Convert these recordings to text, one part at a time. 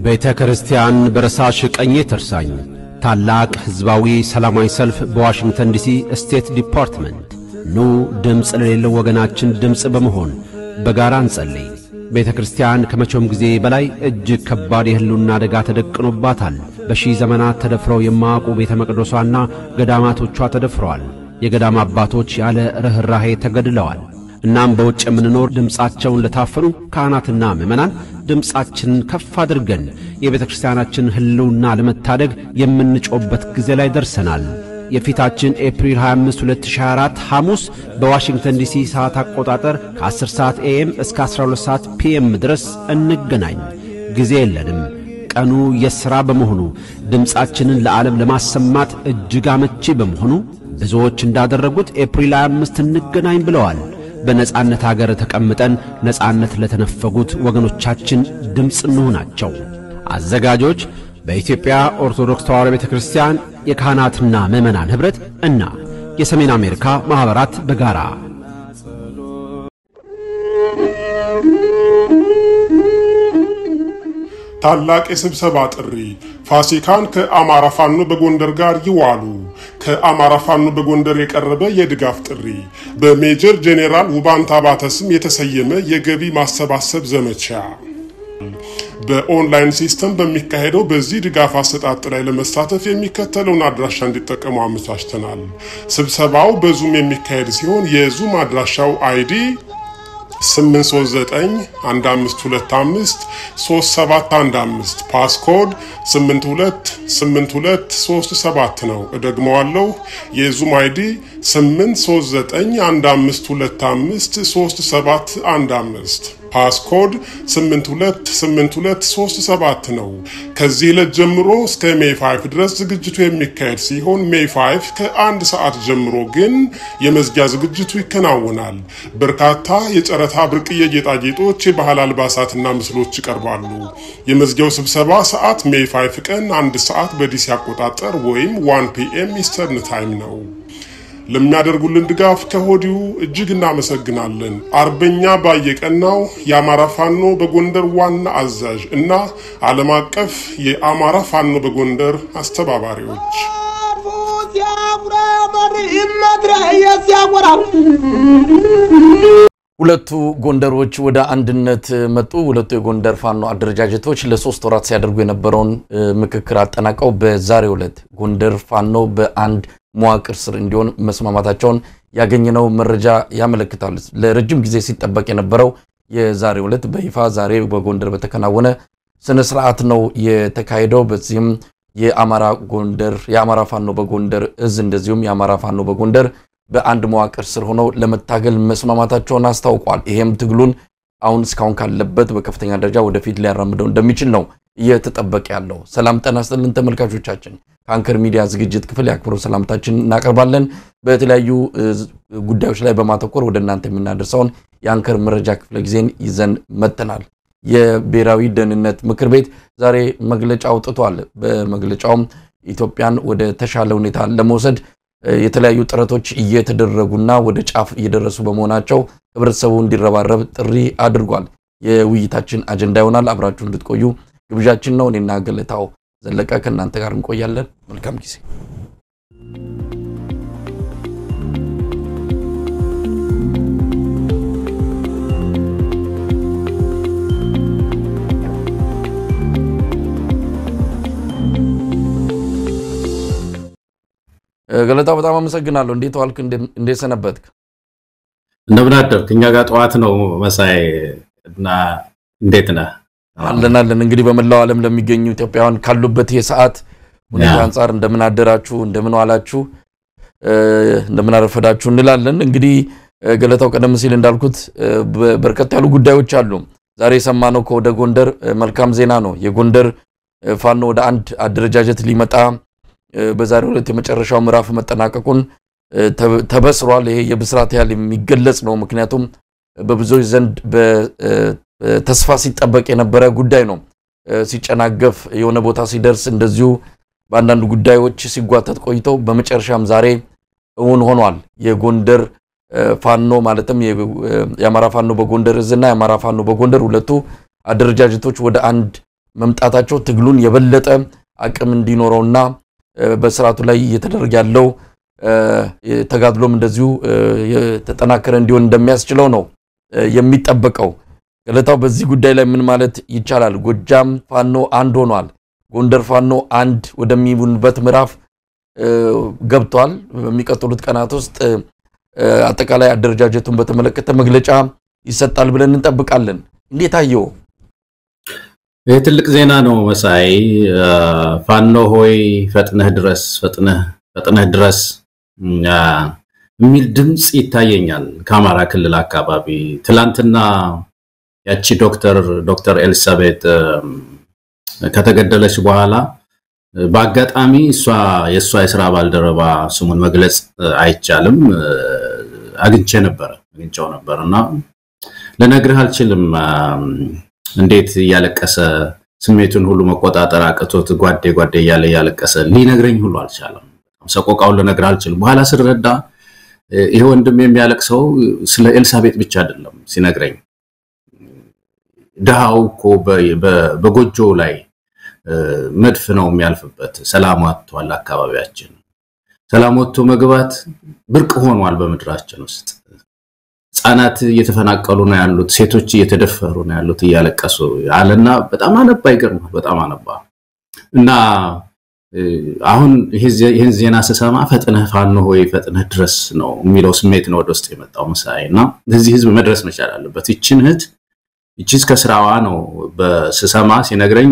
ቤተ ክርስቲያን በረሳሽ ቀኜ ትርሳኝ። ታላቅ ሕዝባዊ ሰላማዊ ሰልፍ በዋሽንግተን ዲሲ ስቴት ዲፓርትመንት። ኑ ድምፅ ለሌለው ወገናችን ድምፅ በመሆን በጋራ እንጸልይ። ቤተ ክርስቲያን ከመቼውም ጊዜ በላይ እጅግ ከባድ የሕልውና አደጋ ተደቅኖባታል። በሺህ ዘመናት ተደፍረው የማያውቁ ቤተ መቅደሷና ገዳማቶቿ ተደፍረዋል። የገዳም አባቶች ያለ ርኅራኄ ተገድለዋል። እናም በውጭ የምንኖር ድምፃቸውን ለታፈኑ ካህናትና ምዕመናን ድምፃችንን ከፍ አድርገን የቤተ ክርስቲያናችን ሕልውና ለመታደግ የምንጮበት ጊዜ ላይ ደርሰናል። የፊታችን ኤፕሪል 25 2024 ሐሙስ በዋሽንግተን ዲሲ ሰዓት አቆጣጠር ከ10 ሰዓት ኤኤም እስከ 12 ሰዓት ፒኤም ድረስ እንገናኝ። ጊዜ የለንም። ቀኑ የሥራ በመሆኑ ድምፃችንን ለዓለም ለማሰማት እጅግ አመቺ በመሆኑ ብዙዎች እንዳደረጉት ኤፕሪል 25 እንገናኝ ብለዋል። በነጻነት አገር ተቀምጠን ነጻነት ለተነፈጉት ወገኖቻችን ድምፅ እንሆናቸው። አዘጋጆች በኢትዮጵያ ኦርቶዶክስ ተዋሕዶ ቤተ ክርስቲያን የካህናትና ምዕመናን ኅብረት እና የሰሜን አሜሪካ ማኅበራት በጋራ ታላቅ የስብሰባ ጥሪ ፋሲካን ከአማራ ፋኖ በጎንደር ጋር ይዋሉ። ከአማራ ፋኖ በጎንደር የቀረበ የድጋፍ ጥሪ በሜጀር ጄኔራል ውባንታ ባተ ስም የተሰየመ የገቢ ማሰባሰብ ዘመቻ በኦንላይን ሲስተም በሚካሄደው በዚህ ድጋፍ አሰጣጥ ላይ ለመሳተፍ የሚከተለውን አድራሻ እንዲጠቀሙ አመቻችተናል። ስብሰባው በዙም የሚካሄድ ሲሆን የዙም አድራሻው አይዲ 8391525 3715 ፓስኮድ 828237 ነው። እደግመዋለሁ። የዙም አይዲ 8391525 3715 ፓስኮድ 828237 ነው። ከዚህ ዕለት ጀምሮ እስከ ሜይ 5 ድረስ ዝግጅቱ የሚካሄድ ሲሆን ሜይ 5 ከአንድ ሰዓት ጀምሮ ግን የመዝጊያ ዝግጅቱ ይከናወናል። በርካታ የጨረታ ብርቅዬ ጌጣጌጦች፣ የባህል አልባሳትና ምስሎች ይቀርባሉ። የመዝጊያው ስብሰባ ሰዓት ሜይ 5 ቀን አንድ ሰዓት በዲሲ አቆጣጠር ወይም 1 ፒኤም ኢስተርን ታይም ነው። ለሚያደርጉልን ድጋፍ ከሆዲሁ እጅግ እናመሰግናለን። አርበኛ ባየቀናው የአማራ ፋኖ በጎንደር ዋና አዛዥ እና ዓለም አቀፍ የአማራ ፋኖ በጎንደር አስተባባሪዎች ሁለቱ ጎንደሮች ወደ አንድነት መጡ። ሁለቱ የጎንደር ፋኖ አደረጃጀቶች ለሶስት ወራት ሲያደርጉ የነበረውን ምክክር አጠናቀው በዛሬው ዕለት ጎንደር ፋኖ በአንድ መዋቅር ስር እንዲሆን መስማማታቸውን ያገኘነው መረጃ ያመለክታል። ለረጅም ጊዜ ሲጠበቅ የነበረው የዛሬው ዕለት በይፋ ዛሬ በጎንደር በተከናወነ ስነ ስርዓት ነው የተካሄደው። በዚህም የአማራ ጎንደር የአማራ ፋኖ በጎንደር እዝ እንደዚሁም የአማራ ፋኖ በጎንደር በአንድ መዋቅር ስር ሆነው ለመታገል መስማማታቸውን አስታውቋል። ይሄም ትግሉን አሁን እስካሁን ካለበት በከፍተኛ ደረጃ ወደፊት ሊያራምደው እንደሚችል ነው እየተጠበቀ ያለው። ሰላም ጤና ይስጥልን ተመልካቾቻችን፣ ከአንከር ሚዲያ ዝግጅት ክፍል የአክብሮት ሰላምታችን እናቀርባለን። በተለያዩ ጉዳዮች ላይ በማተኮር ወደ እናንተ የምናደርሰውን የአንከር መረጃ ክፍለ ጊዜን ይዘን መጥተናል። የብሔራዊ ደህንነት ምክር ቤት ዛሬ መግለጫ አውጥቷል። በመግለጫውም ኢትዮጵያን ወደ ተሻለ ሁኔታ ለመውሰድ የተለያዩ ጥረቶች እየተደረጉና ወደ ጫፍ እየደረሱ በመሆናቸው ህብረተሰቡ እንዲረባረብ ጥሪ አድርጓል። የውይይታችን አጀንዳ ይሆናል። አብራችሁ እንድትቆዩ ግብዣችን ነው። እኔና ገለታው ዘለቀ ከእናንተ ጋር እንቆያለን። መልካም ጊዜ። ገለታው በጣም አመሰግናለሁ። እንዴት ዋልክ? እንዴት ሰነበትክ? እንደምን አደርክ? እኛ ጋር ጠዋት ነው መሳይ እና እንዴት ነህ? አለን አለን። እንግዲህ በመላው ዓለም ለሚገኙ ኢትዮጵያውያን ካሉበት የሰዓት ሁኔታ አንጻር እንደምን አደራችሁ፣ እንደምን ዋላችሁ፣ እንደምን አረፈዳችሁ እንላለን። እንግዲህ ገለታው ቀደም ሲል እንዳልኩት በርከት ያሉ ጉዳዮች አሉ። ዛሬ የሰማነው ከወደ ጎንደር መልካም ዜና ነው። የጎንደር ፋኖ ወደ አንድ አደረጃጀት ሊመጣ በዛሬው ዕለት የመጨረሻው ምዕራፍ መጠናቀቁን ተበስሯል። ይሄ የብስራት ያህል የሚገለጽ ነው። ምክንያቱም በብዙዎች ዘንድ ተስፋ ሲጠበቅ የነበረ ጉዳይ ነው። ሲጨናገፍ የሆነ ቦታ ሲደርስ እንደዚሁ በአንዳንድ ጉዳዮች ሲጓተት ቆይተው በመጨረሻም ዛሬ እውን ሆኗል። የጎንደር ፋኖ ማለትም የአማራ ፋኖ በጎንደር እዝና የአማራ ፋኖ በጎንደር ሁለቱ አደረጃጀቶች ወደ አንድ መምጣታቸው ትግሉን የበለጠ አቅም እንዲኖረውና በስርዓቱ ላይ እየተደረገ ያለው ተጋድሎም እንደዚሁ የተጠናከረ እንዲሆን እንደሚያስችለው ነው የሚጠበቀው። ገለታው በዚህ ጉዳይ ላይ ምን ማለት ይቻላል? ጎጃም ፋኖ አንድ ሆኗል። ጎንደር ፋኖ አንድ ወደሚሆንበት ምዕራፍ ገብቷል። በሚቀጥሉት ቀናት ውስጥ አጠቃላይ አደረጃጀቱን በተመለከተ መግለጫ ይሰጣል ብለን እንጠብቃለን። እንዴት አየው? ይህ ትልቅ ዜና ነው መሳይ። ፋኖ ሆይ ፈጥነህ ድረስ፣ ፈጥነህ ፈጥነህ ድረስ የሚል ድምፅ ይታየኛል ከአማራ ክልል አካባቢ። ትላንትና ያቺ ዶክተር ዶክተር ኤልሳቤጥ ከተገደለች በኋላ በአጋጣሚ እሷ የእሷ የስራ ባልደረባ ስሙን መግለጽ አይቻልም አግኝቼ ነበረ አግኝቼው ነበር እና ልነግርህ አልችልም እንዴት እያለቀሰ ስሜቱን ሁሉ መቆጣጠር አቅቶት ጓዴ ጓዴ እያለ እያለቀሰ ሊነግረኝ ሁሉ አልቻለም። ሰቆቃውን ልነግርህ አልችልም። በኋላ ስረዳ ይሄ ወንድም የሚያለቅሰው ስለ ኤልሳቤጥ ብቻ አይደለም ሲነግረኝ ድሃው እኮ በጎጆው ላይ መድፍ ነው የሚያልፍበት። ሰላም ወጥቷል። አካባቢያችን ሰላም ወጥቶ መግባት ብርቅ ሆኗል በምድራችን ውስጥ። ህፃናት እየተፈናቀሉ ነው ያሉት፣ ሴቶች እየተደፈሩ ነው ያሉት እያለቀሱ አለና በጣም አነባ። ይገርማል። በጣም አነባ እና አሁን ይህን ዜና ስሰማ ፈጥነህ ፋኖ ሆይ ፈጥነህ ድረስ ነው የሚለው ስሜት ነው ወደ ውስጥ የመጣው መሳይ እና ለዚህ ህዝብ መድረስ መቻል አለበት። ይችን እህት ይቺስ ከስራዋ ነው በስሰማ ሲነግረኝ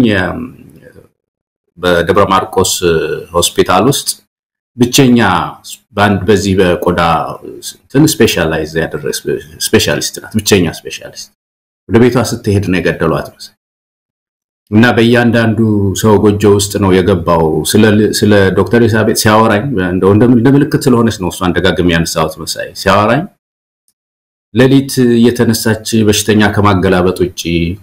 በደብረ ማርቆስ ሆስፒታል ውስጥ ብቸኛ በአንድ በዚህ በቆዳ እንትን ስፔሻላይዝ ያደረገ ስፔሻሊስት ናት። ብቸኛ ስፔሻሊስት ወደ ቤቷ ስትሄድ ነው የገደሏት መሰለኝ እና በእያንዳንዱ ሰው ጎጆ ውስጥ ነው የገባው። ስለ ዶክተር ኤልሳቤጥ ሲያወራኝ እንደው እንደ ምልክት ስለሆነች ነው እሷን ደጋግሜ ያነሳሁት መሳይ ሲያወራኝ ሌሊት እየተነሳች በሽተኛ ከማገላበጥ ውጭ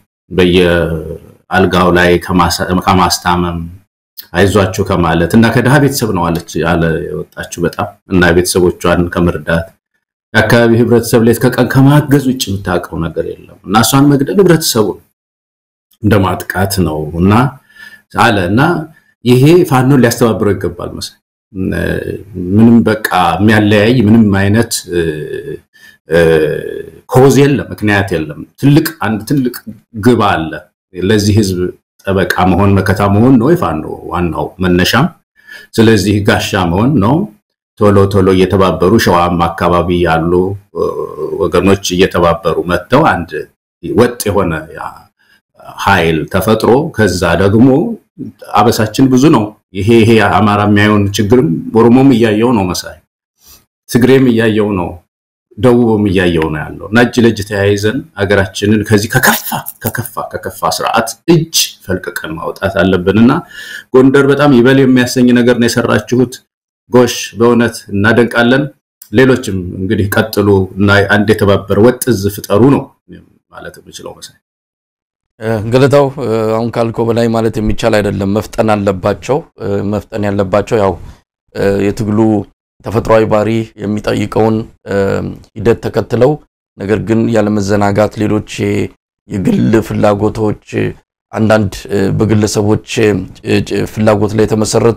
በየአልጋው ላይ ከማስታመም አይዟችሁ ከማለት እና ከድሃ ቤተሰብ ነው አለች አለ የወጣችው በጣም እና ቤተሰቦቿን ከመርዳት የአካባቢ ህብረተሰብ ሌት ከቀን ከማገዝ ውጭ የምታውቀው ነገር የለም እና እሷን መግደል ህብረተሰቡን እንደ ማጥቃት ነው እና አለ እና ይሄ ፋኖን ሊያስተባብረው ይገባል መሰለኝ። ምንም በቃ የሚያለያይ ምንም አይነት ኮዝ የለም፣ ምክንያት የለም። ትልቅ አንድ ትልቅ ግብ አለ። ለዚህ ህዝብ ጠበቃ መሆን መከታ መሆን ነው የፋኖ ዋናው መነሻም። ስለዚህ ጋሻ መሆን ነው። ቶሎ ቶሎ እየተባበሩ ሸዋም አካባቢ ያሉ ወገኖች እየተባበሩ መጥተው አንድ ወጥ የሆነ ኃይል ተፈጥሮ ከዛ ደግሞ አበሳችን ብዙ ነው። ይሄ ይሄ አማራ የሚያየውን ችግርም ኦሮሞም እያየው ነው መሳይ ትግሬም እያየው ነው ደቡብም እያየው ነው ያለው እና እጅ ለእጅ ተያይዘን ሀገራችንን ከዚህ ከከፋ ከከፋ ከከፋ ስርዓት እጅ ፈልቅቀን ማውጣት አለብን እና ጎንደር በጣም ይበል የሚያሰኝ ነገር ነው የሰራችሁት። ጎሽ በእውነት እናደንቃለን። ሌሎችም እንግዲህ ቀጥሉ እና አንድ የተባበረ ወጥ እዝ ፍጠሩ ነው ማለት የምችለው መሳይ። ገለታው አሁን ካልከው በላይ ማለት የሚቻል አይደለም። መፍጠን አለባቸው። መፍጠን ያለባቸው ያው የትግሉ ተፈጥሯዊ ባህሪ የሚጠይቀውን ሂደት ተከትለው ነገር ግን ያለመዘናጋት ሌሎች የግል ፍላጎቶች አንዳንድ በግለሰቦች ፍላጎት ላይ የተመሰረቱ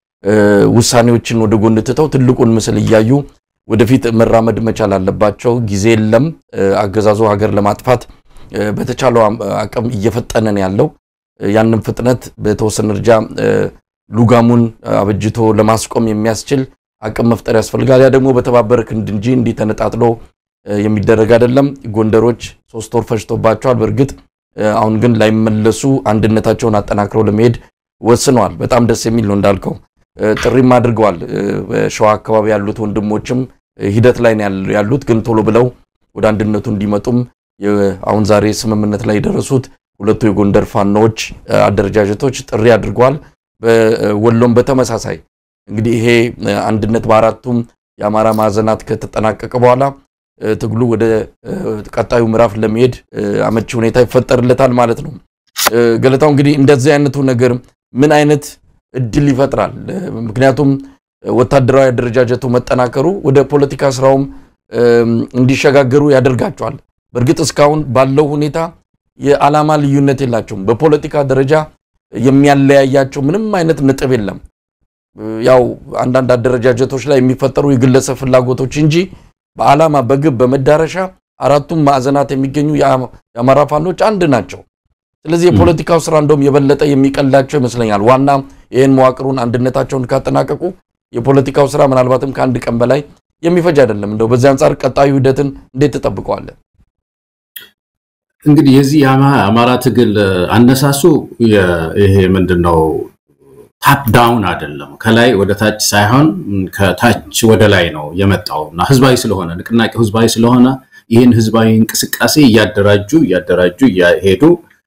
ውሳኔዎችን ወደ ጎን ትተው ትልቁን ምስል እያዩ ወደፊት መራመድ መቻል አለባቸው። ጊዜ የለም። አገዛዙ ሀገር ለማጥፋት በተቻለው አቅም እየፈጠነን ያለው ያንን ፍጥነት በተወሰነ ደረጃ ሉጋሙን አበጅቶ ለማስቆም የሚያስችል አቅም መፍጠር ያስፈልጋል። ያ ደግሞ በተባበረ ክንድ እንጂ እንዲህ ተነጣጥሎ የሚደረግ አይደለም። ጎንደሮች ሶስት ወር ፈጅቶባቸዋል። በእርግጥ አሁን ግን ላይመለሱ አንድነታቸውን አጠናክረው ለመሄድ ወስነዋል። በጣም ደስ የሚል ነው እንዳልከው ጥሪም አድርገዋል። በሸዋ አካባቢ ያሉት ወንድሞችም ሂደት ላይ ያሉት ግን ቶሎ ብለው ወደ አንድነቱ እንዲመጡም አሁን ዛሬ ስምምነት ላይ የደረሱት ሁለቱ የጎንደር ፋኖዎች አደረጃጀቶች ጥሪ አድርገዋል። በወሎም በተመሳሳይ እንግዲህ ይሄ አንድነት በአራቱም የአማራ ማዕዘናት ከተጠናቀቀ በኋላ ትግሉ ወደ ቀጣዩ ምዕራፍ ለመሄድ አመቺ ሁኔታ ይፈጠርለታል ማለት ነው። ገለታው እንግዲህ እንደዚህ አይነቱ ነገር ምን አይነት እድል ይፈጥራል? ምክንያቱም ወታደራዊ አደረጃጀቱ መጠናከሩ ወደ ፖለቲካ ስራውም እንዲሸጋገሩ ያደርጋቸዋል። በእርግጥ እስካሁን ባለው ሁኔታ የዓላማ ልዩነት የላቸውም። በፖለቲካ ደረጃ የሚያለያያቸው ምንም አይነት ነጥብ የለም። ያው አንዳንድ አደረጃጀቶች ላይ የሚፈጠሩ የግለሰብ ፍላጎቶች እንጂ በዓላማ በግብ በመዳረሻ አራቱም ማዕዘናት የሚገኙ የአማራ ፋኖች አንድ ናቸው። ስለዚህ የፖለቲካው ስራ እንደውም የበለጠ የሚቀላቸው ይመስለኛል። ዋና ይህን መዋቅሩን አንድነታቸውን ካጠናቀቁ የፖለቲካው ስራ ምናልባትም ከአንድ ቀን በላይ የሚፈጅ አይደለም። እንደው በዚህ አንጻር ቀጣዩ ሂደትን እንዴት ትጠብቀዋለን? እንግዲህ የዚህ የአማራ ትግል አነሳሱ ይሄ ምንድን ነው ታፕ ዳውን አይደለም፣ ከላይ ወደ ታች ሳይሆን ከታች ወደ ላይ ነው የመጣው እና ህዝባዊ ስለሆነ ንቅናቄው ህዝባዊ ስለሆነ ይህን ህዝባዊ እንቅስቃሴ እያደራጁ እያደራጁ እያሄዱ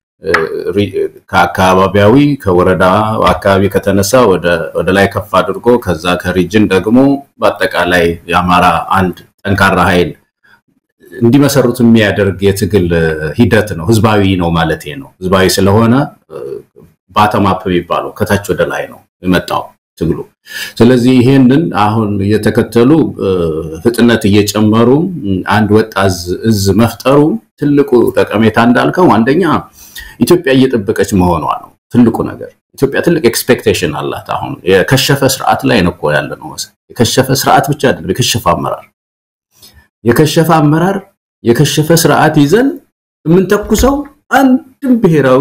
ከአካባቢያዊ ከወረዳ አካባቢ ከተነሳ ወደ ላይ ከፍ አድርጎ ከዛ ከሪጅን ደግሞ በአጠቃላይ የአማራ አንድ ጠንካራ ኃይል እንዲመሰሩት የሚያደርግ የትግል ሂደት ነው። ህዝባዊ ነው ማለት ነው። ህዝባዊ ስለሆነ ባተማፕ የሚባለው ከታች ወደ ላይ ነው የመጣው ትግሉ። ስለዚህ ይሄንን አሁን እየተከተሉ ፍጥነት እየጨመሩ አንድ ወጥ እዝ መፍጠሩ ትልቁ ጠቀሜታ እንዳልከው አንደኛ ኢትዮጵያ እየጠበቀች መሆኗ ነው ትልቁ ነገር። ኢትዮጵያ ትልቅ ኤክስፔክቴሽን አላት። አሁን የከሸፈ ስርዓት ላይ ነው እኮ ያለ ነው። የከሸፈ ስርዓት ብቻ አይደለም፣ የከሸፈ አመራር የከሸፈ አመራር የከሸፈ ስርዓት ይዘን የምንተኩሰው አንድም ብሔራዊ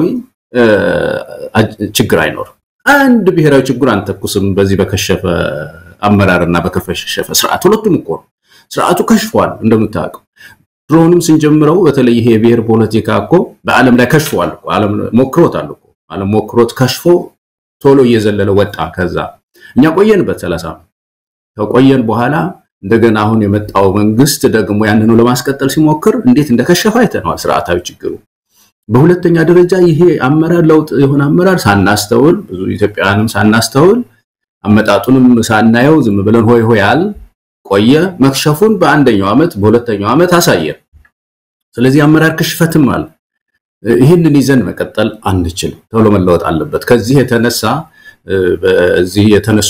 ችግር አይኖርም። አንድ ብሔራዊ ችግር አንተኩስም በዚህ በከሸፈ አመራርና በከሸፈ ስርዓት። ሁለቱም እኮ ነው። ስርዓቱ ከሽፏል እንደምታውቀው። ድሮንም ስንጀምረው በተለይ ይሄ የብሔር ፖለቲካ እኮ በዓለም ላይ ከሽፏል እኮ ዓለም ሞክሮታል እኮ ዓለም ሞክሮት ከሽፎ ቶሎ እየዘለለ ወጣ። ከዛ እኛ ቆየንበት ሰላሳ ከቆየን በኋላ እንደገና አሁን የመጣው መንግስት ደግሞ ያንኑ ለማስቀጠል ሲሞክር እንዴት እንደከሸፈ አይተነዋል። ስርዓታዊ ችግሩ በሁለተኛ ደረጃ ይሄ አመራር ለውጥ የሆነ አመራር ሳናስተውል ብዙ ኢትዮጵያውያንም ሳናስተውል አመጣጡንም ሳናየው ዝም ብለን ሆይ ሆይ አል ቆየ። መክሸፉን በአንደኛው ዓመት በሁለተኛው ዓመት አሳየ። ስለዚህ አመራር ክሽፈትም አለ። ይህንን ይዘን መቀጠል አንችልም። ቶሎ መለወጥ አለበት። ከዚህ የተነሳ በዚህ የተነሱ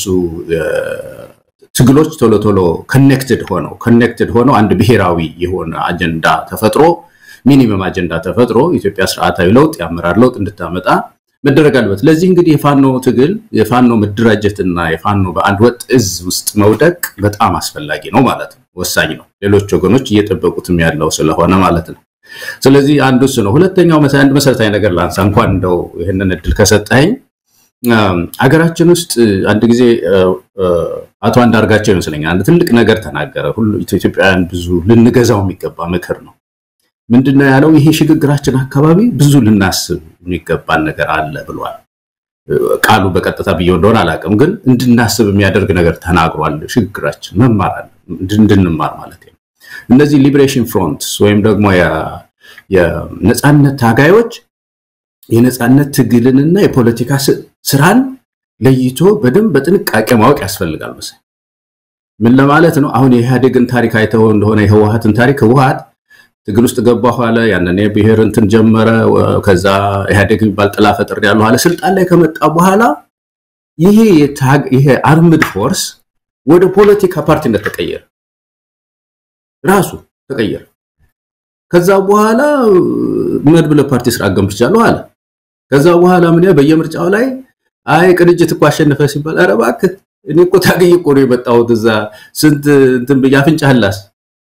ትግሎች ቶሎ ቶሎ ኮኔክትድ ሆነው ኮኔክትድ ሆነው አንድ ብሔራዊ የሆነ አጀንዳ ተፈጥሮ ሚኒመም አጀንዳ ተፈጥሮ ኢትዮጵያ ስርዓታዊ ለውጥ የአመራር ለውጥ እንድታመጣ መደረግ አለበት። ለዚህ እንግዲህ የፋኖ ትግል የፋኖ መደራጀትና የፋኖ በአንድ ወጥ እዝ ውስጥ መውደቅ በጣም አስፈላጊ ነው ማለት ነው፣ ወሳኝ ነው። ሌሎች ወገኖች እየጠበቁትም ያለው ስለሆነ ማለት ነው። ስለዚህ አንዱ እሱ ነው። ሁለተኛው አንድ መሰረታዊ ነገር ላንሳ፣ እንኳን እንደው ይህንን እድል ከሰጠኝ አገራችን ውስጥ አንድ ጊዜ አቶ አንዳርጋቸው ይመስለኛል አንድ ትልቅ ነገር ተናገረ። ሁሉ ኢትዮጵያውያን ብዙ ልንገዛው የሚገባ ምክር ነው። ምንድነው ያለው? ይሄ ሽግግራችን አካባቢ ብዙ ልናስብ የሚገባን ነገር አለ ብሏል። ቃሉ በቀጥታ ብዬው እንደሆነ አላውቅም፣ ግን እንድናስብ የሚያደርግ ነገር ተናግሯል። ሽግግራችን መማር አለ እንድንማር ማለት ነው። እነዚህ ሊብሬሽን ፍሮንትስ ወይም ደግሞ የነፃነት ታጋዮች የነፃነት ትግልንና የፖለቲካ ስራን ለይቶ በደንብ በጥንቃቄ ማወቅ ያስፈልጋል መሰለኝ። ምን ለማለት ነው? አሁን የኢህአዴግን ታሪክ አይተው እንደሆነ የህወሀትን ታሪክ ህወሀት ትግል ውስጥ ገባ ኋላ ያንን የብሔር እንትን ጀመረ። ከዛ ኢህአዴግ የሚባል ጥላ ፈጥር ያለው ኋላ ስልጣን ላይ ከመጣ በኋላ ይሄ ይሄ አርምድ ፎርስ ወደ ፖለቲካ ፓርቲነት ተቀየረ፣ ራሱ ተቀየረ። ከዛ በኋላ መድብለ ፓርቲ ስራ ገንብቻለሁ አለ። ከዛ በኋላ ምን በየምርጫው ላይ አይ ቅንጅት እኮ አሸነፈ ሲባል ኧረ እባክህ እኔ እኮ ታገኝ እኮ ነው የመጣሁት እዛ ስንት እንትን ብዬ አፍንጫህላስ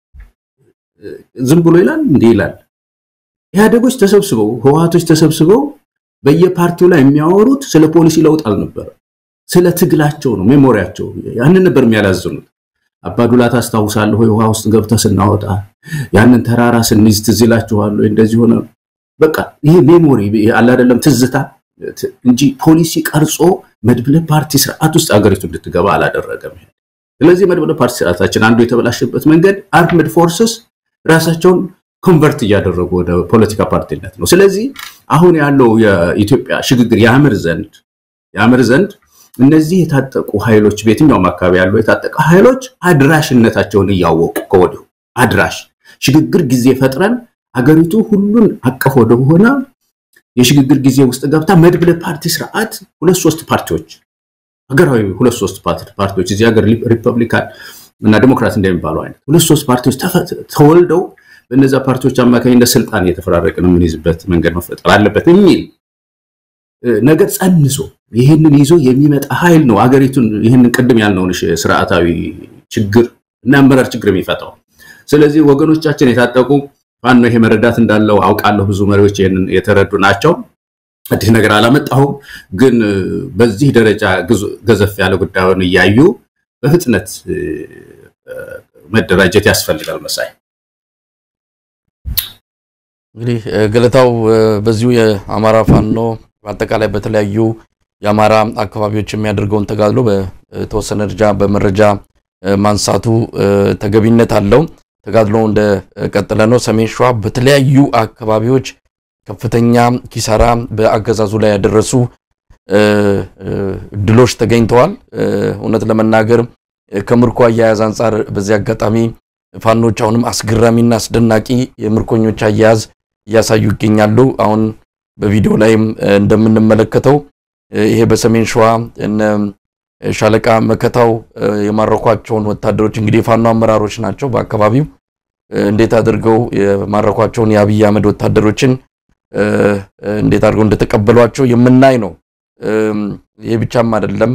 ዝም ብሎ ይላል እንዲህ ይላል። ኢህአዴጎች ተሰብስበው ህወሀቶች ተሰብስበው በየፓርቲው ላይ የሚያወሩት ስለ ፖሊሲ ለውጥ አልነበረም፣ ስለ ትግላቸው ነው። ሜሞሪያቸው ያንን ነበር የሚያላዝኑት። አባዱላ ታስታውሳለህ ወይ? ውሃ ውስጥ ገብተህ ስናወጣ ያንን ተራራ ስንይዝ ትዝ ይላችኋል ወይ? እንደዚህ ሆነ። በቃ ይሄ ሜሞሪ አለ አይደለም፣ ትዝታ እንጂ ፖሊሲ ቀርጾ መድብለ ፓርቲ ስርዓት ውስጥ አገሪቱ እንድትገባ አላደረገም። ስለዚህ መድብለ ፓርቲ ስርዓታችን አንዱ የተበላሸበት መንገድ አርምድ ፎርስስ ራሳቸውን ኮንቨርት እያደረጉ ወደ ፖለቲካ ፓርቲነት ነው። ስለዚህ አሁን ያለው የኢትዮጵያ ሽግግር ያምር ዘንድ ያምር ዘንድ እነዚህ የታጠቁ ኃይሎች በየትኛውም አካባቢ ያለው የታጠቀ ኃይሎች አድራሽነታቸውን እያወቁ ከወዲሁ አድራሽ ሽግግር ጊዜ ፈጥረን አገሪቱ ሁሉን አቀፍ ወደሆነ የሽግግር ጊዜ ውስጥ ገብታ መድብለ ፓርቲ ስርዓት ሁለት ሶስት ፓርቲዎች ሀገራዊ ሁለት ሶስት ፓርቲዎች እዚህ ሀገር ሪፐብሊካን እና ዲሞክራት እንደሚባለው አይነት ሁለት ሶስት ፓርቲዎች ተወልደው በእነዚያ ፓርቲዎች አማካኝነት ስልጣን እየተፈራረቅን የምንይዝበት መንገድ መፈጠር አለበት የሚል ነገር ጸንሶ ይህንን ይዞ የሚመጣ ኃይል ነው አገሪቱን ይህንን ቅድም ያልነውን ስርዓታዊ ችግር እና አመራር ችግር የሚፈታው። ስለዚህ ወገኖቻችን የታጠቁ ፋኖ ይሄ መረዳት እንዳለው አውቃለሁ። ብዙ መሪዎች ይህንን የተረዱ ናቸው። አዲስ ነገር አላመጣሁም። ግን በዚህ ደረጃ ገዘፍ ያለ ጉዳዩን እያዩ በፍጥነት መደራጀት ያስፈልጋል። መሳይ እንግዲህ ገለታው በዚሁ የአማራ ፋኖ በአጠቃላይ በተለያዩ የአማራ አካባቢዎች የሚያደርገውን ተጋድሎ በተወሰነ ደረጃ በመረጃ ማንሳቱ ተገቢነት አለው። ተጋድሎ እንደቀጠለ ነው። ሰሜን ሸዋ በተለያዩ አካባቢዎች ከፍተኛ ኪሳራ በአገዛዙ ላይ ያደረሱ ድሎች ተገኝተዋል። እውነት ለመናገር ከምርኮ አያያዝ አንጻር በዚህ አጋጣሚ ፋኖች አሁንም አስገራሚና አስደናቂ የምርኮኞች አያያዝ እያሳዩ ይገኛሉ። አሁን በቪዲዮ ላይም እንደምንመለከተው ይሄ በሰሜን ሸዋ እነ ሻለቃ መከታው የማረኳቸውን ወታደሮች እንግዲህ የፋኖ አመራሮች ናቸው። በአካባቢው እንዴት አድርገው የማረኳቸውን የአብይ አህመድ ወታደሮችን እንዴት አድርገው እንደተቀበሏቸው የምናይ ነው። ይህ ብቻም አይደለም።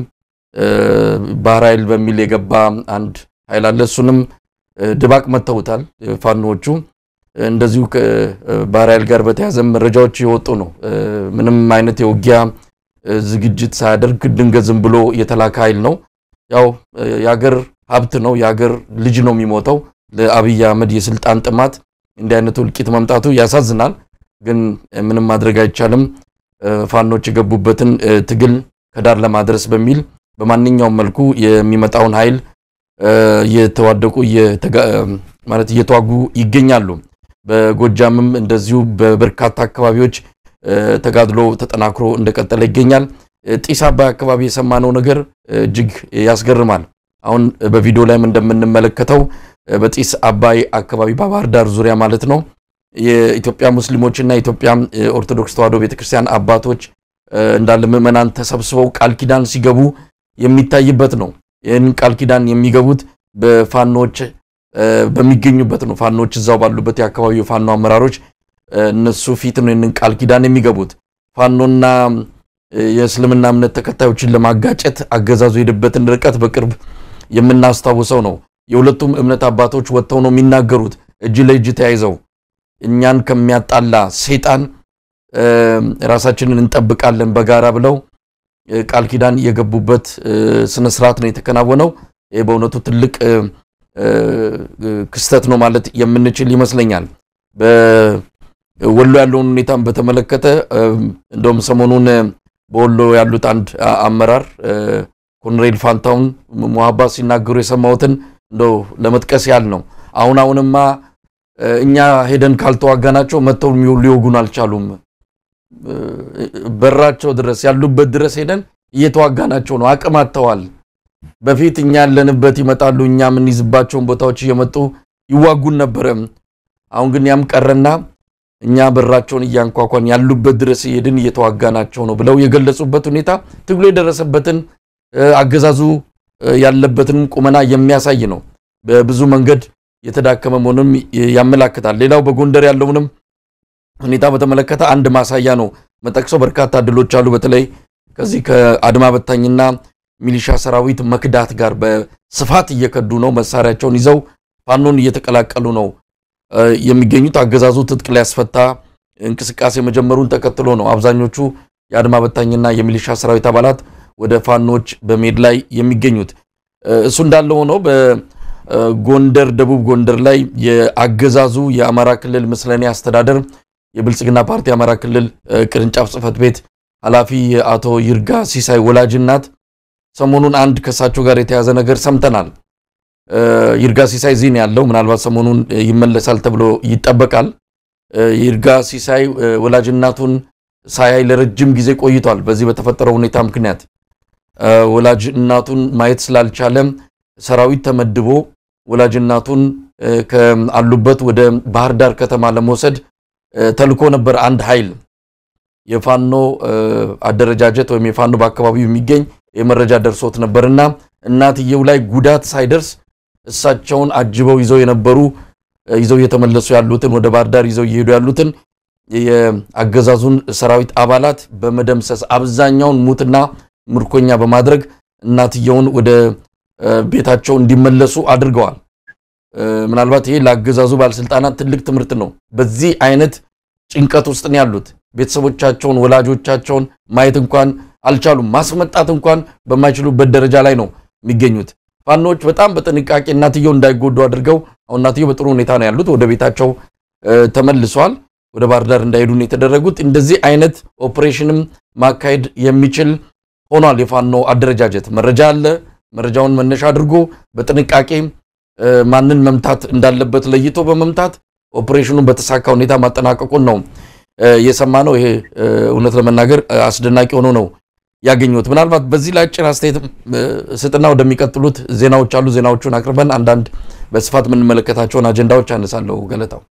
ባህር ኃይል በሚል የገባ አንድ ኃይል አለ። እሱንም ድባቅ መተውታል ፋኖዎቹ። እንደዚሁ ከባህር ኃይል ጋር በተያያዘ መረጃዎች የወጡ ነው። ምንም አይነት የውጊያ ዝግጅት ሳያደርግ ድንገት ዝም ብሎ የተላከ ኃይል ነው። ያው የአገር ሀብት ነው፣ የአገር ልጅ ነው የሚሞተው። ለአብይ አህመድ የስልጣን ጥማት እንዲህ አይነቱ እልቂት መምጣቱ ያሳዝናል። ግን ምንም ማድረግ አይቻልም። ፋኖች የገቡበትን ትግል ከዳር ለማድረስ በሚል በማንኛውም መልኩ የሚመጣውን ኃይል እየተዋደቁ ማለት እየተዋጉ ይገኛሉ። በጎጃምም እንደዚሁ በበርካታ አካባቢዎች ተጋድሎ ተጠናክሮ እንደቀጠለ ይገኛል። ጢስ አባይ አካባቢ የሰማነው ነገር እጅግ ያስገርማል። አሁን በቪዲዮ ላይም እንደምንመለከተው በጢስ አባይ አካባቢ በባህር ዳር ዙሪያ ማለት ነው የኢትዮጵያ ሙስሊሞችና የኢትዮጵያ ኦርቶዶክስ ተዋሕዶ ቤተክርስቲያን አባቶች እንዳለ ምዕመናን ተሰብስበው ቃል ኪዳን ሲገቡ የሚታይበት ነው። ይህን ቃል ኪዳን የሚገቡት በፋኖች በሚገኙበት ነው። ፋኖች እዛው ባሉበት የአካባቢው ፋኖ አመራሮች እነሱ ፊት ነው ይህንን ቃል ኪዳን የሚገቡት። ፋኖና የእስልምና እምነት ተከታዮችን ለማጋጨት አገዛዙ የሄደበትን ርቀት በቅርብ የምናስታውሰው ነው። የሁለቱም እምነት አባቶች ወጥተው ነው የሚናገሩት እጅ ለእጅ ተያይዘው እኛን ከሚያጣላ ሰይጣን ራሳችንን እንጠብቃለን በጋራ ብለው ቃል ኪዳን የገቡበት ስነ ስርዓት ነው የተከናወነው። ይህ በእውነቱ ትልቅ ክስተት ነው ማለት የምንችል ይመስለኛል። በወሎ ያለውን ሁኔታን በተመለከተ እንደውም ሰሞኑን በወሎ ያሉት አንድ አመራር ኮሎኔል ፋንታውን ሙሀባ ሲናገሩ የሰማሁትን እንደው ለመጥቀስ ያህል ነው። አሁን አሁንማ እኛ ሄደን ካልተዋጋናቸው መጥተው ሊወጉን አልቻሉም። በራቸው ድረስ ያሉበት ድረስ ሄደን እየተዋጋናቸው ነው። አቅም አጥተዋል። በፊት እኛ ያለንበት ይመጣሉ፣ እኛ የምንይዝባቸውን ቦታዎች እየመጡ ይዋጉን ነበረ። አሁን ግን ያም ቀረና እኛ በራቸውን እያንኳኳን ያሉበት ድረስ እየሄድን እየተዋጋናቸው ነው ብለው የገለጹበት ሁኔታ ትግሉ የደረሰበትን አገዛዙ ያለበትን ቁመና የሚያሳይ ነው። በብዙ መንገድ የተዳከመ መሆኑንም ያመላክታል። ሌላው በጎንደር ያለውንም ሁኔታ በተመለከተ አንድ ማሳያ ነው መጠቅሰው። በርካታ ድሎች አሉ። በተለይ ከዚህ ከአድማ በታኝና ሚሊሻ ሰራዊት መክዳት ጋር በስፋት እየከዱ ነው። መሳሪያቸውን ይዘው ፋኖን እየተቀላቀሉ ነው የሚገኙት። አገዛዙ ትጥቅ ሊያስፈታ እንቅስቃሴ መጀመሩን ተከትሎ ነው አብዛኞቹ የአድማ በታኝና የሚሊሻ ሰራዊት አባላት ወደ ፋኖች በመሄድ ላይ የሚገኙት። እሱ እንዳለ ሆኖ በጎንደር ደቡብ ጎንደር ላይ የአገዛዙ የአማራ ክልል ምስለኔ አስተዳደር የብልጽግና ፓርቲ አማራ ክልል ቅርንጫፍ ጽህፈት ቤት ኃላፊ የአቶ ይርጋ ሲሳይ ወላጅ እናት ሰሞኑን አንድ ከእሳቸው ጋር የተያዘ ነገር ሰምተናል። ይርጋ ሲሳይ ዚህ ነው ያለው። ምናልባት ሰሞኑን ይመለሳል ተብሎ ይጠበቃል። ይርጋ ሲሳይ ወላጅ እናቱን ሳያይ ለረጅም ጊዜ ቆይቷል። በዚህ በተፈጠረው ሁኔታ ምክንያት ወላጅ እናቱን ማየት ስላልቻለ ሰራዊት ተመድቦ ወላጅ እናቱን ከአሉበት ወደ ባህር ዳር ከተማ ለመውሰድ ተልኮ ነበር። አንድ ኃይል የፋኖ አደረጃጀት ወይም የፋኖ በአካባቢው የሚገኝ የመረጃ ደርሶት ነበርና እናትየው ላይ ጉዳት ሳይደርስ እሳቸውን አጅበው ይዘው የነበሩ ይዘው እየተመለሱ ያሉትን ወደ ባህር ዳር ይዘው እየሄዱ ያሉትን የአገዛዙን ሰራዊት አባላት በመደምሰስ አብዛኛውን ሙትና ምርኮኛ በማድረግ እናትየውን ወደ ቤታቸው እንዲመለሱ አድርገዋል። ምናልባት ይሄ ለአገዛዙ ባለስልጣናት ትልቅ ትምህርት ነው። በዚህ አይነት ጭንቀት ውስጥ ነው ያሉት። ቤተሰቦቻቸውን፣ ወላጆቻቸውን ማየት እንኳን አልቻሉም። ማስመጣት እንኳን በማይችሉበት ደረጃ ላይ ነው የሚገኙት። ፋኖች በጣም በጥንቃቄ እናትየው እንዳይጎዱ አድርገው አሁን እናትየው በጥሩ ሁኔታ ነው ያሉት። ወደ ቤታቸው ተመልሷል። ወደ ባህር ዳር እንዳይሄዱ ነው የተደረጉት። እንደዚህ አይነት ኦፕሬሽንም ማካሄድ የሚችል ሆኗል። የፋኖ አደረጃጀት መረጃ አለ። መረጃውን መነሻ አድርጎ በጥንቃቄ ማንን መምታት እንዳለበት ለይቶ በመምታት ኦፕሬሽኑን በተሳካ ሁኔታ ማጠናቀቁን ነው የሰማ ነው። ይሄ እውነት ለመናገር አስደናቂ ሆኖ ነው ያገኙት። ምናልባት በዚህ ላይ አጭር አስተያየት ስጥና ወደሚቀጥሉት ዜናዎች አሉ። ዜናዎቹን አቅርበን አንዳንድ በስፋት የምንመለከታቸውን አጀንዳዎች አነሳለሁ። ገለታው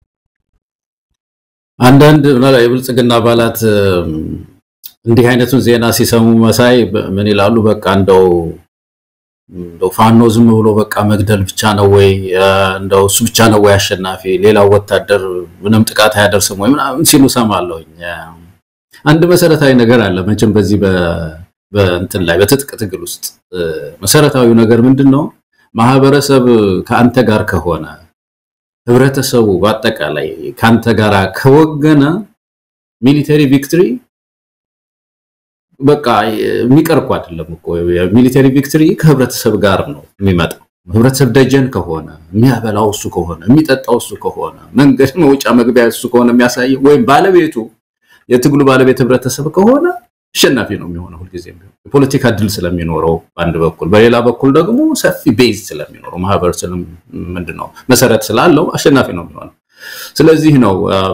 አንዳንድ የብልጽግና አባላት እንዲህ አይነቱን ዜና ሲሰሙ መሳይ ምን ይላሉ? በቃ እንደው እንደው ፋኖ ዝም ብሎ በቃ መግደል ብቻ ነው ወይ እንደው እሱ ብቻ ነው ወይ አሸናፊ፣ ሌላው ወታደር ምንም ጥቃት አያደርስም ወይ ምናምን ሲሉ ሰማለሁኝ። አንድ መሰረታዊ ነገር አለ መቼም በዚህ በእንትን ላይ በትጥቅ ትግል ውስጥ መሰረታዊው ነገር ምንድን ነው? ማህበረሰብ ከአንተ ጋር ከሆነ ህብረተሰቡ በአጠቃላይ ከአንተ ጋር ከወገነ ሚሊተሪ ቪክትሪ በቃ የሚቀር እኮ አይደለም እኮ የሚሊተሪ ቪክትሪ ከህብረተሰብ ጋር ነው የሚመጣው። ህብረተሰብ ደጀን ከሆነ የሚያበላው እሱ ከሆነ የሚጠጣው እሱ ከሆነ መንገድ መውጫ መግቢያ እሱ ከሆነ የሚያሳየው ወይም ባለቤቱ የትግሉ ባለቤት ህብረተሰብ ከሆነ አሸናፊ ነው የሚሆነው ሁልጊዜም ቢሆን የፖለቲካ ድል ስለሚኖረው በአንድ በኩል፣ በሌላ በኩል ደግሞ ሰፊ ቤዝ ስለሚኖረው ማህበረሰብ ምንድን ነው መሰረት ስላለው አሸናፊ ነው የሚሆነው። ስለዚህ ነው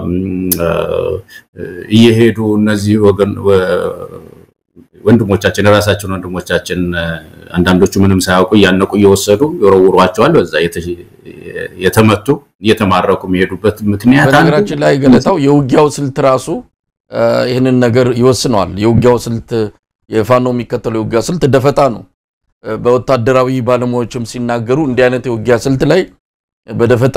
እየሄዱ እነዚህ ወገን ወንድሞቻችን የራሳችን ወንድሞቻችን አንዳንዶቹ ምንም ሳያውቁ እያነቁ እየወሰዱ ይወረውሯቸዋል። በዛ የተመቱ እየተማረኩ የሚሄዱበት ምክንያት በነገራችን ላይ ገለታው የውጊያው ስልት ራሱ ይህንን ነገር ይወስነዋል። የውጊያው ስልት የፋኖ የሚከተለው የውጊያ ስልት ደፈጣ ነው። በወታደራዊ ባለሙያዎችም ሲናገሩ እንዲህ አይነት የውጊያ ስልት ላይ በደፈጣ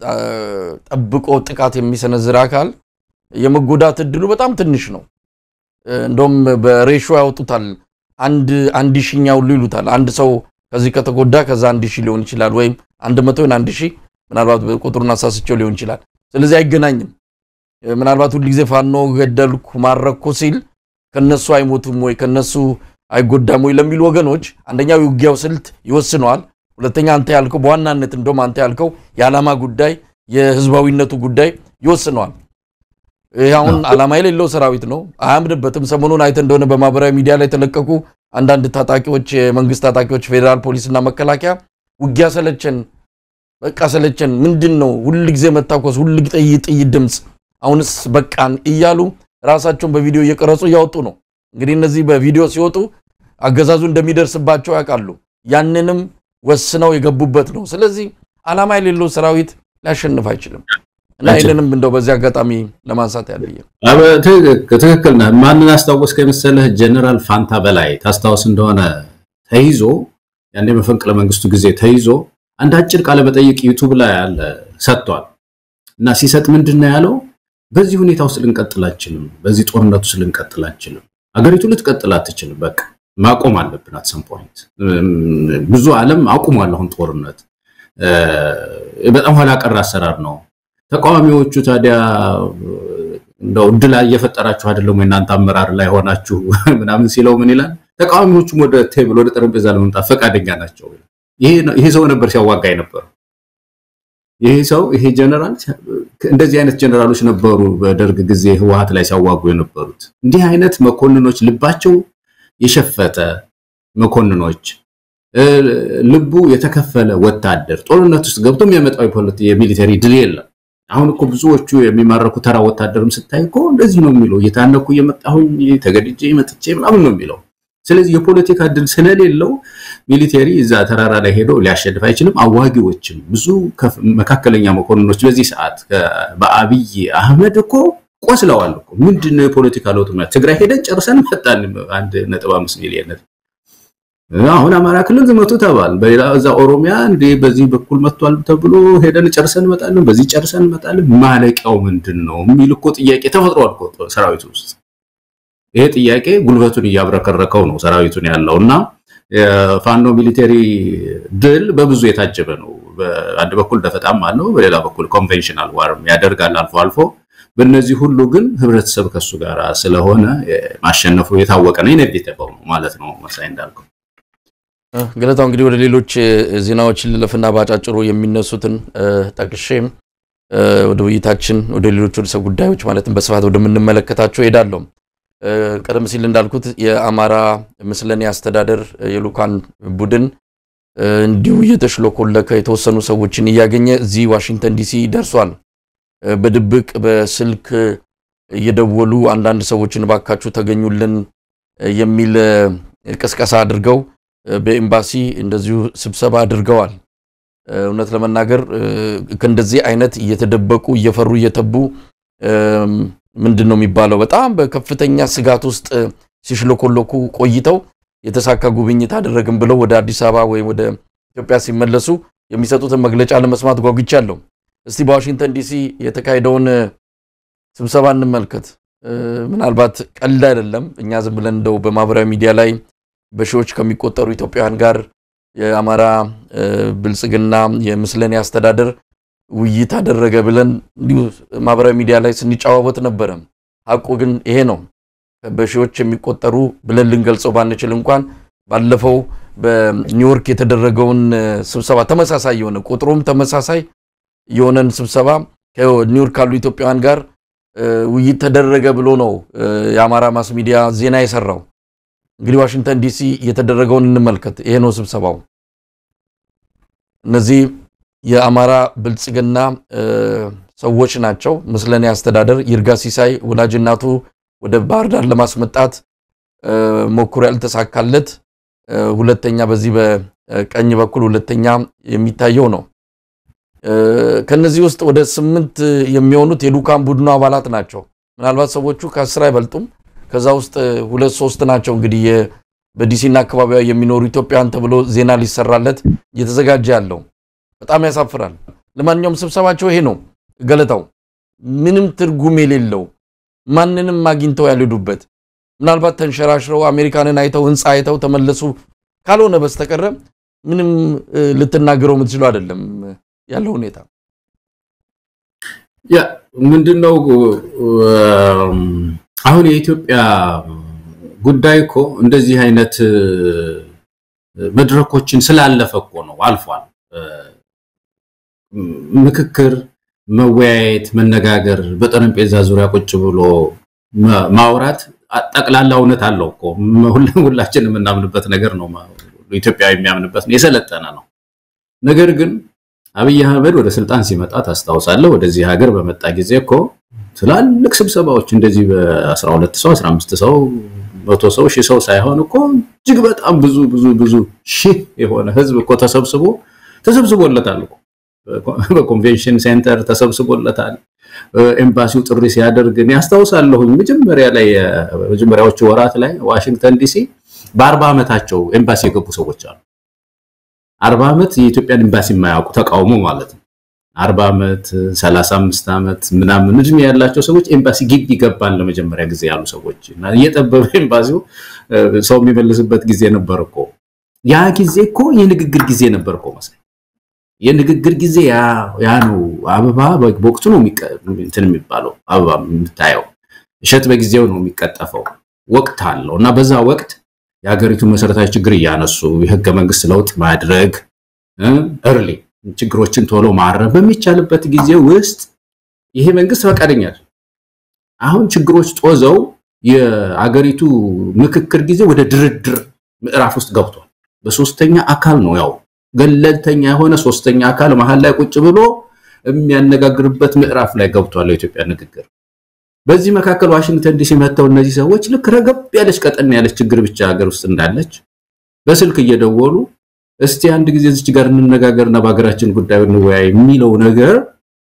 ጠብቆ ጥቃት የሚሰነዝር አካል የመጎዳት እድሉ በጣም ትንሽ ነው። እንደውም በሬሾ ያወጡታል። አንድ አንድ ሺኛ ሁሉ ይሉታል። አንድ ሰው ከዚህ ከተጎዳ ከዛ አንድ ሺህ ሊሆን ይችላል፣ ወይም አንድ መቶ ወይም አንድ ሺህ ምናልባት ቁጥሩን አሳስቸው ሊሆን ይችላል። ስለዚህ አይገናኝም። ምናልባት ሁል ጊዜ ፋኖ ገደልኩ ማረኩ ሲል ከነሱ አይሞቱም ወይ ከነሱ አይጎዳም ወይ ለሚሉ ወገኖች አንደኛው የውጊያው ስልት ይወስነዋል። ሁለተኛ አንተ ያልከው በዋናነት እንደውም አንተ ያልከው የዓላማ ጉዳይ የህዝባዊነቱ ጉዳይ ይወስነዋል። ይህ አሁን ዓላማ የሌለው ሰራዊት ነው፣ አያምንበትም። ሰሞኑን አይተ እንደሆነ በማህበራዊ ሚዲያ ላይ የተለቀቁ አንዳንድ ታጣቂዎች፣ የመንግስት ታጣቂዎች፣ ፌዴራል ፖሊስና መከላከያ ውጊያ ሰለቸን፣ በቃ ሰለቸን፣ ምንድን ነው ሁል ጊዜ መታኮስ፣ ሁል ጥይት ጥይት ድምፅ፣ አሁንስ በቃን እያሉ ራሳቸውን በቪዲዮ እየቀረጹ እያወጡ ነው። እንግዲህ እነዚህ በቪዲዮ ሲወጡ አገዛዙ እንደሚደርስባቸው ያውቃሉ። ያንንም ወስነው የገቡበት ነው። ስለዚህ ዓላማ የሌለው ሰራዊት ሊያሸንፍ አይችልም። እና ይህንንም እንደው በዚህ አጋጣሚ ለማንሳት ያለየ ትክክል ነህ። ማንን አስታወስከ የመሰለህ? ጀነራል ፋንታ በላይ ታስታውስ እንደሆነ ተይዞ ያኔ መፈንቅለ መንግስቱ ጊዜ ተይዞ አንድ አጭር ቃለ መጠይቅ ዩቱብ ላይ አለ ሰጥቷል። እና ሲሰጥ ምንድን ነው ያለው? በዚህ ሁኔታ ውስጥ ልንቀጥል አንችልም፣ በዚህ ጦርነት ውስጥ ልንቀጥል አንችልም። አገሪቱ ልትቀጥል አትችልም። በቃ ማቆም አለብን። አት ሰም ፖይንት ብዙ ዓለም አቁሟል። አሁን ጦርነት በጣም ኋላ ቀር አሰራር ነው። ተቃዋሚዎቹ ታዲያ እንደው እድል እየፈጠራችሁ አይደለም ወይ እናንተ አመራር ላይ ሆናችሁ ምናምን ሲለው ምን ይላል? ተቃዋሚዎቹም ወደ ቴብል ወደ ጠረጴዛ ለመምጣት ፈቃደኛ ናቸው። ይሄ ሰው ነበር ሲያዋጋ የነበረው። ይሄ ሰው ይሄ ጀነራል እንደዚህ አይነት ጀነራሎች ነበሩ በደርግ ጊዜ ህወሓት ላይ ሲያዋጉ የነበሩት። እንዲህ አይነት መኮንኖች ልባቸው የሸፈተ መኮንኖች ልቡ የተከፈለ ወታደር ጦርነት ውስጥ ገብቶ የሚያመጣው የሚሊተሪ ድል የለም። አሁን እኮ ብዙዎቹ የሚማረኩ ተራ ወታደርም ስታይ እኮ እንደዚህ ነው የሚለው፣ እየታነኩ እየመጣሁኝ ተገድጄ መጥቼ ምናምን ነው የሚለው። ስለዚህ የፖለቲካ ድል ስለሌለው ሚሊቴሪ እዛ ተራራ ላይ ሄዶ ሊያሸንፍ አይችልም። አዋጊዎችም ብዙ መካከለኛ መኮንኖች በዚህ ሰዓት በአብይ አህመድ እኮ ቆስለዋል እኮ። ምንድነው የፖለቲካ ለውጥ? ትግራይ ሄደን ጨርሰን መጣን። አንድ ነጥብ አምስት ሚሊዮን አሁን አማራ ክልል ዝመቱ ተባል፣ በሌላ እዛ ኦሮሚያ እንዴ በዚህ በኩል መጥቷል ተብሎ ሄደን ጨርሰን እንመጣለን፣ በዚህ ጨርሰን እንመጣለን። ማለቂያው ምንድን ነው የሚል እኮ ጥያቄ ተፈጥሯል እኮ ሰራዊቱ ውስጥ። ይሄ ጥያቄ ጉልበቱን እያብረከረከው ነው ሰራዊቱን ያለው እና የፋኖ ሚሊቴሪ ድል በብዙ የታጀበ ነው። በአንድ በኩል ደፈጣም አለው፣ በሌላ በኩል ኮንቬንሽናል ዋርም ያደርጋል አልፎ አልፎ። በእነዚህ ሁሉ ግን ህብረተሰብ ከሱ ጋር ስለሆነ ማሸነፉ የታወቀ ነው፣ ኢኔቪቴብል ነው ማለት ነው። መሳይ እንዳልከው ገለታው እንግዲህ ወደ ሌሎች ዜናዎች ልለፍና ባጫጭሩ የሚነሱትን ጠቅሼ ወደ ውይይታችን ወደ ሌሎች ርዕሰ ጉዳዮች ማለትም በስፋት ወደምንመለከታቸው ሄዳለሁ። ቀደም ሲል እንዳልኩት የአማራ ምስለኔ አስተዳደር የልኡካን ቡድን እንዲሁ እየተሽሎኮለከ የተወሰኑ ሰዎችን እያገኘ እዚህ ዋሽንግተን ዲሲ ደርሷል። በድብቅ በስልክ እየደወሉ አንዳንድ ሰዎችን ባካችሁ ተገኙልን የሚል ቅስቀሳ አድርገው በኤምባሲ እንደዚሁ ስብሰባ አድርገዋል። እውነት ለመናገር ከእንደዚህ አይነት እየተደበቁ እየፈሩ እየተቡ ምንድን ነው የሚባለው በጣም በከፍተኛ ስጋት ውስጥ ሲሽለኮለኩ ቆይተው የተሳካ ጉብኝት አደረግን ብለው ወደ አዲስ አበባ ወይም ወደ ኢትዮጵያ ሲመለሱ የሚሰጡትን መግለጫ ለመስማት ጓጉቻለሁ። እስቲ በዋሽንግተን ዲሲ የተካሄደውን ስብሰባ እንመልከት። ምናልባት ቀልድ አይደለም። እኛ ዝም ብለን እንደው በማህበራዊ ሚዲያ ላይ በሺዎች ከሚቆጠሩ ኢትዮጵያውያን ጋር የአማራ ብልጽግና የምስለኔ አስተዳደር ውይይት አደረገ ብለን እንዲሁ ማህበራዊ ሚዲያ ላይ ስንጨዋወት ነበረ። ሀቁ ግን ይሄ ነው። በሺዎች የሚቆጠሩ ብለን ልንገልጸው ባንችል እንኳን ባለፈው በኒውዮርክ የተደረገውን ስብሰባ ተመሳሳይ የሆነ ቁጥሩም ተመሳሳይ የሆነን ስብሰባ ከኒውዮርክ ካሉ ኢትዮጵያውያን ጋር ውይይት ተደረገ ብሎ ነው የአማራ ማስ ሚዲያ ዜና የሰራው። እንግዲህ ዋሽንግተን ዲሲ የተደረገውን እንመልከት። ይሄ ነው ስብሰባው። እነዚህ የአማራ ብልጽግና ሰዎች ናቸው። ምስለኔ አስተዳደር ይርጋ ሲሳይ ወላጅ እናቱ ወደ ባህር ዳር ለማስመጣት ሞክሮ ያልተሳካለት ሁለተኛ፣ በዚህ በቀኝ በኩል ሁለተኛ የሚታየው ነው። ከነዚህ ውስጥ ወደ ስምንት የሚሆኑት የልኡካን ቡድኑ አባላት ናቸው። ምናልባት ሰዎቹ ከአስር አይበልጡም። ከዛ ውስጥ ሁለት ሶስት ናቸው እንግዲህ በዲሲና አካባቢዋ የሚኖሩ ኢትዮጵያውያን ተብሎ ዜና ሊሰራለት እየተዘጋጀ ያለው በጣም ያሳፍራል። ለማንኛውም ስብሰባቸው ይሄ ነው። ገለታው ምንም ትርጉም የሌለው ማንንም አግኝተው ያልሄዱበት ምናልባት ተንሸራሽረው አሜሪካንን አይተው ህንፃ አይተው ተመለሱ ካልሆነ በስተቀረ ምንም ልትናገረው የምትችለው አይደለም ያለው ሁኔታ። ያ ምንድነው አሁን የኢትዮጵያ ጉዳይ እኮ እንደዚህ አይነት መድረኮችን ስላለፈ እኮ ነው አልፏል። ምክክር፣ መወያየት፣ መነጋገር፣ በጠረጴዛ ዙሪያ ቁጭ ብሎ ማውራት ጠቅላላ እውነት አለው እኮ ሁላችን የምናምንበት ነገር ነው። ኢትዮጵያ የሚያምንበት ነው፣ የሰለጠነ ነው። ነገር ግን አብይ አህመድ ወደ ስልጣን ሲመጣ ታስታውሳለህ፣ ወደዚህ ሀገር በመጣ ጊዜ እኮ ትላልቅ ስብሰባዎች እንደዚህ በ12 ሰው 15 ሰው መቶ ሰው ሺህ ሰው ሳይሆን እኮ እጅግ በጣም ብዙ ብዙ ብዙ ሺህ የሆነ ህዝብ እኮ ተሰብስቦ ተሰብስቦለታል እኮ በኮንቬንሽን ሴንተር ተሰብስቦለታል። ኤምባሲው ጥሪ ሲያደርግ እኔ አስታውሳለሁ መጀመሪያ ላይ መጀመሪያዎቹ ወራት ላይ ዋሽንግተን ዲሲ በአርባ ዓመታቸው ኤምባሲ የገቡ ሰዎች አሉ። አርባ ዓመት የኢትዮጵያን ኤምባሲ የማያውቁ ተቃውሞ ማለት ነው። አርባ ዓመት ሰላሳ አምስት ዓመት ምናምን እድሜ ያላቸው ሰዎች ኤምባሲ ግቢ ገባን ለመጀመሪያ ጊዜ ያሉ ሰዎች እና እየጠበበ ኤምባሲው ሰው የሚመልስበት ጊዜ ነበር እኮ። ያ ጊዜ እኮ የንግግር ጊዜ ነበር እኮ መሳይ የንግግር ጊዜ ያ ነው። አበባ በወቅቱ ነው እንትን የሚባለው አበባ የምታየው እሸት በጊዜው ነው የሚቀጠፈው። ወቅት አለው እና በዛ ወቅት የሀገሪቱን መሰረታዊ ችግር እያነሱ የህገ መንግስት ለውጥ ማድረግ እርሊ ችግሮችን ቶሎ ማረም በሚቻልበት ጊዜ ውስጥ ይሄ መንግስት ፈቃደኛ አሁን ችግሮች ጦዘው የአገሪቱ ምክክር ጊዜ ወደ ድርድር ምዕራፍ ውስጥ ገብቷል። በሶስተኛ አካል ነው ያው ገለልተኛ የሆነ ሶስተኛ አካል መሀል ላይ ቁጭ ብሎ የሚያነጋግርበት ምዕራፍ ላይ ገብቷል የኢትዮጵያ ንግግር። በዚህ መካከል ዋሽንግተን ዲሲ መጥተው እነዚህ ሰዎች ልክ ረገብ ያለች ቀጠን ያለች ችግር ብቻ ሀገር ውስጥ እንዳለች በስልክ እየደወሉ እስቲ አንድ ጊዜ እዚች ጋር እንነጋገርና በሀገራችን ጉዳይ እንወያይ የሚለው ነገር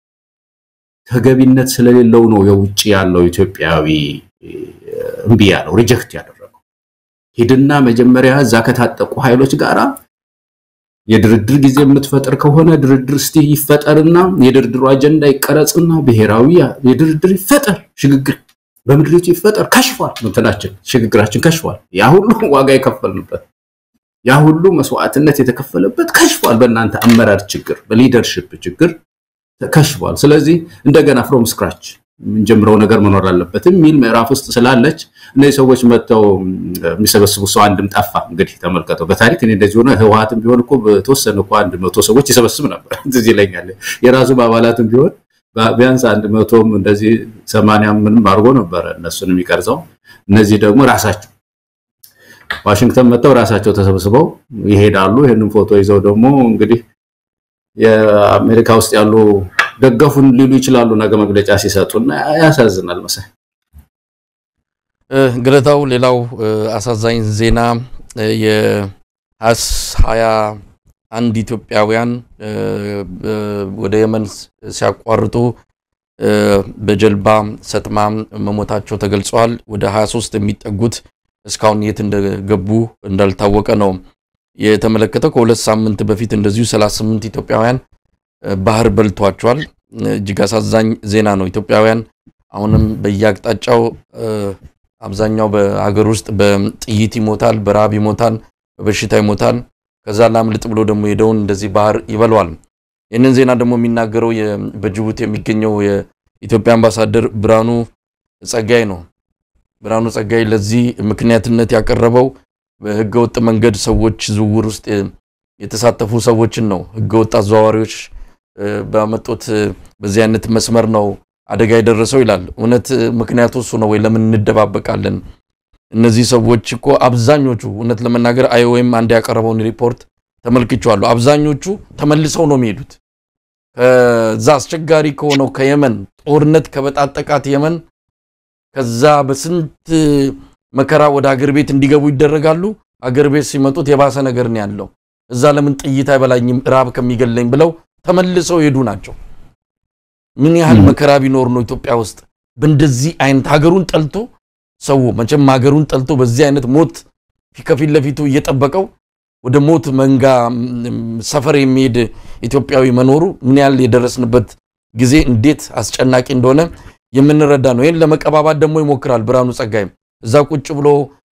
ተገቢነት ስለሌለው ነው የውጭ ያለው ኢትዮጵያዊ እምቢ ያለው ሪጀክት ያደረገው። ሂድና መጀመሪያ እዛ ከታጠቁ ኃይሎች ጋራ የድርድር ጊዜ የምትፈጥር ከሆነ ድርድር እስቲ ይፈጠርና የድርድሩ አጀንዳ ይቀረጽና ብሔራዊ የድርድር ይፈጠር፣ ሽግግር በምድሪቱ ይፈጠር። ከሽፏል፣ እንትናችን ሽግግራችን ከሽፏል። ያ ሁሉ ዋጋ የከፈልንበት ያ ሁሉ መስዋዕትነት የተከፈለበት ከሽፏል። በእናንተ አመራር ችግር፣ በሊደርሽፕ ችግር ከሽፏል። ስለዚህ እንደገና ፍሮም ስክራች የምንጀምረው ነገር መኖር አለበት የሚል ምዕራፍ ውስጥ ስላለች እነዚህ ሰዎች መጥተው የሚሰበስቡ ሰው አንድም ጠፋ። እንግዲህ ተመልከተው በታሪክ እኔ እንደዚህ ሆነ። ህወሓትም ቢሆን እኮ በተወሰነ እኮ አንድ መቶ ሰዎች ይሰበስብ ነበር። ትዝ ይለኛል። የራሱም አባላትም ቢሆን ቢያንስ አንድ መቶም እንደዚህ ሰማንያ ምንም አድርጎ ነበረ እነሱን የሚቀርጸው። እነዚህ ደግሞ ራሳቸው ዋሽንግተን መጥተው ራሳቸው ተሰብስበው ይሄዳሉ። ይህንን ፎቶ ይዘው ደግሞ እንግዲህ የአሜሪካ ውስጥ ያሉ ደገፉን ሊሉ ይችላሉ ነገ መግለጫ ሲሰጡና ያሳዝናል። መሳይ ገለታው፣ ሌላው አሳዛኝ ዜና የሀያ አንድ ኢትዮጵያውያን ወደ የመን ሲያቋርጡ በጀልባ ሰጥማ መሞታቸው ተገልጿል። ወደ 23 የሚጠጉት እስካሁን የት እንደገቡ እንዳልታወቀ ነው የተመለከተው። ከሁለት ሳምንት በፊት እንደዚሁ 38 ኢትዮጵያውያን ባህር በልቷቸዋል። እጅግ አሳዛኝ ዜና ነው። ኢትዮጵያውያን አሁንም በየአቅጣጫው አብዛኛው በሀገር ውስጥ በጥይት ይሞታል፣ በረሃብ ይሞታል፣ በበሽታ ይሞታል። ከዛ ላምልጥ ብሎ ደግሞ ሄደውን እንደዚህ ባህር ይበለዋል። ይህንን ዜና ደግሞ የሚናገረው በጅቡቲ የሚገኘው የኢትዮጵያ አምባሳደር ብርሃኑ ጸጋይ ነው። ብርሃኑ ጸጋይ ለዚህ ምክንያትነት ያቀረበው በህገወጥ መንገድ ሰዎች ዝውውር ውስጥ የተሳተፉ ሰዎችን ነው። ህገወጥ አዘዋዋሪዎች ባመጡት በዚህ አይነት መስመር ነው አደጋ የደረሰው ይላል። እውነት ምክንያቱ እሱ ነው ወይ? ለምን እንደባበቃለን? እነዚህ ሰዎች እኮ አብዛኞቹ እውነት ለመናገር አይኦኤም አንድ ያቀረበውን ሪፖርት ተመልክቼዋለሁ። አብዛኞቹ ተመልሰው ነው የሚሄዱት ከዛ አስቸጋሪ ከሆነው ከየመን ጦርነት ከበጣጠቃት የመን ከዛ በስንት መከራ ወደ አገር ቤት እንዲገቡ ይደረጋሉ። አገር ቤት ሲመጡት የባሰ ነገር ነው ያለው። እዛ ለምን ጥይት አይበላኝም ራብ ከሚገለኝ ብለው ተመልሰው የሄዱ ናቸው። ምን ያህል መከራ ቢኖር ነው ኢትዮጵያ ውስጥ በእንደዚህ አይነት ሀገሩን ጠልቶ ሰው መቼም ሀገሩን ጠልቶ በዚህ አይነት ሞት ከፊት ለፊቱ እየጠበቀው ወደ ሞት መንጋ ሰፈር የሚሄድ ኢትዮጵያዊ መኖሩ ምን ያህል የደረስንበት ጊዜ እንዴት አስጨናቂ እንደሆነ የምንረዳ ነው። ይህን ለመቀባባት ደግሞ ይሞክራል ብርሃኑ ጸጋይም እዛ ቁጭ ብሎ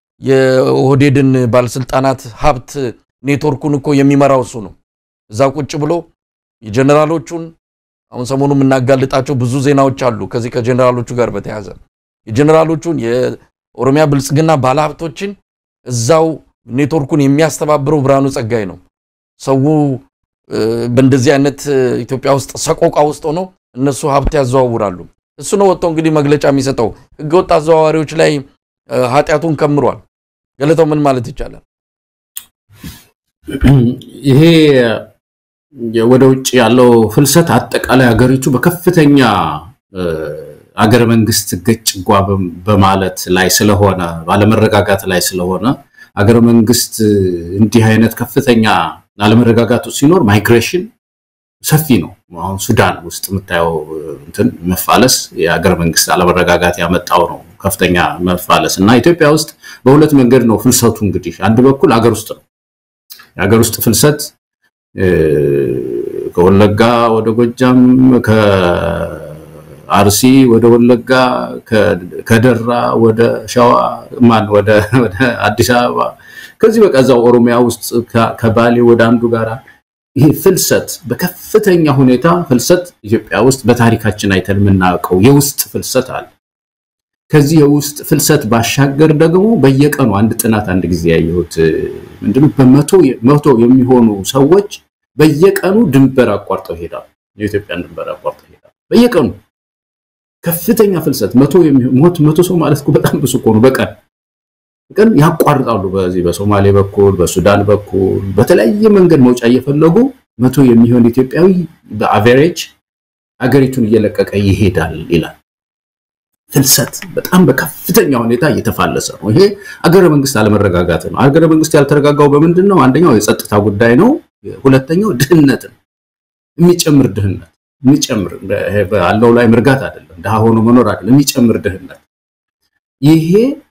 የኦህዴድን ባለስልጣናት ሀብት ኔትወርኩን እኮ የሚመራው እሱ ነው። እዛ ቁጭ ብሎ የጀኔራሎቹን አሁን ሰሞኑ የምናጋልጣቸው ብዙ ዜናዎች አሉ። ከዚህ ከጀኔራሎቹ ጋር በተያያዘ የጀኔራሎቹን የኦሮሚያ ብልጽግና ባለሀብቶችን እዛው ኔትወርኩን የሚያስተባብረው ብርሃኑ ጸጋይ ነው። ሰው በእንደዚህ አይነት ኢትዮጵያ ውስጥ ሰቆቃ ውስጥ ሆኖ እነሱ ሀብት ያዘዋውራሉ። እሱ ነው ወጥቶ እንግዲህ መግለጫ የሚሰጠው። ህገወጥ አዘዋዋሪዎች ላይ ኃጢአቱን ከምሯል። ገለታው ምን ማለት ይቻላል? ይሄ ወደ ውጭ ያለው ፍልሰት አጠቃላይ ሀገሪቱ በከፍተኛ አገረ መንግስት ገጭ ጓ በማለት ላይ ስለሆነ ባለመረጋጋት ላይ ስለሆነ አገረ መንግስት እንዲህ አይነት ከፍተኛ አለመረጋጋቱ ሲኖር ማይግሬሽን ሰፊ ነው። አሁን ሱዳን ውስጥ የምታየው እንትን መፋለስ የአገረ መንግስት አለመረጋጋት ያመጣው ነው ከፍተኛ መፋለስ እና ኢትዮጵያ ውስጥ በሁለት መንገድ ነው ፍልሰቱ። እንግዲህ አንድ በኩል አገር ውስጥ ነው። የሀገር ውስጥ ፍልሰት ከወለጋ ወደ ጎጃም፣ ከአርሲ ወደ ወለጋ፣ ከደራ ወደ ሸዋ ማን ወደ አዲስ አበባ ከዚህ በቃ እዛው ኦሮሚያ ውስጥ ከባሌ ወደ አንዱ ጋራ ይሄ ፍልሰት በከፍተኛ ሁኔታ ፍልሰት ኢትዮጵያ ውስጥ በታሪካችን አይተን የምናውቀው የውስጥ ፍልሰት አለ። ከዚህ የውስጥ ፍልሰት ባሻገር ደግሞ በየቀኑ አንድ ጥናት አንድ ጊዜ ያየሁት ምንድነው በመቶ መቶ የሚሆኑ ሰዎች በየቀኑ ድንበር አቋርጠው ይሄዳሉ። የኢትዮጵያን ድንበር አቋርጠው ይሄዳሉ በየቀኑ ከፍተኛ ፍልሰት መቶ የሚሞት መቶ ሰው ማለት እኮ በጣም ብዙ እኮ ነው። በቀን በቀን ያቋርጣሉ። በዚህ በሶማሌ በኩል በሱዳን በኩል በተለያየ መንገድ መውጫ እየፈለጉ መቶ የሚሆን ኢትዮጵያዊ በአቨሬጅ አገሪቱን እየለቀቀ ይሄዳል ይላል። ፍልሰት በጣም በከፍተኛ ሁኔታ እየተፋለሰ ነው። ይሄ አገረ መንግስት አለመረጋጋት ነው። አገረ መንግስት ያልተረጋጋው በምንድን ነው? አንደኛው የጸጥታ ጉዳይ ነው። ሁለተኛው ድህነት ነው። የሚጨምር ድህነት የሚጨምር ባለው ላይ ምርጋት አይደለም፣ ድሃ ሆኖ መኖር አይደለም፣ የሚጨምር ድህነት። ይሄ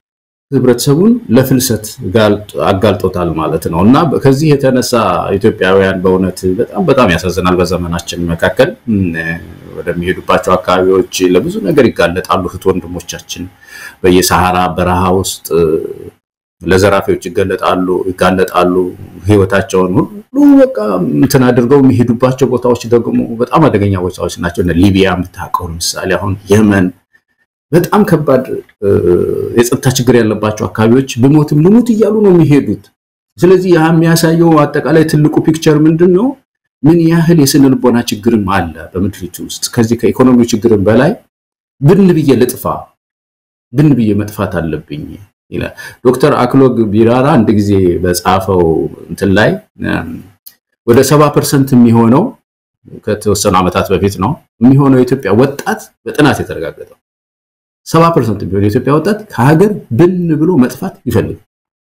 ህብረተሰቡን ለፍልሰት አጋልጦታል ማለት ነው እና ከዚህ የተነሳ ኢትዮጵያውያን በእውነት በጣም በጣም ያሳዝናል። በዘመናችን መካከል ወደሚሄዱባቸው አካባቢዎች ለብዙ ነገር ይጋለጣሉ። እህት ወንድሞቻችን በየሰሃራ በረሃ ውስጥ ለዘራፊዎች ይገለጣሉ ይጋለጣሉ። ህይወታቸውን ሁሉ በቃ እንትን አድርገው የሚሄዱባቸው ቦታዎች ደግሞ በጣም አደገኛ ቦታዎች ናቸው። ሊቢያ የምታውቀው ምሳሌ አሁን የመን በጣም ከባድ የጸጥታ ችግር ያለባቸው አካባቢዎች ብሞትም ልሙት እያሉ ነው የሚሄዱት። ስለዚህ ያ የሚያሳየው አጠቃላይ ትልቁ ፒክቸር ምንድን ነው? ምን ያህል የስነ ልቦና ችግርም አለ በምድሪቱ ውስጥ። ከዚህ ከኢኮኖሚው ችግርም በላይ ብን ብዬ ልጥፋ፣ ብን ብዬ መጥፋት አለብኝ ይላል ዶክተር አክሎግ ቢራራ አንድ ጊዜ በጻፈው እንትን ላይ ወደ ሰባ ፐርሰንት የሚሆነው ከተወሰኑ ዓመታት በፊት ነው የሚሆነው የኢትዮጵያ ወጣት በጥናት የተረጋገጠው ሰባ ፐርሰንት የሚሆን የኢትዮጵያ ወጣት ከሀገር ብን ብሎ መጥፋት ይፈልግ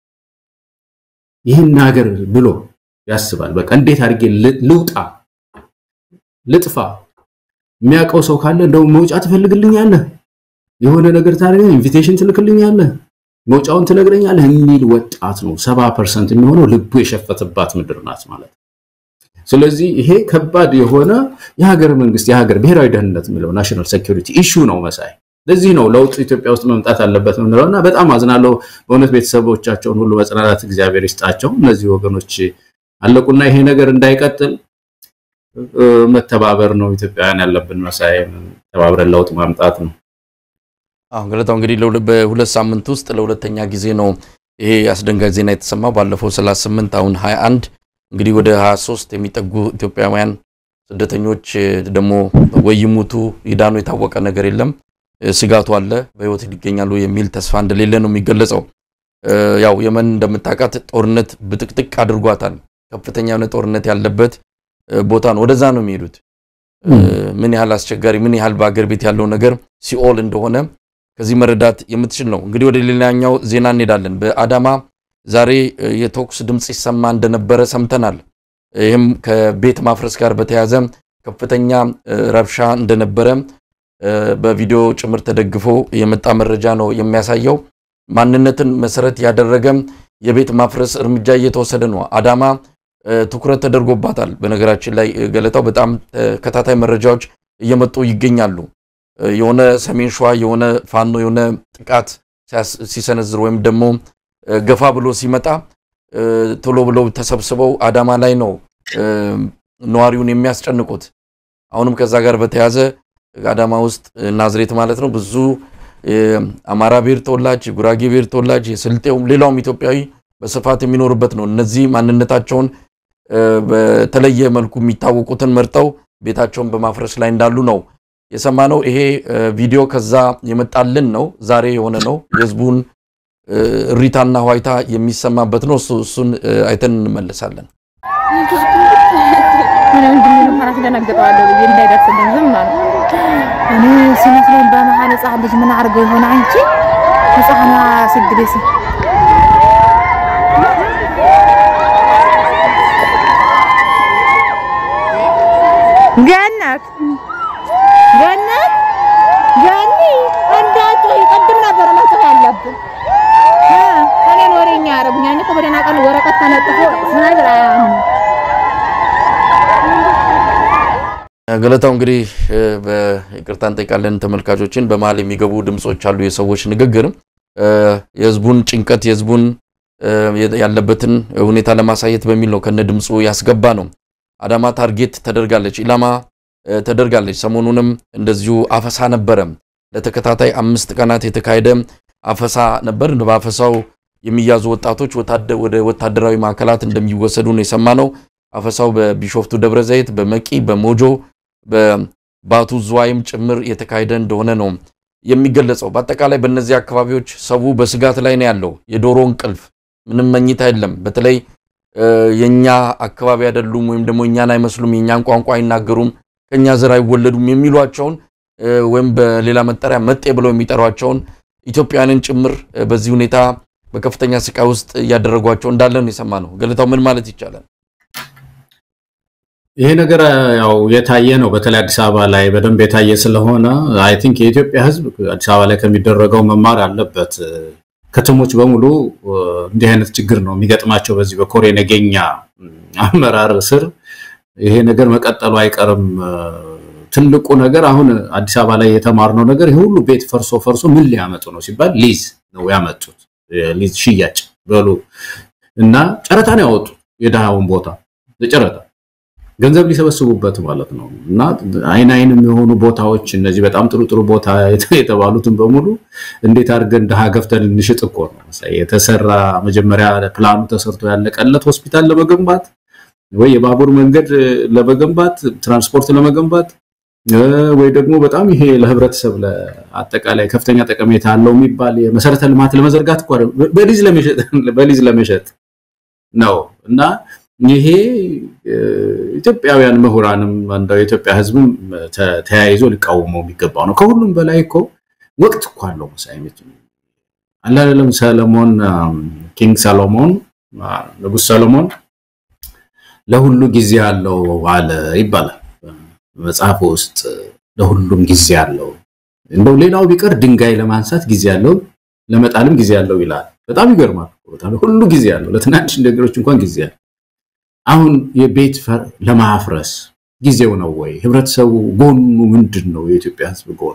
ይህን ሀገር ብሎ ያስባል። በቃ እንዴት አድርጌ ልውጣ፣ ልጥፋ። የሚያውቀው ሰው ካለ እንደው መውጫ ትፈልግልኛለህ፣ የሆነ ነገር ታደርገ ኢንቪቴሽን ትልክልኛለህ፣ መውጫውን ትነግረኛለህ የሚል ወጣት ነው። ሰባ ፐርሰንት የሚሆነው ልቡ የሸፈተባት ምድር ናት ማለት። ስለዚህ ይሄ ከባድ የሆነ የሀገር መንግስት የሀገር ብሔራዊ ደህንነት የሚለው ናሽናል ሴኩሪቲ ኢሹ ነው መሳይ ለዚህ ነው ለውጥ ኢትዮጵያ ውስጥ መምጣት አለበት የምንለው እና በጣም አዝናለሁ በእውነት ቤተሰቦቻቸውን ሁሉ መጽናናት እግዚአብሔር ይስጣቸው። እነዚህ ወገኖች አለቁና ይሄ ነገር እንዳይቀጥል መተባበር ነው ኢትዮጵያውያን ያለብን መሳይ፣ ተባብረን ለውጥ ማምጣት ነው። አሁን ገለታው እንግዲህ በሁለት ሳምንት ውስጥ ለሁለተኛ ጊዜ ነው ይሄ አስደንጋጭ ዜና የተሰማው። ባለፈው 38 አሁን 21 እንግዲህ ወደ 23 የሚጠጉ ኢትዮጵያውያን ስደተኞች ደግሞ ወይ ይሙቱ ይዳኑ የታወቀ ነገር የለም ስጋቱ አለ። በህይወት ይገኛሉ የሚል ተስፋ እንደሌለ ነው የሚገለጸው። ያው የመን እንደምታውቃት ጦርነት ብጥቅጥቅ አድርጓታል። ከፍተኛ የሆነ ጦርነት ያለበት ቦታ ነው። ወደዛ ነው የሚሄዱት። ምን ያህል አስቸጋሪ፣ ምን ያህል በአገር ቤት ያለው ነገር ሲኦል እንደሆነ ከዚህ መረዳት የምትችል ነው። እንግዲህ ወደ ሌላኛው ዜና እንሄዳለን። በአዳማ ዛሬ የተኩስ ድምፅ ይሰማ እንደነበረ ሰምተናል። ይህም ከቤት ማፍረስ ጋር በተያያዘ ከፍተኛ ረብሻ እንደነበረ በቪዲዮ ጭምር ተደግፎ የመጣ መረጃ ነው የሚያሳየው። ማንነትን መሰረት ያደረገ የቤት ማፍረስ እርምጃ እየተወሰደ ነው። አዳማ ትኩረት ተደርጎባታል። በነገራችን ላይ ገለታው በጣም ተከታታይ መረጃዎች እየመጡ ይገኛሉ። የሆነ ሰሜን ሸዋ የሆነ ፋኖ የሆነ ጥቃት ሲሰነዝር ወይም ደግሞ ገፋ ብሎ ሲመጣ ቶሎ ብለው ተሰብስበው አዳማ ላይ ነው ነዋሪውን የሚያስጨንቁት። አሁንም ከዛ ጋር በተያያዘ አዳማ ውስጥ ናዝሬት ማለት ነው ብዙ የአማራ ብሔር ተወላጅ፣ የጉራጌ ብሔር ተወላጅ፣ የስልጤውም ሌላውም ኢትዮጵያዊ በስፋት የሚኖርበት ነው። እነዚህ ማንነታቸውን በተለየ መልኩ የሚታወቁትን መርጠው ቤታቸውን በማፍረስ ላይ እንዳሉ ነው የሰማነው። ይሄ ቪዲዮ ከዛ የመጣልን ነው፣ ዛሬ የሆነ ነው። የህዝቡን እሪታና ዋይታ የሚሰማበት ነው። እሱን አይተን እንመለሳለን። ደነግጠዋለሁ ብዬ እንዳይደርስልን ዝም ማለት እኔ ሲመስለኝ በመሀል ህፃን ልጅ ምን አድርገው ይሆን አንቺ ህፃኗ ስግደስ ገነት ገነት ገኒ እንዳቶ ይቀድም ነበር መጽፍ ያለብን እኔን ወሬኛ ያረጉኛ እኔ እኮ በደህና ቀን ወረቀት ተለጥፎ ስነግር አያሁን ገለታው እንግዲህ በይቅርታ እንጠይቃለን ተመልካቾችን። በመሀል የሚገቡ ድምፆች አሉ፣ የሰዎች ንግግር የህዝቡን ጭንቀት የህዝቡን ያለበትን ሁኔታ ለማሳየት በሚል ነው ከነ ድምፁ ያስገባ ነው። አዳማ ታርጌት ተደርጋለች፣ ኢላማ ተደርጋለች። ሰሞኑንም እንደዚሁ አፈሳ ነበረ። ለተከታታይ አምስት ቀናት የተካሄደ አፈሳ ነበር። በአፈሳው የሚያዙ ወጣቶች ወደ ወታደራዊ ማዕከላት እንደሚወሰዱ ነው የሰማነው። አፈሳው በቢሾፍቱ ደብረ ዘይት፣ በመቂ፣ በሞጆ በባቱ ዝዋይም ጭምር የተካሄደ እንደሆነ ነው የሚገለጸው። በአጠቃላይ በእነዚህ አካባቢዎች ሰው በስጋት ላይ ነው ያለው። የዶሮ እንቅልፍ ምንም መኝታ የለም። በተለይ የኛ አካባቢ አይደሉም ወይም ደግሞ እኛን አይመስሉም፣ የእኛን ቋንቋ አይናገሩም፣ ከኛ ዘር አይወለዱም የሚሏቸውን ወይም በሌላ መጠሪያ መጤ ብለው የሚጠሯቸውን ኢትዮጵያውያንን ጭምር በዚህ ሁኔታ በከፍተኛ ስቃይ ውስጥ እያደረጓቸው እንዳለ ነው የሰማነው። ገለታው ምን ማለት ይቻላል? ይሄ ነገር ያው የታየ ነው። በተለይ አዲስ አበባ ላይ በደንብ የታየ ስለሆነ አይ ቲንክ የኢትዮጵያ ሕዝብ አዲስ አበባ ላይ ከሚደረገው መማር አለበት። ከተሞች በሙሉ እንዲህ አይነት ችግር ነው የሚገጥማቸው። በዚህ በኮሬ ነገኛ አመራር ስር ይሄ ነገር መቀጠሉ አይቀርም። ትልቁ ነገር አሁን አዲስ አበባ ላይ የተማርነው ነገር ይሄ ሁሉ ቤት ፈርሶ ፈርሶ ምን ሊያመጡ ነው ሲባል ሊዝ ነው ያመጡት። ሊዝ ሽያጭ በሉ እና ጨረታ ነው ያወጡት። የድሃውን ቦታ ለጨረታ ገንዘብ ሊሰበስቡበት ማለት ነው። እና አይን አይን የሚሆኑ ቦታዎች እነዚህ በጣም ጥሩ ጥሩ ቦታ የተባሉትን በሙሉ እንዴት አድርገን ድሃ ገፍተን እንሽጥ እኮ ነው የተሰራ። መጀመሪያ ፕላኑ ተሰርቶ ያለቀለት ሆስፒታል ለመገንባት ወይ የባቡር መንገድ ለመገንባት ትራንስፖርት ለመገንባት ወይ ደግሞ በጣም ይሄ ለህብረተሰብ ለአጠቃላይ ከፍተኛ ጠቀሜታ አለው የሚባል የመሰረተ ልማት ለመዘርጋት እኮ በሊዝ ለመሸጥ ነው እና ይሄ ኢትዮጵያውያን ምሁራንም እንደው የኢትዮጵያ ህዝብም ተያይዞ ሊቃወመው የሚገባው ነው። ከሁሉም በላይ እኮ ወቅት እኮ አለው መሳይነት አላለም። ሰለሞን ኪንግ ሰሎሞን ንጉስ ሰሎሞን ለሁሉ ጊዜ አለው አለ ይባላል መጽሐፍ ውስጥ ለሁሉም ጊዜ አለው። እንደው ሌላው ቢቀር ድንጋይ ለማንሳት ጊዜ አለው፣ ለመጣልም ጊዜ አለው ይላል። በጣም ይገርማል። ሁሉ ጊዜ አለው። ለትናንሽ ነገሮች እንኳን ጊዜ አለው። አሁን የቤት ለማፍረስ ጊዜው ነው ወይ? ህብረተሰቡ ጎኑ ምንድን ነው? የኢትዮጵያ ህዝብ ጎኑ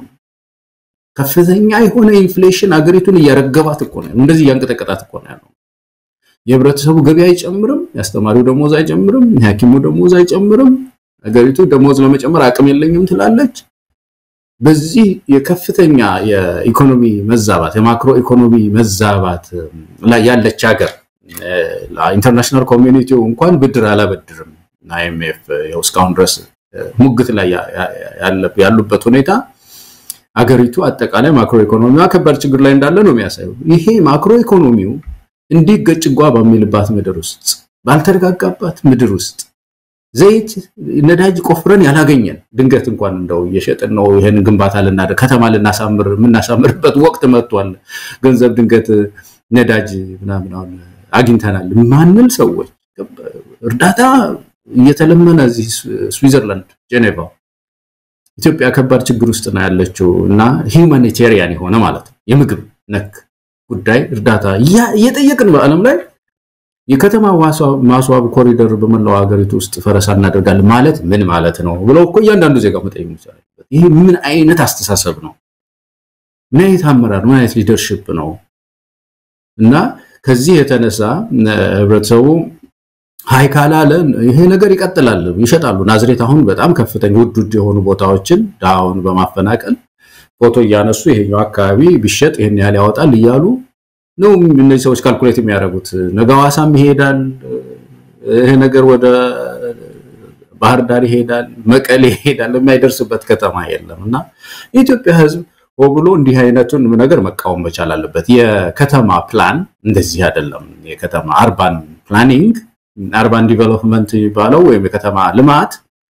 ከፍተኛ የሆነ ኢንፍሌሽን አገሪቱን እያረገባት እኮ ነው። እንደዚህ እያንቀጠቀጣት እኮ ነው ያለው። የህብረተሰቡ ገቢ አይጨምርም፣ የአስተማሪው ደሞዝ አይጨምርም፣ የሐኪሙ ደሞዝ አይጨምርም። አገሪቱ ደሞዝ ለመጨመር አቅም የለኝም ትላለች። በዚህ የከፍተኛ የኢኮኖሚ መዛባት የማክሮ ኢኮኖሚ መዛባት ላይ ያለች ሀገር ኢንተርናሽናል ኮሚኒቲው እንኳን ብድር አላበድርም አይኤምኤፍ ያው እስካሁን ድረስ ሙግት ላይ ያሉበት ሁኔታ አገሪቱ አጠቃላይ ማክሮ ኢኮኖሚዋ ከባድ ችግር ላይ እንዳለ ነው የሚያሳየው። ይሄ ማክሮ ኢኮኖሚው እንዲገጭ ጓ በሚልባት ምድር ውስጥ ባልተረጋጋባት ምድር ውስጥ ዘይት ነዳጅ ቆፍረን ያላገኘን ድንገት እንኳን እንደው እየሸጥን ነው ይሄን ግንባታ ልናደርግ ከተማ ልናሳምር የምናሳምርበት ወቅት መጥቷል። ገንዘብ ድንገት ነዳጅ ምናምን አሁን አግኝተናል ማንል ሰዎች እርዳታ እየተለመነ እዚህ ስዊዘርላንድ ጄኔቫ ኢትዮጵያ ከባድ ችግር ውስጥ ነው ያለችው እና ሂውማኒቴሪያን የሆነ ማለት ነው የምግብ ነክ ጉዳይ እርዳታ እየጠየቅን በዓለም ላይ የከተማ ማስዋብ ኮሪደር በመላው ሀገሪቱ ውስጥ ፈረሳ እናደርጋለን ማለት ምን ማለት ነው ብለው እኮ እያንዳንዱ ዜጋ መጠየቅ ይችላል። ይህ ምን አይነት አስተሳሰብ ነው? ምን አይነት አመራር፣ ምን አይነት ሊደርሽፕ ነው? እና ከዚህ የተነሳ ህብረተሰቡ ሀይ ካላለ ይሄ ነገር ይቀጥላል። ይሸጣሉ። ናዝሬት አሁን በጣም ከፍተኛ ውድ ውድ የሆኑ ቦታዎችን ድሃውን በማፈናቀል ፎቶ እያነሱ ይሄኛው አካባቢ ቢሸጥ ይሄን ያህል ያወጣል እያሉ ነው እነዚህ ሰዎች ካልኩሌት የሚያደርጉት። ነገ ሐዋሳም ይሄዳል ይሄ ነገር ወደ ባህር ዳር ይሄዳል፣ መቀሌ ይሄዳል። የማይደርስበት ከተማ የለም እና የኢትዮጵያ ህዝብ ብሎ እንዲህ አይነቱን ነገር መቃወም መቻል አለበት። የከተማ ፕላን እንደዚህ አይደለም። የከተማ አርባን ፕላኒንግ አርባን ዲቨሎፕመንት የሚባለው ወይም የከተማ ልማት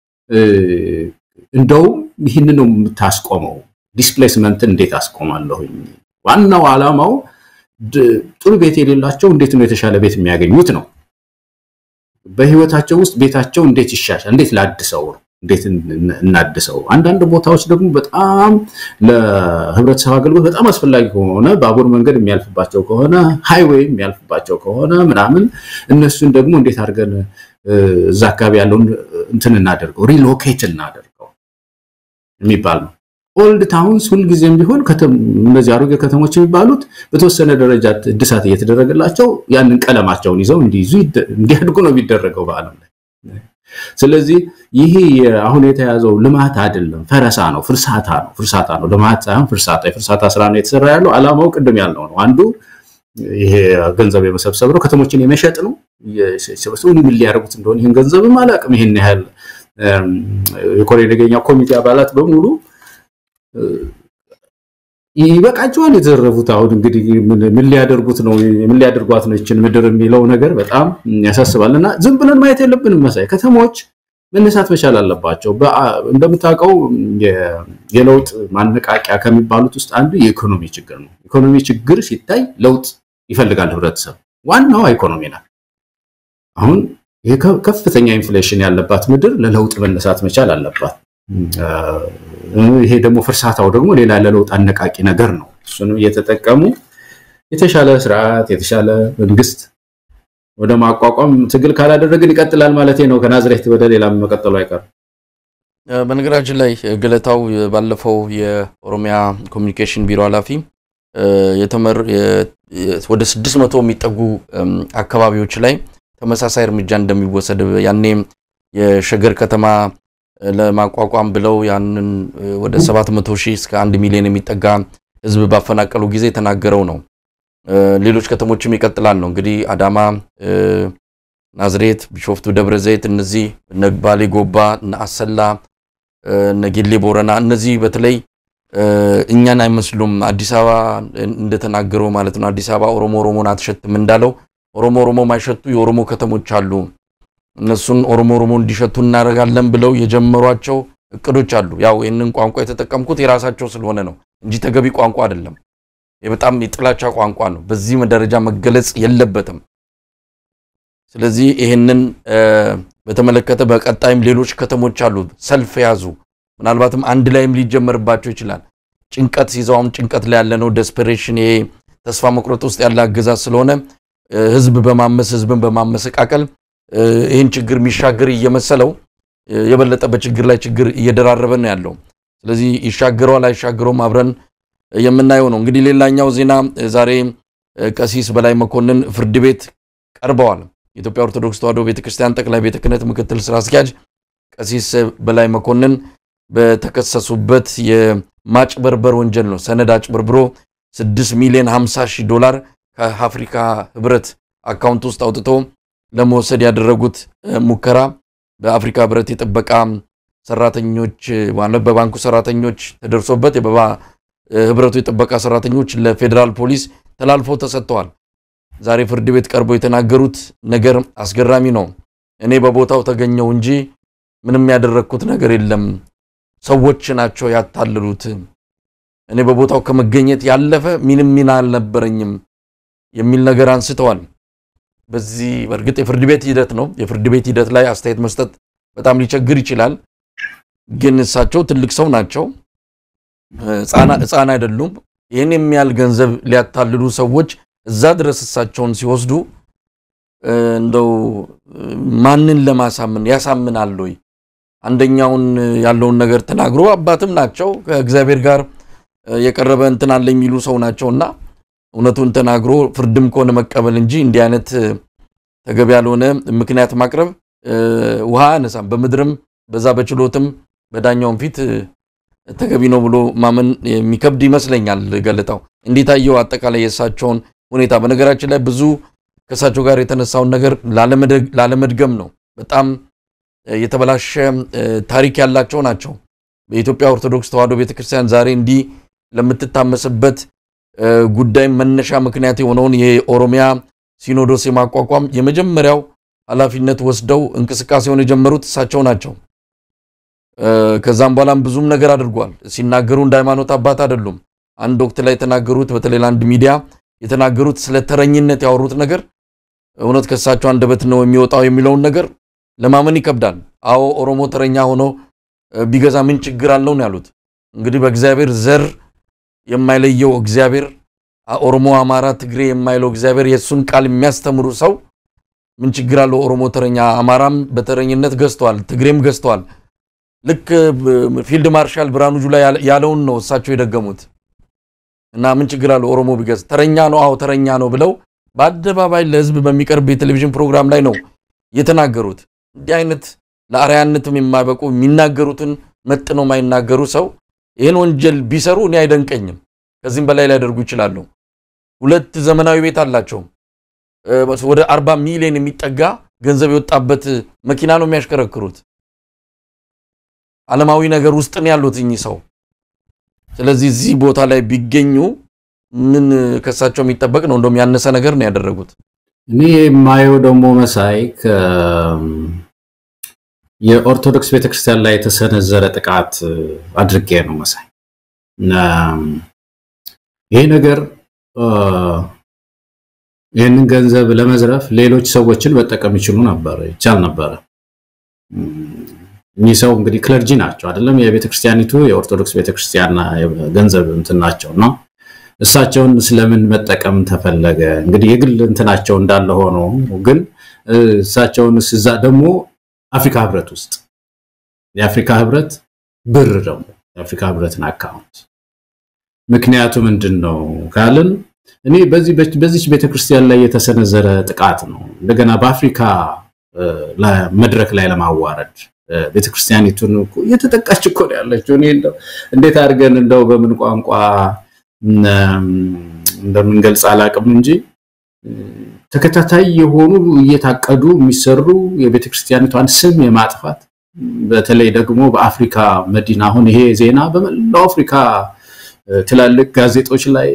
እንደውም ይህን ነው የምታስቆመው። ዲስፕሌስመንትን እንዴት አስቆማለሁኝ? ዋናው ዓላማው ጥሩ ቤት የሌላቸው እንዴት ነው የተሻለ ቤት የሚያገኙት ነው። በህይወታቸው ውስጥ ቤታቸው እንዴት ይሻሻል፣ እንዴት ላድሰው ነው እንዴት እናድሰው። አንዳንድ ቦታዎች ደግሞ በጣም ለህብረተሰብ አገልግሎት በጣም አስፈላጊ ከሆነ ባቡር መንገድ የሚያልፍባቸው ከሆነ ሃይዌይ የሚያልፍባቸው ከሆነ ምናምን እነሱን ደግሞ እንዴት አድርገን እዛ አካባቢ ያለውን እንትን እናደርገው ሪሎኬት እናደርገው የሚባል ነው። ኦልድ ታውንስ ሁልጊዜም ቢሆን እነዚህ አሮጌ ከተሞች የሚባሉት በተወሰነ ደረጃ እድሳት እየተደረገላቸው ያንን ቀለማቸውን ይዘው እንዲይዙ እንዲያድጉ ነው የሚደረገው በዓለም ላይ። ስለዚህ ይሄ አሁን የተያዘው ልማት አይደለም፣ ፈረሳ ነው፣ ፍርሳታ ነው። ፍርሳታ ነው፣ ልማት ሳይሆን ፍርሳታ። የፍርሳታ ስራ ነው የተሰራ ያለው። አላማው ቅድም ያልነው ነው። አንዱ ይሄ ገንዘብ የመሰብሰብ ነው፣ ከተሞችን የመሸጥ ነው። ሰበሰቡ ምን ሊያደርጉት እንደሆነ ይህን ገንዘብም አላውቅም። ይህን ያህል የኮሬ ነገኛ ኮሚቴ አባላት በሙሉ ይበቃቸዋል የተዘረፉት። አሁን እንግዲህ ምን ሊያደርጉት ነው ምን ሊያደርጓት ነው ይችን ምድር የሚለው ነገር በጣም ያሳስባል። እና ዝም ብለን ማየት የለብንም። መሳይ ከተሞች መነሳት መቻል አለባቸው። እንደምታውቀው የለውጥ ማነቃቂያ ከሚባሉት ውስጥ አንዱ የኢኮኖሚ ችግር ነው። ኢኮኖሚ ችግር ሲታይ ለውጥ ይፈልጋል ህብረተሰብ። ዋናዋ ኢኮኖሚ ናት። አሁን ከፍተኛ ኢንፍሌሽን ያለባት ምድር ለለውጥ መነሳት መቻል አለባት። ይሄ ደግሞ ፍርሳታው ደግሞ ሌላ ለለውጥ አነቃቂ ነገር ነው። እሱንም እየተጠቀሙ የተሻለ ስርዓት የተሻለ መንግስት ወደ ማቋቋም ትግል ካላደረግን ይቀጥላል ማለት ነው። ከናዝሬት ወደ ሌላም መቀጠሉ አይቀርም። በነገራችን ላይ ገለታው ባለፈው የኦሮሚያ ኮሚኒኬሽን ቢሮ ኃላፊ የተመር ወደ ስድስት መቶ የሚጠጉ አካባቢዎች ላይ ተመሳሳይ እርምጃ እንደሚወሰድ ያኔ የሸገር ከተማ ለማቋቋም ብለው ያንን ወደ 700 ሺህ እስከ አንድ ሚሊዮን የሚጠጋ ህዝብ ባፈናቀሉ ጊዜ የተናገረው ነው። ሌሎች ከተሞችም ይቀጥላል ነው እንግዲህ አዳማ፣ ናዝሬት፣ ቢሾፍቱ፣ ደብረ ዘይት እነዚህ እነ ባሌ ጎባ፣ እነ አሰላ፣ እነ ጌሌ ቦረና እነዚህ በተለይ እኛን አይመስሉም። አዲስ አበባ እንደተናገረው ማለት ነው። አዲስ አበባ ኦሮሞ ኦሮሞን አትሸትም እንዳለው ኦሮሞ ኦሮሞ ማይሸቱ የኦሮሞ ከተሞች አሉ። እነሱን ኦሮሞ ኦሮሞ እንዲሸቱ እናደርጋለን ብለው የጀመሯቸው እቅዶች አሉ። ያው ይህንን ቋንቋ የተጠቀምኩት የራሳቸው ስለሆነ ነው እንጂ ተገቢ ቋንቋ አይደለም። በጣም የጥላቻ ቋንቋ ነው። በዚህ ደረጃ መገለጽ የለበትም። ስለዚህ ይህንን በተመለከተ በቀጣይም ሌሎች ከተሞች አሉ ሰልፍ የያዙ ምናልባትም አንድ ላይም ሊጀመርባቸው ይችላል። ጭንቀት ሲይዘውም ጭንቀት ላይ ያለ ነው። ዴስፐሬሽን፣ ይሄ ተስፋ መቁረጥ ውስጥ ያለ አገዛዝ ስለሆነ ህዝብ በማመስ ህዝብን በማመሰቃቀል ይህን ችግር የሚሻገር እየመሰለው የበለጠ በችግር ላይ ችግር እየደራረበ ነው ያለው። ስለዚህ ይሻገረዋል አይሻገረውም አብረን የምናየው ነው። እንግዲህ ሌላኛው ዜና ዛሬ ቀሲስ በላይ መኮንን ፍርድ ቤት ቀርበዋል። የኢትዮጵያ ኦርቶዶክስ ተዋሕዶ ቤተክርስቲያን ጠቅላይ ቤተ ክህነት ምክትል ስራ አስኪያጅ ቀሲስ በላይ መኮንን በተከሰሱበት የማጭበርበር ወንጀል ነው። ሰነድ አጭበርብሮ 6 ሚሊዮን 50 ሺህ ዶላር ከአፍሪካ ህብረት አካውንት ውስጥ አውጥቶ ለመውሰድ ያደረጉት ሙከራ በአፍሪካ ህብረት የጥበቃ ሰራተኞች ማለት በባንኩ ሰራተኞች ተደርሶበት ህብረቱ የጥበቃ ሰራተኞች ለፌዴራል ፖሊስ ተላልፈው ተሰጥተዋል። ዛሬ ፍርድ ቤት ቀርቦ የተናገሩት ነገር አስገራሚ ነው። እኔ በቦታው ተገኘው እንጂ ምንም ያደረግኩት ነገር የለም፣ ሰዎች ናቸው ያታለሉት። እኔ በቦታው ከመገኘት ያለፈ ምንም ሚና አልነበረኝም የሚል ነገር አንስተዋል። በዚህ በእርግጥ የፍርድ ቤት ሂደት ነው። የፍርድ ቤት ሂደት ላይ አስተያየት መስጠት በጣም ሊቸግር ይችላል። ግን እሳቸው ትልቅ ሰው ናቸው፣ ህፃን አይደሉም። ይህን የሚያህል ገንዘብ ሊያታልሉ ሰዎች እዛ ድረስ እሳቸውን ሲወስዱ እንደው ማንን ለማሳምን ያሳምናል ወይ? አንደኛውን ያለውን ነገር ተናግሮ አባትም ናቸው ከእግዚአብሔር ጋር የቀረበ እንትን አለ የሚሉ ሰው ናቸውና እውነቱን ተናግሮ ፍርድም ከሆነ መቀበል እንጂ እንዲህ አይነት ተገቢ ያልሆነ ምክንያት ማቅረብ ውሃ አነሳም። በምድርም በዛ በችሎትም በዳኛውም ፊት ተገቢ ነው ብሎ ማመን የሚከብድ ይመስለኛል። ገለጣው እንዴት አየው? አጠቃላይ የእሳቸውን ሁኔታ በነገራችን ላይ ብዙ ከእሳቸው ጋር የተነሳውን ነገር ላለመድገም ነው። በጣም የተበላሸ ታሪክ ያላቸው ናቸው። በኢትዮጵያ ኦርቶዶክስ ተዋሕዶ ቤተክርስቲያን ዛሬ እንዲህ ለምትታመስበት ጉዳይ መነሻ ምክንያት የሆነውን የኦሮሚያ ሲኖዶስ የማቋቋም የመጀመሪያው ኃላፊነት ወስደው እንቅስቃሴውን የጀመሩት እሳቸው ናቸው። ከዛም በኋላም ብዙም ነገር አድርጓል። ሲናገሩ እንደ ሃይማኖት አባት አይደሉም። አንድ ወቅት ላይ የተናገሩት በተለይ ለአንድ ሚዲያ የተናገሩት ስለ ተረኝነት ያወሩት ነገር እውነት ከእሳቸው አንደበት ነው የሚወጣው የሚለውን ነገር ለማመን ይከብዳል። አዎ ኦሮሞ ተረኛ ሆኖ ቢገዛ ምን ችግር አለው ነው ያሉት። እንግዲህ በእግዚአብሔር ዘር የማይለየው እግዚአብሔር ኦሮሞ፣ አማራ፣ ትግሬ የማይለው እግዚአብሔር የእሱን ቃል የሚያስተምሩ ሰው ምን ችግር አለው? ኦሮሞ ተረኛ፣ አማራም በተረኝነት ገዝተዋል፣ ትግሬም ገዝተዋል። ልክ ፊልድ ማርሻል ብርሃኑ ጁላ ያለውን ነው እሳቸው የደገሙት። እና ምን ችግር አለው ኦሮሞ ቢገዝ? ተረኛ ነው፣ አዎ ተረኛ ነው ብለው በአደባባይ ለህዝብ በሚቀርብ የቴሌቪዥን ፕሮግራም ላይ ነው የተናገሩት። እንዲህ አይነት ለአርያነትም የማይበቁ የሚናገሩትን መጥነው የማይናገሩ ሰው ይህን ወንጀል ቢሰሩ እኔ አይደንቀኝም። ከዚህም በላይ ሊያደርጉ ይችላሉ። ሁለት ዘመናዊ ቤት አላቸው። ወደ አርባ ሚሊዮን የሚጠጋ ገንዘብ የወጣበት መኪና ነው የሚያሽከረክሩት። ዓለማዊ ነገር ውስጥ ነው ያሉት እኚህ ሰው። ስለዚህ እዚህ ቦታ ላይ ቢገኙ ምን ከሳቸው የሚጠበቅ ነው? እንደውም ያነሰ ነገር ነው ያደረጉት። እኔ የማየው ደግሞ መሳይ የኦርቶዶክስ ቤተክርስቲያን ላይ የተሰነዘረ ጥቃት አድርጌ ነው መሳይ። ይሄ ነገር ይህንን ገንዘብ ለመዝረፍ ሌሎች ሰዎችን መጠቀም ይችሉ ነበር፣ ይቻል ነበረ። እኚህ ሰው እንግዲህ ክለርጂ ናቸው አይደለም? የቤተክርስቲያኒቱ የኦርቶዶክስ ቤተክርስቲያን ገንዘብ እንትን ናቸው እና እሳቸውን ስለምን መጠቀም ተፈለገ? እንግዲህ የግል እንትናቸው እንዳለ ሆኖ ግን እሳቸውን እዛ ደግሞ አፍሪካ ህብረት ውስጥ የአፍሪካ ህብረት ብር ደግሞ የአፍሪካ ህብረትን አካውንት ምክንያቱ ምንድን ነው ካልን እኔ በዚህ በዚች ቤተክርስቲያን ላይ የተሰነዘረ ጥቃት ነው። እንደገና በአፍሪካ መድረክ ላይ ለማዋረድ ቤተክርስቲያኒቱን እኮ እየተጠቃች እኮ ነው ያለችው። እኔ እንደው እንዴት አድርገን እንደው በምን ቋንቋ እንደምንገልጽ አላውቅም እንጂ ተከታታይ የሆኑ እየታቀዱ የሚሰሩ የቤተክርስቲያኒቷን ስም የማጥፋት በተለይ ደግሞ በአፍሪካ መዲና አሁን ይሄ ዜና በመላው አፍሪካ ትላልቅ ጋዜጦች ላይ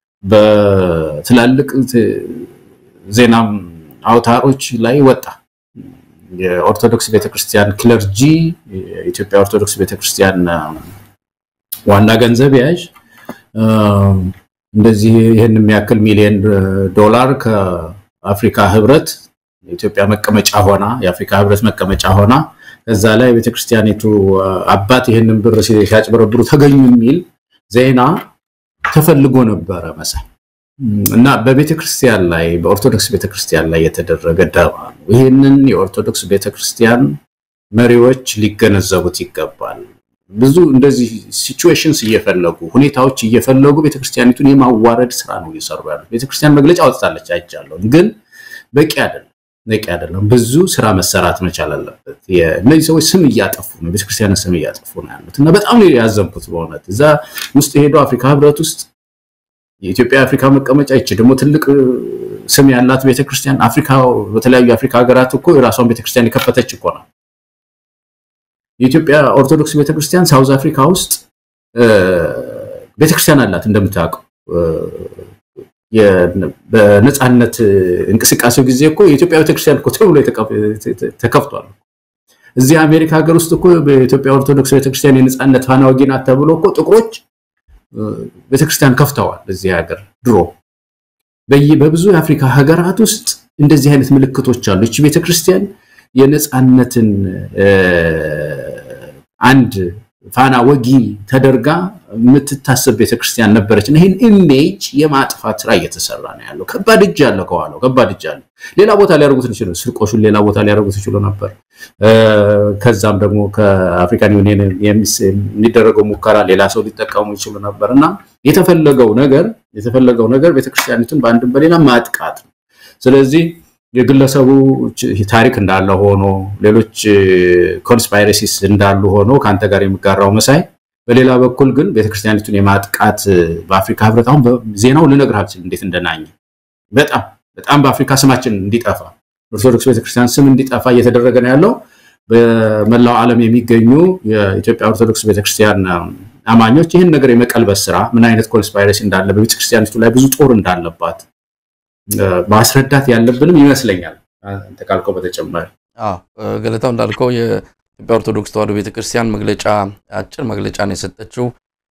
በትላልቅ ዜና አውታሮች ላይ ወጣ። የኦርቶዶክስ ቤተክርስቲያን ክለርጂ የኢትዮጵያ ኦርቶዶክስ ቤተክርስቲያን ዋና ገንዘብ ያዥ እንደዚህ ይህን የሚያክል ሚሊዮን ዶላር ከአፍሪካ ህብረት የኢትዮጵያ መቀመጫ ሆና የአፍሪካ ህብረት መቀመጫ ሆና ከዛ ላይ ቤተክርስቲያኒቱ አባት ይህንን ብር ሲያጭበረብሩ ተገኙ የሚል ዜና ተፈልጎ ነበረ መሳይ እና በቤተክርስቲያን ላይ በኦርቶዶክስ ቤተክርስቲያን ላይ የተደረገ ደባ ነው። ይህንን የኦርቶዶክስ ቤተክርስቲያን መሪዎች ሊገነዘቡት ይገባል። ብዙ እንደዚህ ሲቹዌሽንስ እየፈለጉ ሁኔታዎች እየፈለጉ ቤተክርስቲያኒቱን የማዋረድ ስራ ነው እየሰሩ ያሉት። ቤተክርስቲያን መግለጫ አውጥታለች አይቻለሁ፣ ግን በቂ አይደለም በቂ አይደለም። ብዙ ስራ መሰራት መቻል አለበት። እነዚህ ሰዎች ስም እያጠፉ ነው፣ ቤተክርስቲያንን ስም እያጠፉ ነው ያሉት እና በጣም ነው ያዘንኩት በእውነት እዛ ውስጥ ሄዶ አፍሪካ ህብረት ውስጥ የኢትዮጵያ አፍሪካ መቀመጫ ይቺ ደግሞ ትልቅ ስም ያላት ቤተክርስቲያን አፍሪካ በተለያዩ የአፍሪካ ሀገራት እኮ የራሷን ቤተክርስቲያን የከፈተች እኮ ነው። የኢትዮጵያ ኦርቶዶክስ ቤተክርስቲያን ሳውዝ አፍሪካ ውስጥ ቤተክርስቲያን አላት እንደምታውቀው በነፃነት እንቅስቃሴው ጊዜ እኮ የኢትዮጵያ ቤተክርስቲያን እኮ ተብሎ ተከፍቷል። እዚህ አሜሪካ ሀገር ውስጥ እኮ በኢትዮጵያ ኦርቶዶክስ ቤተክርስቲያን የነፃነት ፋና ወጊ ናት ተብሎ እኮ ጥቁሮች ቤተክርስቲያን ከፍተዋል። እዚህ ሀገር ድሮ በብዙ የአፍሪካ ሀገራት ውስጥ እንደዚህ አይነት ምልክቶች አሉ። ይቺ ቤተክርስቲያን የነፃነትን አንድ ፋና ወጊ ተደርጋ የምትታሰብ ቤተክርስቲያን ነበረች እና ይህን ኢሜጅ የማጥፋት ስራ እየተሰራ ነው ያለው። ከባድ እጅ አለ ከኋላው፣ ከባድ እጅ አለ። ሌላ ቦታ ሊያደርጉት ይችሉ፣ ስርቆሹን ሌላ ቦታ ሊያደርጉት ይችሉ ነበር። ከዛም ደግሞ ከአፍሪካን ዩኒየን የሚደረገው ሙከራ ሌላ ሰው ሊጠቀሙ ይችሉ ነበር እና የተፈለገው ነገር የተፈለገው ነገር ቤተክርስቲያኒቱን በአንድም በሌላ ማጥቃት ነው። ስለዚህ የግለሰቡ ታሪክ እንዳለ ሆኖ ሌሎች ኮንስፓይረሲስ እንዳሉ ሆኖ ከአንተ ጋር የሚጋራው መሳይ፣ በሌላ በኩል ግን ቤተክርስቲያኒቱን የማጥቃት በአፍሪካ ህብረት አሁን ዜናው ልነግርህ አልችልም እንዴት እንደናኘ በጣም በጣም በአፍሪካ ስማችን እንዲጠፋ ኦርቶዶክስ ቤተክርስቲያን ስም እንዲጠፋ እየተደረገ ነው ያለው። በመላው ዓለም የሚገኙ የኢትዮጵያ ኦርቶዶክስ ቤተክርስቲያን አማኞች ይህን ነገር የመቀልበስ ስራ ምን አይነት ኮንስፓይረሲ እንዳለ በቤተክርስቲያኒቱ ላይ ብዙ ጦር እንዳለባት ማስረዳት ያለብንም ይመስለኛል። አንተ ካልከው በተጨማሪ ገለታው እንዳልከው የኢትዮጵያ ኦርቶዶክስ ተዋሕዶ ቤተክርስቲያን መግለጫ አጭር መግለጫ ነው የሰጠችው።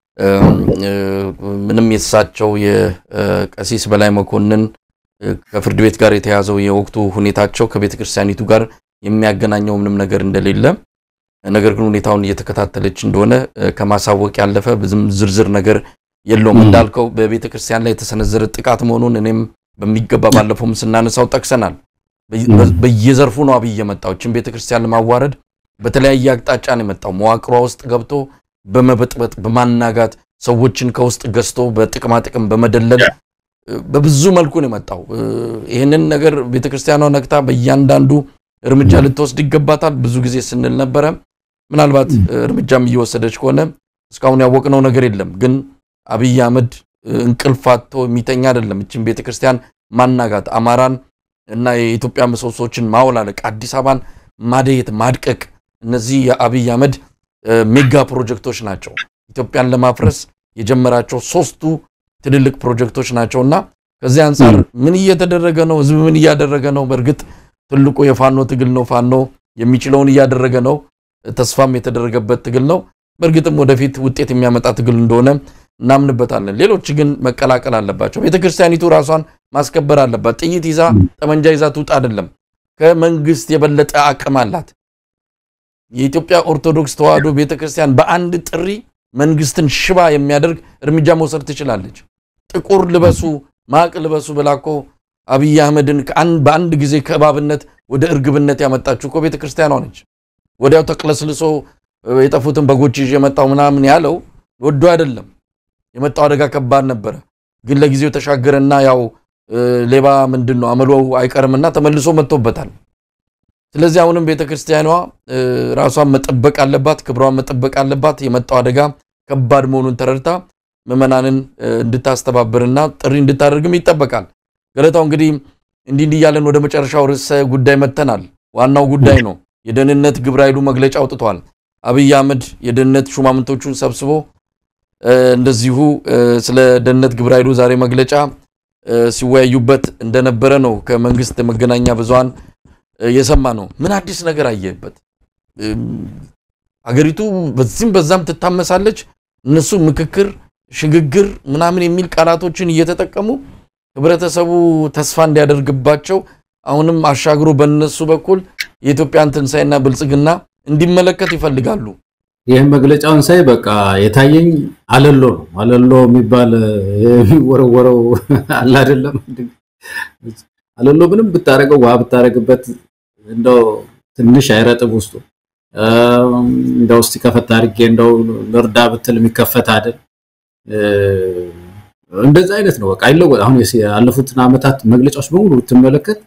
ምንም የተሳቸው የቀሲስ በላይ መኮንን ከፍርድ ቤት ጋር የተያዘው የወቅቱ ሁኔታቸው ከቤተክርስቲያኒቱ ጋር የሚያገናኘው ምንም ነገር እንደሌለ ነገር ግን ሁኔታውን እየተከታተለች እንደሆነ ከማሳወቅ ያለፈ ብዙም ዝርዝር ነገር የለውም። እንዳልከው በቤተክርስቲያን ላይ የተሰነዘረ ጥቃት መሆኑን እኔም በሚገባ ባለፈውም ስናነሳው ጠቅሰናል። በየዘርፉ ነው አብይ የመጣው እችን ቤተክርስቲያን ለማዋረድ በተለያየ አቅጣጫ ነው የመጣው። መዋቅሯ ውስጥ ገብቶ በመበጥበጥ በማናጋት ሰዎችን ከውስጥ ገዝቶ በጥቅማ ጥቅም በመደለል በብዙ መልኩ ነው የመጣው። ይህንን ነገር ቤተክርስቲያኗ ነቅታ በእያንዳንዱ እርምጃ ልትወስድ ይገባታል። ብዙ ጊዜ ስንል ነበረ። ምናልባት እርምጃም እየወሰደች ከሆነ እስካሁን ያወቅነው ነገር የለም። ግን አብይ አህመድ እንቅልፍ አጥቶ የሚተኛ አይደለም። እችን ቤተክርስቲያን ማናጋት፣ አማራን እና የኢትዮጵያ ምሰሶችን ማውላለቅ፣ አዲስ አበባን ማደየት፣ ማድቀቅ እነዚህ የአብይ አህመድ ሜጋ ፕሮጀክቶች ናቸው። ኢትዮጵያን ለማፍረስ የጀመራቸው ሶስቱ ትልልቅ ፕሮጀክቶች ናቸው እና ከዚህ አንጻር ምን እየተደረገ ነው? ህዝብ ምን እያደረገ ነው? በእርግጥ ትልቁ የፋኖ ትግል ነው። ፋኖ የሚችለውን እያደረገ ነው። ተስፋም የተደረገበት ትግል ነው። በእርግጥም ወደፊት ውጤት የሚያመጣ ትግል እንደሆነ እናምንበታለን። ሌሎች ግን መቀላቀል አለባቸው። ቤተክርስቲያኒቱ ራሷን ማስከበር አለባት። ጥይት ይዛ ጠመንጃ ይዛ ትውጣ አይደለም። ከመንግስት የበለጠ አቅም አላት። የኢትዮጵያ ኦርቶዶክስ ተዋሕዶ ቤተክርስቲያን በአንድ ጥሪ መንግስትን ሽባ የሚያደርግ እርምጃ መውሰድ ትችላለች። ጥቁር ልበሱ ማቅ ልበሱ ብላ እኮ አብይ አህመድን በአንድ ጊዜ ከእባብነት ወደ እርግብነት ያመጣችው እኮ ቤተ ክርስቲያኗ ነች። ወዲያው ተቅለስልሶ የጠፉትን በጎች ይዤ የመጣው ምናምን ያለው ወዶ አይደለም። የመጣው አደጋ ከባድ ነበረ፣ ግን ለጊዜው ተሻገረና ያው ሌባ ምንድን ነው አመሎ አይቀርምና ተመልሶ መጥቶበታል። ስለዚህ አሁንም ቤተ ክርስቲያኗ ራሷን መጠበቅ አለባት፣ ክብሯን መጠበቅ አለባት። የመጣው አደጋ ከባድ መሆኑን ተረድታ ምዕመናንን እንድታስተባብርና ጥሪ እንድታደርግም ይጠበቃል። ገለታው እንግዲህ እንዲህ እንዲህ እያለን ወደ መጨረሻው ርዕሰ ጉዳይ መጥተናል። ዋናው ጉዳይ ነው። የደህንነት ግብረ ኃይሉ መግለጫ አውጥቷል። አብይ አህመድ የደህንነት ሹማምንቶቹን ሰብስቦ እንደዚሁ ስለ ደህንነት ግብረ ኃይሉ ዛሬ መግለጫ ሲወያዩበት እንደነበረ ነው ከመንግስት መገናኛ ብዙሃን የሰማ ነው። ምን አዲስ ነገር አየበት? አገሪቱ በዚህም በዛም ትታመሳለች። እነሱ ምክክር፣ ሽግግር ምናምን የሚል ቃላቶችን እየተጠቀሙ ህብረተሰቡ ተስፋ እንዲያደርግባቸው አሁንም አሻግሮ በነሱ በኩል የኢትዮጵያን ትንሣኤና ብልጽግና እንዲመለከት ይፈልጋሉ። ይህም መግለጫውን ሳይ በቃ የታየኝ አለሎ ነው። አለሎ የሚባል የሚወረወረው አለ አይደለም። አለሎ ምንም ብታረገው ውሃ ብታረግበት እንደው ትንሽ አይረጥብ ውስጡ እንደው እስቲ ከፈት አድርጌ እንደው ልርዳ ብትል የሚከፈት አይደል። እንደዛ አይነት ነው። በቃ አይለወጥ። አሁን ያለፉትን ዓመታት መግለጫዎች በሙሉ ብትመለከት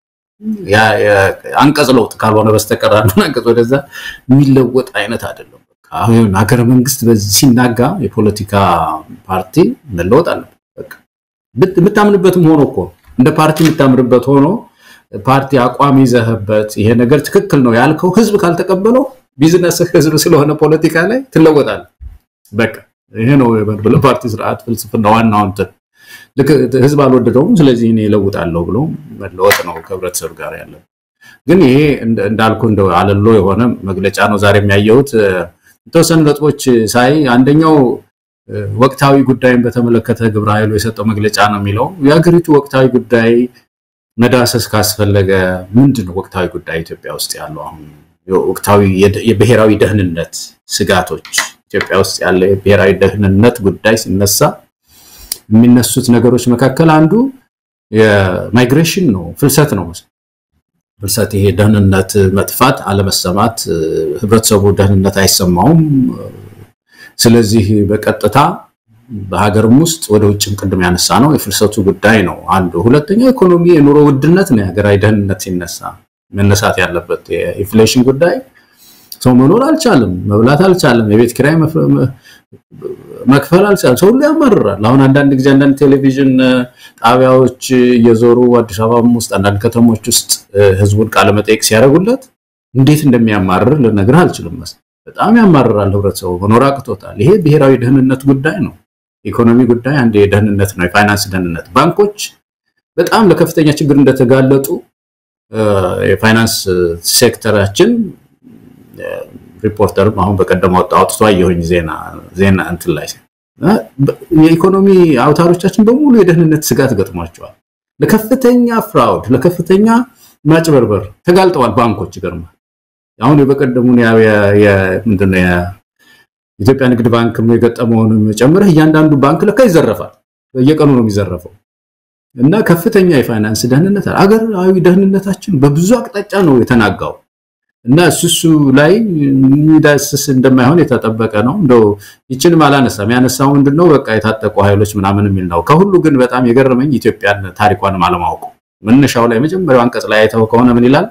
አንቀጽ ለውጥ ካልሆነ በስተቀር አንዱን አንቀጽ ወደዛ የሚለወጥ አይነት አይደለም። አሁን ሀገረ መንግስት በዚህ ሲናጋ የፖለቲካ ፓርቲ መለወጥ አለበት። በቃ የምታምንበትም ሆኖ እኮ እንደ ፓርቲ የምታምንበት ሆኖ ፓርቲ አቋም ይዘህበት ይሄ ነገር ትክክል ነው ያልከው ህዝብ ካልተቀበለው ቢዝነስ ህዝብ ስለሆነ ፖለቲካ ላይ ትለወጣለህ። በቃ ይሄ ነው ለፓርቲ ስርዓት ፍልስፍና ዋናው እንትን ልክ ህዝብ አልወደደውም፣ ስለዚህ እኔ እለውጣለሁ ብሎ መለወጥ ነው ከህብረተሰብ ጋር ያለ። ግን ይሄ እንዳልኩ እንደ አለሎ የሆነ መግለጫ ነው ዛሬ የሚያየሁት። የተወሰኑ ነጥቦች ሳይ አንደኛው ወቅታዊ ጉዳይን በተመለከተ ግብረ ኃይሉ የሰጠው መግለጫ ነው የሚለው የሀገሪቱ ወቅታዊ ጉዳይ መዳሰስ ካስፈለገ ምንድን ነው ወቅታዊ ጉዳይ ኢትዮጵያ ውስጥ ያለው አሁን ወቅታዊ የብሔራዊ ደህንነት ስጋቶች ኢትዮጵያ ውስጥ ያለ የብሔራዊ ደህንነት ጉዳይ ሲነሳ የሚነሱት ነገሮች መካከል አንዱ የማይግሬሽን ነው፣ ፍልሰት ነው። ፍልሰት ይሄ ደህንነት መጥፋት፣ አለመሰማት፣ ህብረተሰቡ ደህንነት አይሰማውም። ስለዚህ በቀጥታ በሀገርም ውስጥ ወደ ውጭም ቅድም ያነሳ ነው የፍልሰቱ ጉዳይ ነው አንዱ። ሁለተኛ ኢኮኖሚ፣ የኑሮ ውድነት ነው። የሀገራዊ ደህንነት ሲነሳ መነሳት ያለበት የኢንፍሌሽን ጉዳይ ሰው መኖር አልቻለም፣ መብላት አልቻለም፣ የቤት ኪራይ መክፈል አልቻለም። ሰው ሁሉ ያማርራል። አሁን አንዳንድ ጊዜ አንዳንድ ቴሌቪዥን ጣቢያዎች እየዞሩ አዲስ አበባም ውስጥ አንዳንድ ከተሞች ውስጥ ህዝቡን ቃለመጠይቅ ሲያደርጉለት እንዴት እንደሚያማርር ልነግርህ አልችልም። በጣም ያማርራል። ህብረተሰቡ መኖር አቅቶታል። ይሄ ብሔራዊ ደህንነት ጉዳይ ነው። ኢኮኖሚ ጉዳይ አንድ የደህንነት ነው፣ የፋይናንስ ደህንነት። ባንኮች በጣም ለከፍተኛ ችግር እንደተጋለጡ የፋይናንስ ሴክተራችን ሪፖርተርም አሁን በቀደም አውጥቶ አየሁኝ ዜና ዜና እንትን ላይ የኢኮኖሚ አውታሮቻችን በሙሉ የደህንነት ስጋት ገጥሟቸዋል። ለከፍተኛ ፍራውድ፣ ለከፍተኛ ማጭበርበር ተጋልጠዋል ባንኮች። ይገርማል። አሁን የበቀደሙን ምንድነው የኢትዮጵያ ንግድ ባንክ የገጠመውን ጨምረህ እያንዳንዱ ባንክ ለካ ይዘረፋል። በየቀኑ ነው የሚዘረፈው። እና ከፍተኛ የፋይናንስ ደህንነት አገራዊ ደህንነታችን በብዙ አቅጣጫ ነው የተናጋው። እና እሱሱ ላይ የሚዳስስ እንደማይሆን የተጠበቀ ነው። እንደው ይችንም አላነሳም። ያነሳው ምንድነው በቃ የታጠቁ ኃይሎች ምናምን የሚል ነው። ከሁሉ ግን በጣም የገረመኝ ኢትዮጵያን ታሪኳንም አለማወቁ። መነሻው ላይ መጀመሪያው አንቀጽ ላይ አይተው ከሆነ ምን ይላል?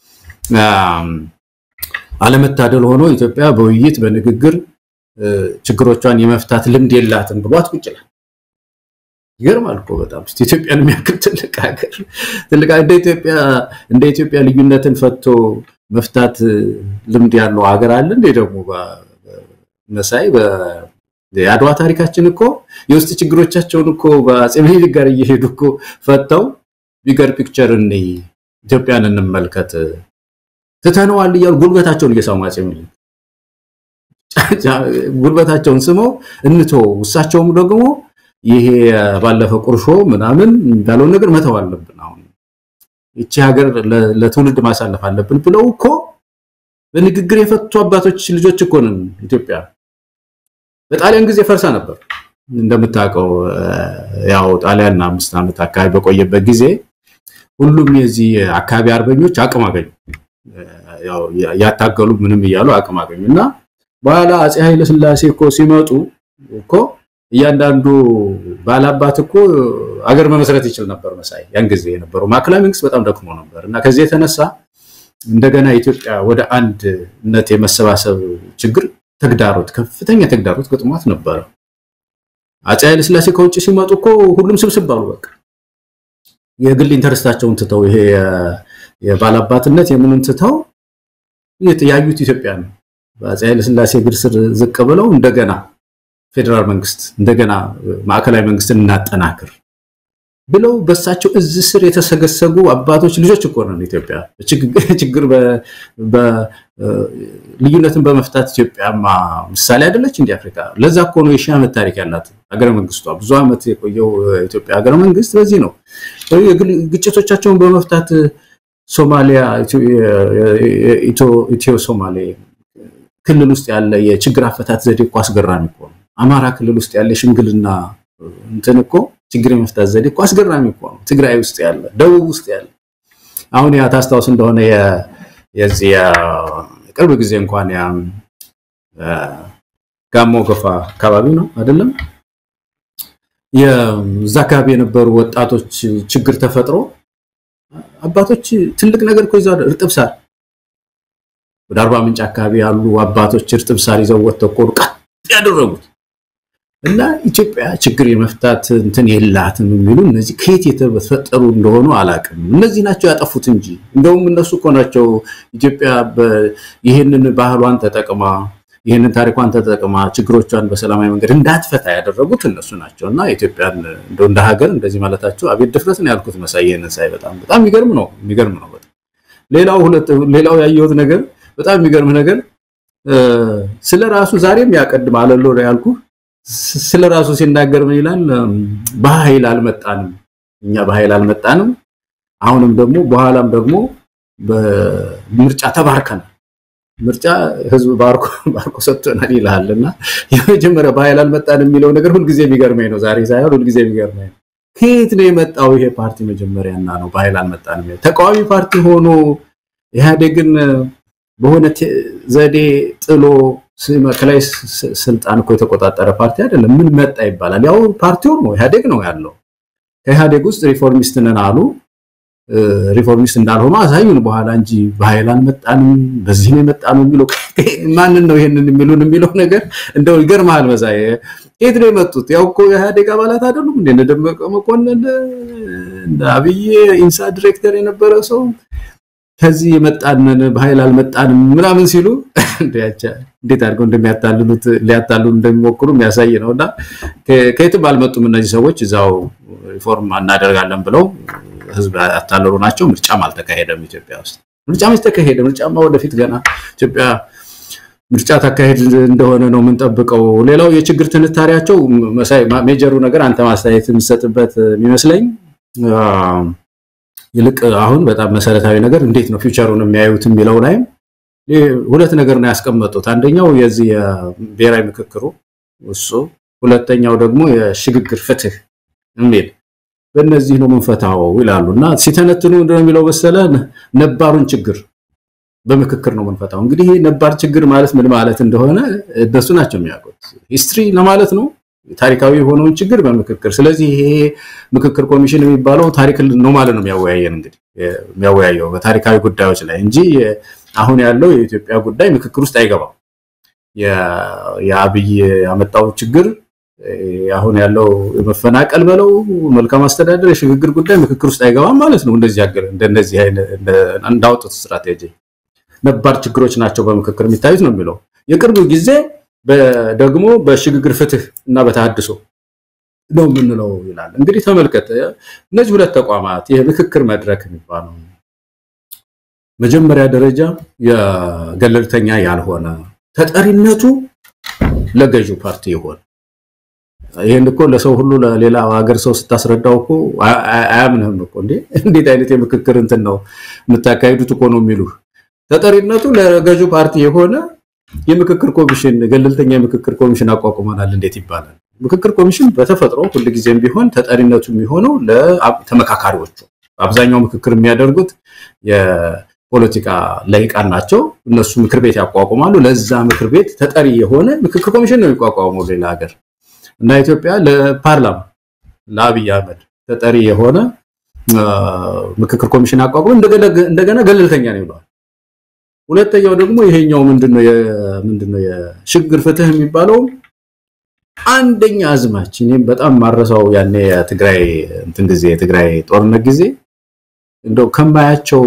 አለመታደል ሆኖ ኢትዮጵያ በውይይት በንግግር ችግሮቿን የመፍታት ልምድ የላትም ብሏት ቁጭ ይላል። ይገርማል እኮ በጣም እስቲ ኢትዮጵያን የሚያክል ትልቅ ሀገር ትልቅ እንደ ኢትዮጵያ እንደ ኢትዮጵያ ልዩነትን ፈቶ መፍታት ልምድ ያለው ሀገር አለ እንዴ? ደግሞ መሳይ የአድዋ ታሪካችን እኮ የውስጥ ችግሮቻቸውን እኮ በአፄ ምኒልክ ጋር እየሄዱ እኮ ፈተው ቢገር ፒክቸር እኔ ኢትዮጵያን እንመልከት ትተነዋል እያሉ ጉልበታቸውን እየሳሙ አፄ ምኒልክ ጉልበታቸውን ስመው እንቶ እሳቸውም ደግሞ ይሄ ባለፈ ቁርሾ ምናምን የሚባለውን ነገር መተው አለብን። አሁን ይቺ ሀገር ለትውልድ ማሳለፍ አለብን ብለው እኮ በንግግር የፈቱ አባቶች ልጆች እኮ ነን። ኢትዮጵያ በጣሊያን ጊዜ ፈርሳ ነበር። እንደምታውቀው ያው ጣሊያን አምስት ዓመት አካባቢ በቆየበት ጊዜ ሁሉም የዚህ አካባቢ አርበኞች አቅም አገኙ። ያው ያታገሉ ምንም እያሉ አቅም አገኙ እና በኋላ አፄ ኃይለ ሥላሴ እኮ ሲመጡ እኮ እያንዳንዱ ባላባት እኮ አገር መመስረት ይችል ነበር መሳይ። ያን ጊዜ የነበረው ማዕከላዊ መንግስት በጣም ደክሞ ነበር እና ከዚህ የተነሳ እንደገና ኢትዮጵያ ወደ አንድነት የመሰባሰብ ችግር ተግዳሮት፣ ከፍተኛ ተግዳሮት ገጥሟት ነበረ። አፄ ኃይለ ሥላሴ ከውጭ ሲመጡ እኮ ሁሉም ስብስብ አሉ። በቃ የግል ኢንተረስታቸውን ትተው ይሄ የባላባትነት የምንን ትተው ያዩት ኢትዮጵያ ነው። በአፄ ኃይለ ሥላሴ እግር ስር ዝቅ ብለው እንደገና ፌዴራል መንግስት እንደገና ማዕከላዊ መንግስትን እናጠናክር ብለው በሳቸው እዝ ስር የተሰገሰጉ አባቶች ልጆች እኮ ነው ኢትዮጵያ። ችግር ልዩነትን በመፍታት ኢትዮጵያማ ምሳሌ አይደለች እንዲ አፍሪካ። ለዛ እኮ ነው የሺህ ዓመት ታሪክ ያላት ሀገረ መንግስቷ። ብዙ ዓመት የቆየው ኢትዮጵያ ሀገረ መንግስት በዚህ ነው። ግጭቶቻቸውን በመፍታት ሶማሊያ፣ ኢትዮ ሶማሌ ክልል ውስጥ ያለ የችግር አፈታት ዘዴ እኮ አስገራሚ እኮ ነው። አማራ ክልል ውስጥ ያለ ሽምግልና እንትን እኮ ችግር የመፍታት ዘዴ እኮ አስገራሚ እኮ ነው። ትግራይ ውስጥ ያለ፣ ደቡብ ውስጥ ያለ አሁን ያ ታስታውስ እንደሆነ የዚህ ቅርብ ጊዜ እንኳን ያ ጋሞ ጎፋ አካባቢ ነው አይደለም የዛ አካባቢ የነበሩ ወጣቶች ችግር ተፈጥሮ አባቶች ትልቅ ነገር እኮ ይዘው እርጥብ ሳር ወደ አርባ ምንጭ አካባቢ ያሉ አባቶች እርጥብ ሳር ይዘው ወጥተው እኮ ቀጥ ያደረጉት እና ኢትዮጵያ ችግር የመፍታት እንትን የላትም የሚሉ እነዚህ ከየት የተፈጠሩ እንደሆኑ አላውቅም። እነዚህ ናቸው ያጠፉት እንጂ እንደውም እነሱ እኮ ናቸው ኢትዮጵያ ይህንን ባህሏን ተጠቅማ ይህንን ታሪኳን ተጠቅማ ችግሮቿን በሰላማዊ መንገድ እንዳትፈታ ያደረጉት እነሱ ናቸው። እና ኢትዮጵያን እንደው እንደ ሀገር እንደዚህ ማለታቸው አቤት ድፍረት ነው ያልኩት መሳይ። ይህንን ሳይ በጣም በጣም የሚገርም ነው የሚገርም ነው በጣም ሌላው ሁለት ሌላው ያየሁት ነገር በጣም የሚገርም ነገር ስለ ራሱ ዛሬም ያቀድም አለሎ ያልኩ ስለ ራሱ ሲናገር ምን ይላል? በኃይል አልመጣንም፣ እኛ በኃይል አልመጣንም። አሁንም ደግሞ በኋላም ደግሞ በምርጫ ተባርከናል። ምርጫ ህዝብ ባርኮ ባርኮ ሰጥቶናል ይላል እና የመጀመሪያ በኃይል አልመጣንም የሚለው ነገር ሁልጊዜ የሚገርመኝ ነው። ዛሬ ሳይሆን ሁልጊዜ የሚገርመኝ ነው። ከየት ነው የመጣው ይሄ ፓርቲ መጀመሪያና ነው በኃይል አልመጣንም? ተቃዋሚ ፓርቲ ሆኖ ኢህአዴግን በሆነ ዘዴ ጥሎ ከላይ ስልጣን እኮ የተቆጣጠረ ፓርቲ አይደለም። ምን መጣ ይባላል? ያው ፓርቲው ነው ኢህአዴግ ነው ያለው። ከኢህአዴግ ውስጥ ሪፎርሚስት ነን አሉ። ሪፎርሚስት እንዳልሆኑ አሳዩን በኋላ እንጂ በኃይል አልመጣንም፣ በዚህ ነው የመጣነው የሚለው ማንን ነው ይሄንን የሚሉን የሚለው ነገር እንደው ይገርምሃል መሳይ። ከየት ነው የመጡት? ያው እኮ የኢህአዴግ አባላት አይደሉም እንደ እነ ደመቀ መኮንን አብይ ኢንሳ ዲሬክተር የነበረ ሰው ከዚህ የመጣንን በኃይል አልመጣንም ምናምን ሲሉ እንዴት አድርገው እንደሚያታልሉት ሊያታልሉ እንደሚሞክሩ የሚያሳይ ነው። እና ከየትም አልመጡም እነዚህ ሰዎች እዛው ሪፎርም እናደርጋለን ብለው ህዝብ ያታለሉ ናቸው። ምርጫም አልተካሄደም ኢትዮጵያ ውስጥ። ምርጫ መች ተካሄደ? ምርጫማ ወደፊት ገና ኢትዮጵያ ምርጫ ታካሄድ እንደሆነ ነው የምንጠብቀው። ሌላው የችግር ትንታሪያቸው መሳይ ሜጀሩ ነገር አንተ ማስተያየት የምትሰጥበት የሚመስለኝ ይልቅ አሁን በጣም መሰረታዊ ነገር እንዴት ነው ፊውቸሩን የሚያዩት የሚለው ላይም ሁለት ነገር ነው ያስቀመጡት። አንደኛው የዚህ የብሔራዊ ምክክሩ እሱ፣ ሁለተኛው ደግሞ የሽግግር ፍትህ የሚል በእነዚህ ነው የምንፈታው ይላሉ እና ሲተነትኑ ምንድነው የሚለው መሰለ ነባሩን ችግር በምክክር ነው የምንፈታው። እንግዲህ ነባር ችግር ማለት ምን ማለት እንደሆነ እነሱ ናቸው የሚያውቁት። ሂስትሪ ለማለት ነው ታሪካዊ የሆነውን ችግር በምክክር ስለዚህ ይሄ ምክክር ኮሚሽን የሚባለው ታሪክ ነው ማለት ነው የሚያወያየን እንግዲህ የሚያወያየው በታሪካዊ ጉዳዮች ላይ እንጂ አሁን ያለው የኢትዮጵያ ጉዳይ ምክክር ውስጥ አይገባም። የአብይ ያመጣው ችግር አሁን ያለው የመፈናቀል በለው መልካም አስተዳደር የሽግግር ጉዳይ ምክክር ውስጥ አይገባም ማለት ነው። እንደዚህ ያገለ እንደነዚህ እንዳወጡት ስትራቴጂ ነባር ችግሮች ናቸው በምክክር የሚታዩት ነው የሚለው የቅርብ ጊዜ ደግሞ በሽግግር ፍትህ እና በተሃድሶ ነው የምንለው ይላል። እንግዲህ ተመልከት፣ እነዚህ ሁለት ተቋማት የምክክር መድረክ የሚባለው መጀመሪያ ደረጃ የገለልተኛ ያልሆነ ተጠሪነቱ ለገዢው ፓርቲ ይሆን። ይህን እኮ ለሰው ሁሉ ለሌላ ሀገር ሰው ስታስረዳው እኮ አያምንህም እኮ እንዴ! እንዴት አይነት የምክክር እንትን ነው የምታካሂዱት እኮ ነው የሚሉህ። ተጠሪነቱ ለገዢው ፓርቲ የሆነ የምክክር ኮሚሽን ገለልተኛ የምክክር ኮሚሽን አቋቁመናል እንዴት ይባላል? ምክክር ኮሚሽን በተፈጥሮ ሁልጊዜም ቢሆን ተጠሪነቱ የሚሆነው ለተመካካሪዎቹ። አብዛኛው ምክክር የሚያደርጉት የፖለቲካ ለሂቃን ናቸው። እነሱ ምክር ቤት ያቋቁማሉ። ለዛ ምክር ቤት ተጠሪ የሆነ ምክክር ኮሚሽን ነው የሚቋቋመው ሌላ ሀገር እና ኢትዮጵያ ለፓርላማ ለአብይ አህመድ ተጠሪ የሆነ ምክክር ኮሚሽን አቋቁሞ እንደገና ገለልተኛ ነው ይለዋል። ሁለተኛው ደግሞ ይሄኛው ምንድነው ምንድነው የሽግግር ፍትህ የሚባለው አንደኛ አዝማች እኔም በጣም ማረሳው ያኔ የትግራይ እንትን ጊዜ የትግራይ ጦርነት ጊዜ እንደው ከማያቸው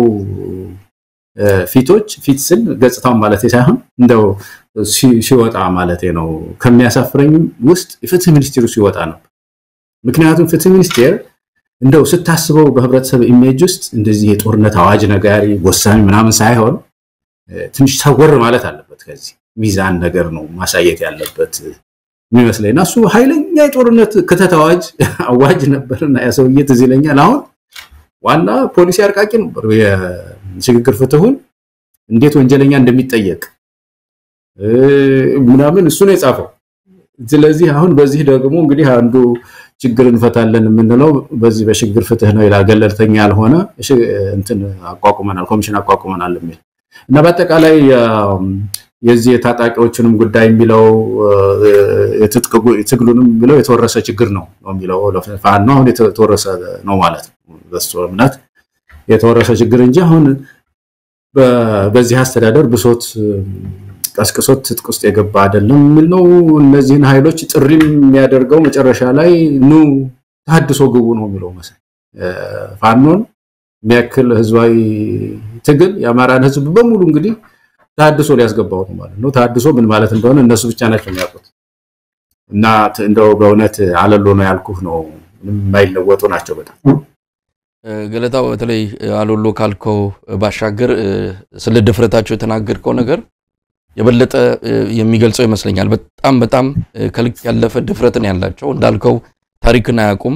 ፊቶች ፊት ስል ገጽታውን ማለት ሳይሆን እንደው ሲወጣ ማለት ነው ከሚያሳፍረኝ ውስጥ የፍትህ ሚኒስቴሩ ሲወጣ ነው። ምክንያቱም ፍትህ ሚኒስቴር እንደው ስታስበው በህብረተሰብ ኢሜጅ ውስጥ እንደዚህ የጦርነት አዋጅ ነጋሪ ወሳኝ ምናምን ሳይሆን ትንሽ ሰወር ማለት አለበት። ከዚህ ሚዛን ነገር ነው ማሳየት ያለበት የሚመስለኝ እና እሱ ኃይለኛ የጦርነት ክተት አዋጅ አዋጅ ነበርና ያ ሰውዬ ትዝ ይለኛል። አሁን ዋና ፖሊሲ አርቃቂ ነበር። የሽግግር ፍትሁን እንዴት ወንጀለኛ እንደሚጠየቅ ምናምን እሱ ነው የጻፈው። ስለዚህ አሁን በዚህ ደግሞ እንግዲህ አንዱ ችግር እንፈታለን የምንለው በዚህ በሽግግር ፍትህ ነው ይላል። ገለልተኛ ያልሆነ እንትን አቋቁመናል፣ ኮሚሽን አቋቁመናል የሚል እና በአጠቃላይ የዚህ የታጣቂዎችንም ጉዳይ የሚለው ትግሉንም የሚለው የተወረሰ ችግር ነው ነው የሚለው ፋኖ አሁን የተወረሰ ነው ማለት ነው። በሱ እምነት የተወረሰ ችግር እንጂ አሁን በዚህ አስተዳደር ብሶት ቀስቅሶት ትጥቅ ውስጥ የገባ አይደለም የሚል ነው። እነዚህን ኃይሎች ጥሪም የሚያደርገው መጨረሻ ላይ ኑ ተሀድሶ ግቡ ነው የሚለው መሰለኝ። ፋኖን የሚያክል ህዝባዊ ትግል የአማራን ህዝብ በሙሉ እንግዲህ ተሀድሶ ሊያስገባው ነው ማለት ነው። ተሀድሶ ምን ማለት እንደሆነ እነሱ ብቻ ናቸው የሚያውቁት። እና እንደው በእውነት አለሎ ነው ያልኩህ ነው። ምንም የማይለወጡ ናቸው በጣም ገለታው በተለይ አሎሎ ካልከው ባሻገር ስለ ድፍረታቸው የተናገርከው ነገር የበለጠ የሚገልጸው ይመስለኛል። በጣም በጣም ከልክ ያለፈ ድፍረትን ያላቸው እንዳልከው ታሪክን አያውቁም።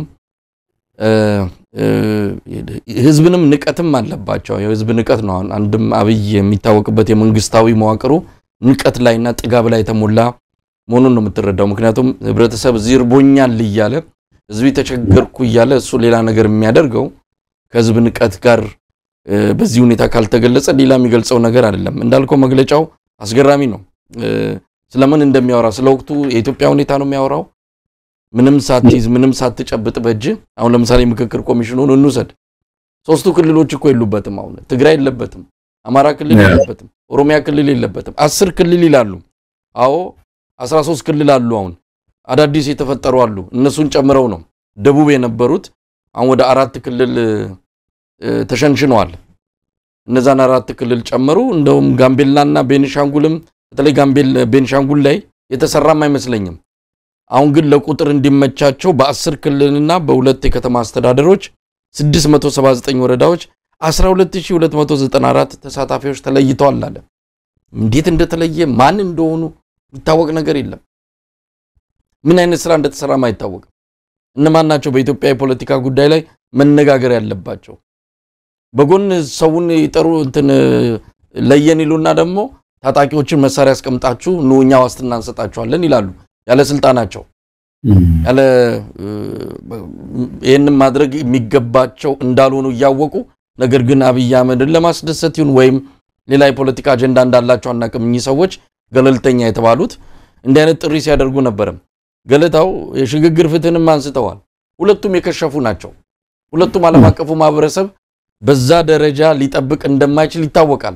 ህዝብንም ንቀትም አለባቸው። የህዝብ ንቀት ነው። አንድም አብይ የሚታወቅበት የመንግስታዊ መዋቅሩ ንቀት ላይና ጥጋብ ላይ የተሞላ መሆኑን ነው የምትረዳው። ምክንያቱም ህብረተሰብ እዚህ እርቦኛል እያለ ህዝብ ተቸገርኩ እያለ እሱ ሌላ ነገር የሚያደርገው ከህዝብ ንቀት ጋር በዚህ ሁኔታ ካልተገለጸ ሌላ የሚገልጸው ነገር አይደለም። እንዳልከው መግለጫው አስገራሚ ነው። ስለምን እንደሚያወራ ስለ ወቅቱ የኢትዮጵያ ሁኔታ ነው የሚያወራው። ምንም ሳትይዝ ምንም ሳትጨብጥ በእጅ አሁን ለምሳሌ ምክክር ኮሚሽኑን እንውሰድ። ሶስቱ ክልሎች እኮ የሉበትም። አሁን ትግራይ የለበትም፣ አማራ ክልል የለበትም፣ ኦሮሚያ ክልል የለበትም። አስር ክልል ይላሉ። አዎ አስራ ሶስት ክልል አሉ። አሁን አዳዲስ የተፈጠሩ አሉ። እነሱን ጨምረው ነው ደቡብ የነበሩት አሁን ወደ አራት ክልል ተሸንሽነዋል። እነዛን አራት ክልል ጨመሩ። እንደውም ጋምቤላና ቤኒሻንጉልም በተለይ ጋምቤል ቤኒሻንጉል ላይ የተሰራም አይመስለኝም። አሁን ግን ለቁጥር እንዲመቻቸው በአስር ክልልና በሁለት የከተማ አስተዳደሮች 679 ወረዳዎች 12294 ተሳታፊዎች ተለይተዋል አለ። እንዴት እንደተለየ ማን እንደሆኑ የሚታወቅ ነገር የለም። ምን አይነት ስራ እንደተሰራም አይታወቅም። እነማን ናቸው በኢትዮጵያ የፖለቲካ ጉዳይ ላይ መነጋገር ያለባቸው? በጎን ሰውን ይጠሩ እንትን ለየን ይሉና ደግሞ ታጣቂዎችን መሳሪያ አስቀምጣችሁ ኑ እኛ ዋስትና እንሰጣችኋለን ይላሉ። ያለ ስልጣናቸው ያለ ይህንን ማድረግ የሚገባቸው እንዳልሆኑ እያወቁ ነገር ግን አብይ አህመድን ለማስደሰት ይሁን ወይም ሌላ የፖለቲካ አጀንዳ እንዳላቸው አናውቅም። እኚህ ሰዎች ገለልተኛ የተባሉት እንዲህ አይነት ጥሪ ሲያደርጉ ነበረም። ገለታው የሽግግር ፍትህንም አንስተዋል። ሁለቱም የከሸፉ ናቸው። ሁለቱም ዓለም አቀፉ ማህበረሰብ በዛ ደረጃ ሊጠብቅ እንደማይችል ይታወቃል።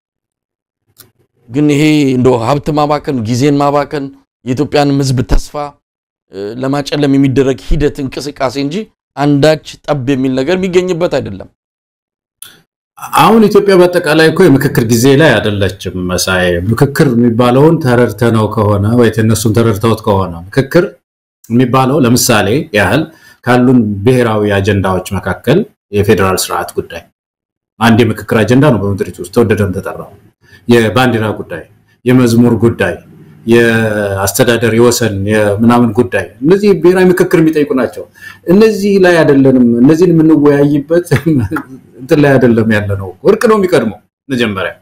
ግን ይሄ እንደ ሀብት ማባከን፣ ጊዜን ማባከን የኢትዮጵያን ሕዝብ ተስፋ ለማጨለም የሚደረግ ሂደት እንቅስቃሴ እንጂ አንዳች ጠብ የሚል ነገር የሚገኝበት አይደለም። አሁን ኢትዮጵያ በአጠቃላይ እኮ የምክክር ጊዜ ላይ አይደለችም። መሳይ ምክክር የሚባለውን ተረድተነው ከሆነ ወይ እነሱም ተረድተውት ከሆነ ምክክር የሚባለው ለምሳሌ ያህል ካሉን ብሔራዊ አጀንዳዎች መካከል የፌዴራል ስርዓት ጉዳይ አንድ የምክክር አጀንዳ ነው። በምድሪቱ ውስጥ ተወደደም ተጠራው። የባንዲራ ጉዳይ፣ የመዝሙር ጉዳይ፣ የአስተዳደር የወሰን የምናምን ጉዳይ እነዚህ ብሔራዊ ምክክር የሚጠይቁ ናቸው። እነዚህ ላይ አይደለንም። እነዚህን የምንወያይበት እንትን ላይ አይደለም ያለ ነው። እርቅ ነው የሚቀድመው። መጀመሪያ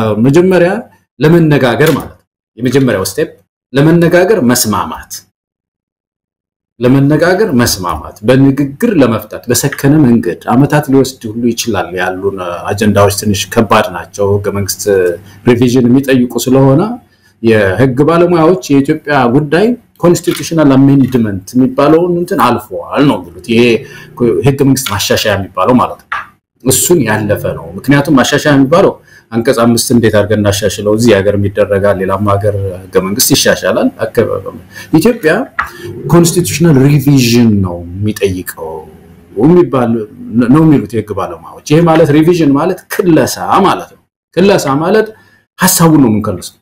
መጀመሪያ ለመነጋገር ማለት ነው። የመጀመሪያው ስቴፕ ለመነጋገር መስማማት ለመነጋገር መስማማት፣ በንግግር ለመፍታት በሰከነ መንገድ አመታት ሊወስድ ሁሉ ይችላል። ያሉን አጀንዳዎች ትንሽ ከባድ ናቸው። ህገ መንግስት ሪቪዥን የሚጠይቁ ስለሆነ የህግ ባለሙያዎች የኢትዮጵያ ጉዳይ ኮንስቲቱሽናል አሜንድመንት የሚባለውን እንትን አልፈዋል ነው የሚሉት። ይሄ ህገ መንግስት ማሻሻያ የሚባለው ማለት ነው። እሱን ያለፈ ነው። ምክንያቱም ማሻሻያ የሚባለው አንቀጽ አምስት እንዴት አድርገን እናሻሽለው፣ እዚህ ሀገር ይደረጋል፣ ሌላም ሀገር ህገ መንግስት ይሻሻላል። ኢትዮጵያ ኮንስቲቱሽናል ሪቪዥን ነው የሚጠይቀው የሚባል ነው የሚሉት የህግ ባለሙያዎች። ይሄ ማለት ሪቪዥን ማለት ክለሳ ማለት ነው። ክለሳ ማለት ሀሳቡን ነው የምንከልሰው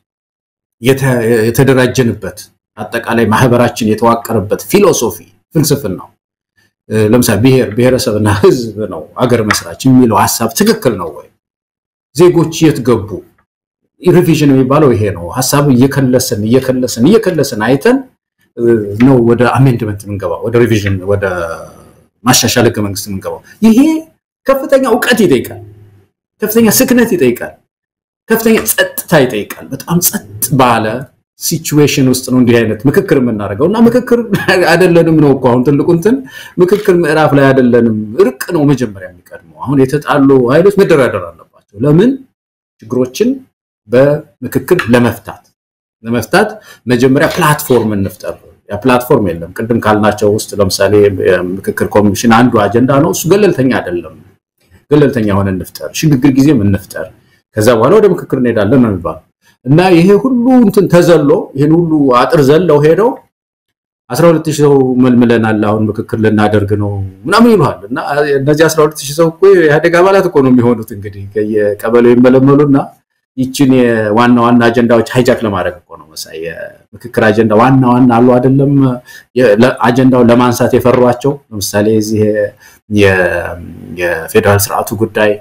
የተደራጀንበት አጠቃላይ ማህበራችን የተዋቀረበት ፊሎሶፊ ፍልስፍና ነው። ለምሳሌ ብሔር ብሔረሰብና ህዝብ ነው አገር መስራች የሚለው ሀሳብ ትክክል ነው ወይ? ዜጎች የት ገቡ? ሪቪዥን የሚባለው ይሄ ነው። ሀሳብ እየከለስን እየከለስን እየከለስን አይተን ነው ወደ አሜንድመንት የምንገባው፣ ወደ ሪቪዥን ወደ ማሻሻል ህገ መንግስት የምንገባው። ይሄ ከፍተኛ እውቀት ይጠይቃል፣ ከፍተኛ ስክነት ይጠይቃል፣ ከፍተኛ ጸጥታ ይጠይቃል። በጣም ጸጥ ባለ ሲቹዌሽን ውስጥ ነው እንዲህ አይነት ምክክር የምናደርገው እና ምክክር አይደለንም ነው እኮ አሁን ትልቁ እንትን ምክክር ምዕራፍ ላይ አይደለንም። እርቅ ነው መጀመሪያ የሚቀድመው። አሁን የተጣሉ ኃይሎች መደራደር አለባቸው። ለምን ችግሮችን በምክክር ለመፍታት ለመፍታት መጀመሪያ ፕላትፎርም እንፍጠር። ያ ፕላትፎርም የለም። ቅድም ካልናቸው ውስጥ ለምሳሌ የምክክር ኮሚሽን አንዱ አጀንዳ ነው። እሱ ገለልተኛ አይደለም። ገለልተኛ ሆነ እንፍጠር፣ ሽግግር ጊዜም እንፍጠር። ከዛ በኋላ ወደ ምክክር እንሄዳለን ነው የሚባለው እና ይሄ ሁሉ እንትን ተዘሎ ይህን ሁሉ አጥር ዘለው ሄደው አስራ ሁለት ሺህ ሰው መልምለናል አሁን ምክክር ልናደርግ ነው ምናምን ይሉሃል። እና እነዚህ አስራ ሁለት ሺህ ሰው እኮ የኢህአዴግ አባላት እኮ ነው የሚሆኑት እንግዲህ ከየቀበሌው ይመለመሉና ይችን የዋና ዋና አጀንዳዎች ሃይጃክ ለማድረግ እኮ ነው መሳይ የምክክር አጀንዳ ዋና ዋና አሉ አይደለም አጀንዳውን ለማንሳት የፈሯቸው ለምሳሌ እዚህ የፌዴራል ስርዓቱ ጉዳይ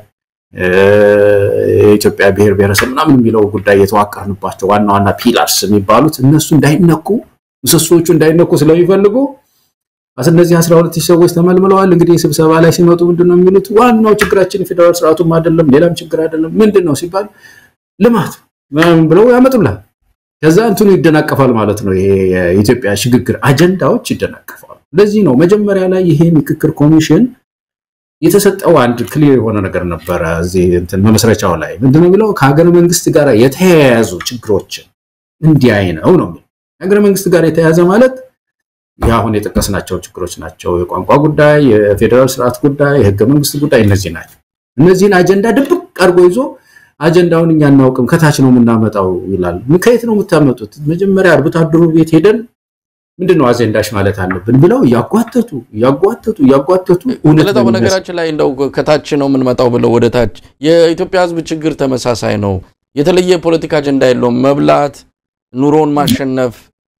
የኢትዮጵያ ብሔር ብሔረሰብ ምናምን የሚለው ጉዳይ የተዋቀርንባቸው ዋና ዋና ፒላርስ የሚባሉት እነሱ እንዳይነኩ ምሰሶቹ እንዳይነኩ ስለሚፈልጉ እነዚህ አስራ ሁለት ሺህ ሰዎች ተመልምለዋል። እንግዲህ ስብሰባ ላይ ሲመጡ ምንድን ነው የሚሉት? ዋናው ችግራችን የፌዴራል ስርዓቱም አይደለም ሌላም ችግር አይደለም። ምንድን ነው ሲባል ልማት ምናምን ብለው ያመጡላል። ከዛ እንትኑ ይደናቀፋል ማለት ነው። ይሄ የኢትዮጵያ ሽግግር አጀንዳዎች ይደናቀፋሉ። ለዚህ ነው መጀመሪያ ላይ ይሄ ምክክር ኮሚሽን የተሰጠው አንድ ክሊር የሆነ ነገር ነበረ። እዚህ እንትን መመስረቻው ላይ ምንድነው የሚለው ከሀገረ መንግስት ጋር የተያያዙ ችግሮችን እንዲያይ ነው ነው የሚለው። ሀገረ መንግስት ጋር የተያያዘ ማለት አሁን የጠቀስናቸው ችግሮች ናቸው። የቋንቋ ጉዳይ፣ የፌዴራል ስርዓት ጉዳይ፣ የህገ መንግስት ጉዳይ እነዚህ ናቸው። እነዚህን አጀንዳ ድብቅ አድርጎ ይዞ አጀንዳውን እኛ እናውቅም ከታች ነው የምናመጣው ይላል። ከየት ነው የምታመጡት? መጀመሪያ አርብቶ አደሩ ቤት ሄደን ምንድን ነው አጀንዳሽ ማለት አለብን ብለው እያጓተቱ እያጓተቱ እያጓተቱ ለታው በነገራችን ላይ እንደው ከታች ነው የምንመጣው ብለው ወደ ታች የኢትዮጵያ ህዝብ ችግር ተመሳሳይ ነው። የተለየ ፖለቲካ አጀንዳ የለውም። መብላት፣ ኑሮን ማሸነፍ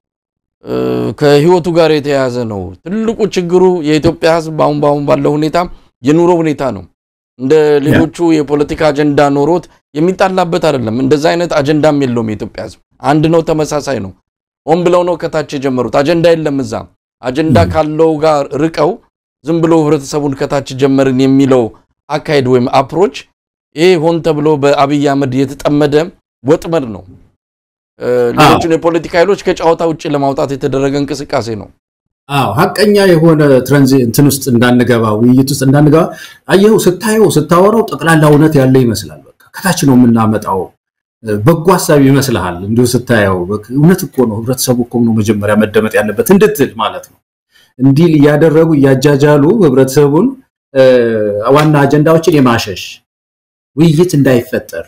ከህይወቱ ጋር የተያያዘ ነው። ትልቁ ችግሩ የኢትዮጵያ ህዝብ በአሁን በአሁን ባለው ሁኔታ የኑሮ ሁኔታ ነው። እንደ ሌሎቹ የፖለቲካ አጀንዳ ኖሮት የሚጣላበት አይደለም። እንደዛ አይነት አጀንዳም የለውም። የኢትዮጵያ ህዝብ አንድ ነው፣ ተመሳሳይ ነው። ሆን ብለው ነው ከታች የጀመሩት። አጀንዳ የለም እዛ። አጀንዳ ካለው ጋር ርቀው ዝም ብሎ ህብረተሰቡን ከታች ጀመርን የሚለው አካሄድ ወይም አፕሮች ይሄ ሆን ተብሎ በአብይ አህመድ የተጠመደ ወጥመድ ነው። ሌሎችን የፖለቲካ ኃይሎች ከጨዋታ ውጭ ለማውጣት የተደረገ እንቅስቃሴ ነው። አዎ ሀቀኛ የሆነ ትራንዚ እንትን ውስጥ እንዳንገባ ውይይት ውስጥ እንዳንገባ አየኸው፣ ስታየው ስታወራው ጠቅላላ እውነት ያለ ይመስላል። በቃ ከታች ነው የምናመጣው በጎ ሀሳብ ይመስልሃል። እንዲሁ ስታየው እውነት እኮ ነው፣ ህብረተሰቡ እኮ ነው መጀመሪያ መደመጥ ያለበት እንድትል ማለት ነው። እንዲህ እያደረጉ እያጃጃሉ ህብረተሰቡን ዋና አጀንዳዎችን የማሸሽ ውይይት እንዳይፈጠር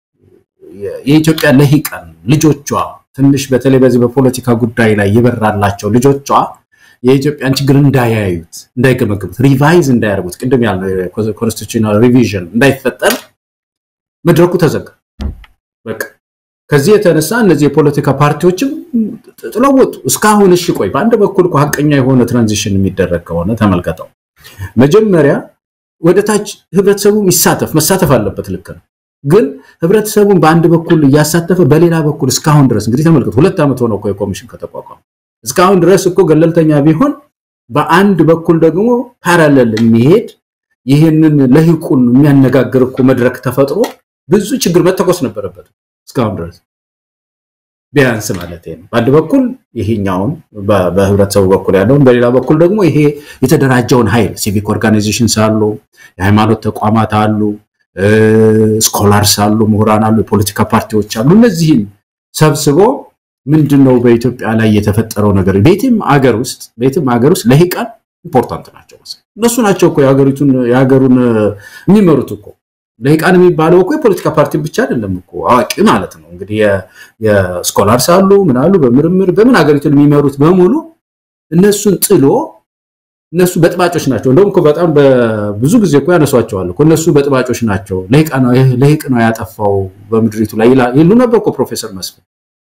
የኢትዮጵያ ለሂቃን ልጆቿ ትንሽ በተለይ በዚህ በፖለቲካ ጉዳይ ላይ የበራላቸው ልጆቿ የኢትዮጵያን ችግር እንዳያዩት፣ እንዳይገመግሙት፣ ሪቫይዝ እንዳያደርጉት ቅድም ያልነው ኮንስቲቱሽናል ሪቪዥን እንዳይፈጠር መድረኩ ተዘጋ። በቃ ከዚህ የተነሳ እነዚህ የፖለቲካ ፓርቲዎችም ጥለው ወጡ። እስካሁን እሺ ቆይ፣ በአንድ በኩል እኮ ሀቀኛ የሆነ ትራንዚሽን የሚደረግ ከሆነ ተመልከተው፣ መጀመሪያ ወደ ታች ህብረተሰቡ ይሳተፍ መሳተፍ አለበት። ልክ ነው። ግን ህብረተሰቡን በአንድ በኩል እያሳተፈ በሌላ በኩል እስካሁን ድረስ እንግዲህ ተመልከቱ፣ ሁለት ዓመት ሆነ እኮ የኮሚሽን ከተቋቋመ እስካሁን ድረስ እኮ ገለልተኛ ቢሆን በአንድ በኩል ደግሞ ፓራለል የሚሄድ ይህንን ለሂቁን የሚያነጋግር እኮ መድረክ ተፈጥሮ ብዙ ችግር መተኮስ ነበረበት እስካሁን ድረስ ቢያንስ ማለት ነው። በአንድ በኩል ይሄኛውን በህብረተሰቡ በኩል ያለውን፣ በሌላ በኩል ደግሞ ይሄ የተደራጀውን ኃይል ሲቪክ ኦርጋናይዜሽንስ አሉ፣ የሃይማኖት ተቋማት አሉ፣ ስኮላርስ አሉ፣ ምሁራን አሉ፣ የፖለቲካ ፓርቲዎች አሉ። እነዚህን ሰብስቦ ምንድን ነው በኢትዮጵያ ላይ የተፈጠረው ነገር? ቤትም አገር ውስጥ ቤትም አገር ውስጥ ለሂቃን ኢምፖርታንት ናቸው። እነሱ ናቸው እኮ የሀገሪቱን የሀገሩን የሚመሩት እኮ ለሂቃን የሚባለው እኮ የፖለቲካ ፓርቲ ብቻ አይደለም እኮ አዋቂ ማለት ነው። እንግዲህ የስኮላርስ አሉ ምን አሉ በምርምር በምን ሀገሪቱን የሚመሩት በሙሉ እነሱን ጥሎ እነሱ በጥባጮች ናቸው። እንደውም እኮ በጣም ብዙ ጊዜ እኮ ያነሷቸዋል እኮ እነሱ በጥባጮች ናቸው፣ ለሂቅ ነው ያጠፋው በምድሪቱ ላይ ይሉ ነበር እኮ ፕሮፌሰር መስፍን።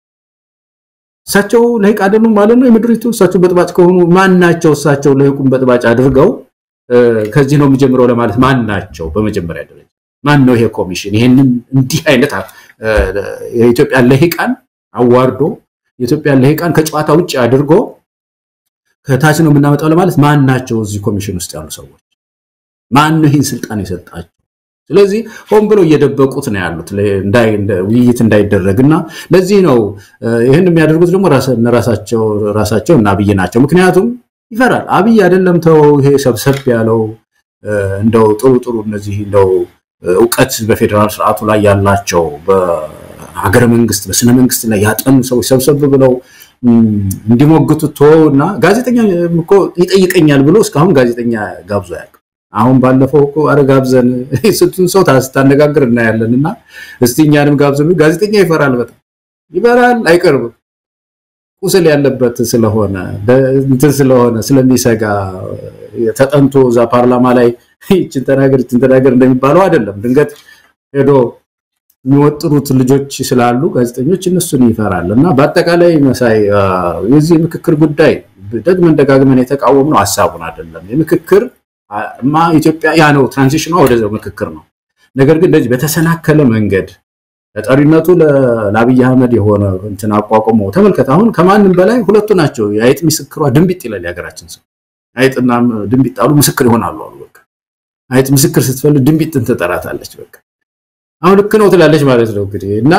እሳቸው ለሂቅ አይደሉም ማለት ነው የምድሪቱ። እሳቸው በጥባጭ ከሆኑ ማን ናቸው? እሳቸው ለሂቁን በጥባጭ አድርገው ከዚህ ነው የሚጀምረው ለማለት ማን ናቸው? በመጀመሪያ ደረጃ ማን ነው ይሄ ኮሚሽን? ይሄንን እንዲህ አይነት የኢትዮጵያን ለሂቃን አዋርዶ የኢትዮጵያን ለሂቃን ከጨዋታ ውጭ አድርጎ ከታች ነው የምናመጣው ለማለት ማን ናቸው? እዚህ ኮሚሽን ውስጥ ያሉ ሰዎች ማን ነው ይህን ስልጣን የሰጣቸው? ስለዚህ ሆን ብለው እየደበቁት ነው ያሉት ውይይት እንዳይደረግ እና ለዚህ ነው ይህን የሚያደርጉት ደግሞ ራሳቸው እና አብይ ናቸው። ምክንያቱም ይፈራል አብይ አይደለም ተው ይሄ ሰብሰብ ያለው እንደው ጥሩ ጥሩ እነዚህ እንደው እውቀት በፌዴራል ስርዓቱ ላይ ያላቸው በሀገረ መንግስት በስነ መንግስት ላይ ያጠኑ ሰዎች ሰብሰብ ብለው እንዲሞግቱት ተወው እና ጋዜጠኛ እኮ ይጠይቀኛል ብሎ እስካሁን ጋዜጠኛ ጋብዞ ያውቅ አሁን ባለፈው እኮ አረ ጋብዘን ስንቱን ሰው ስታነጋግር እናያለን። እና እስቲ እኛንም ጋብዘን ጋዜጠኛ ይፈራል፣ በጣም ይፈራል፣ አይቀርብም። ቁስል ያለበት ስለሆነ እንትን ስለሆነ ስለሚሰጋ ተጠንቶ እዛ ፓርላማ ላይ ይችን ተናገር ይችን ተናገር እንደሚባለው አይደለም። ድንገት ሄዶ የሚወጥሩት ልጆች ስላሉ ጋዜጠኞች እነሱን ይፈራል። እና በአጠቃላይ መሳይ የዚህ የምክክር ጉዳይ ደግመን ደጋግመን የተቃወምነው ሀሳቡን አይደለም የምክክር ማ ኢትዮጵያ ያ ነው ትራንዚሽኗ ወደዛው ምክክር ነው። ነገር ግን እንደዚህ በተሰናከለ መንገድ ተጠሪነቱ ለአብይ አህመድ የሆነ እንትን አቋቁሞ ተመልከት። አሁን ከማንም በላይ ሁለቱ ናቸው። የአይጥ ምስክሯ ድንቢጥ ይላል የሀገራችን ሰው። አይጥና ድንቢጥ አሉ ምስክር ይሆናሉ አሉ። በቃ አይጥ ምስክር ስትፈልግ ድንቢጥን ትጠራታለች። በቃ አሁን ልክ ነው ትላለች ማለት ነው እንግዲህ እና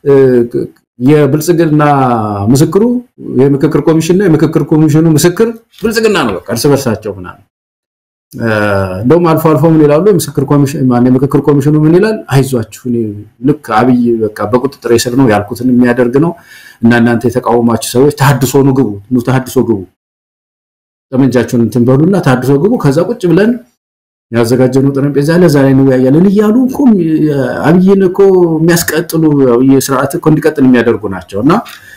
የብልጽግና ምስክሩ የምክክር ኮሚሽን ነው። የምክክር ኮሚሽኑ ምስክር ብልጽግና ነው። በቃ እርስ በርሳቸው ምናምን እንደውም አልፎ አልፎ ምን ይላሉ? የምክክር ኮሚሽኑ ምን ይላል? አይዟችሁ ልክ አብይ በቃ በቁጥጥር ስር ነው ያልኩትን የሚያደርግ ነው እና እናንተ የተቃወማችሁ ሰዎች ተሐድሶ ኑ ግቡ፣ ኑ ተሐድሶ ግቡ፣ ጠመንጃችሁን እንትን በሉና ተሐድሶ ግቡ፣ ከዛ ቁጭ ብለን ያዘጋጀነው ጠረጴዛ ለዛ ላይ እንወያያለን እያሉ እኮ አብይን እኮ የሚያስቀጥሉ ስርዓት እኮ እንዲቀጥል የሚያደርጉ ናቸው እና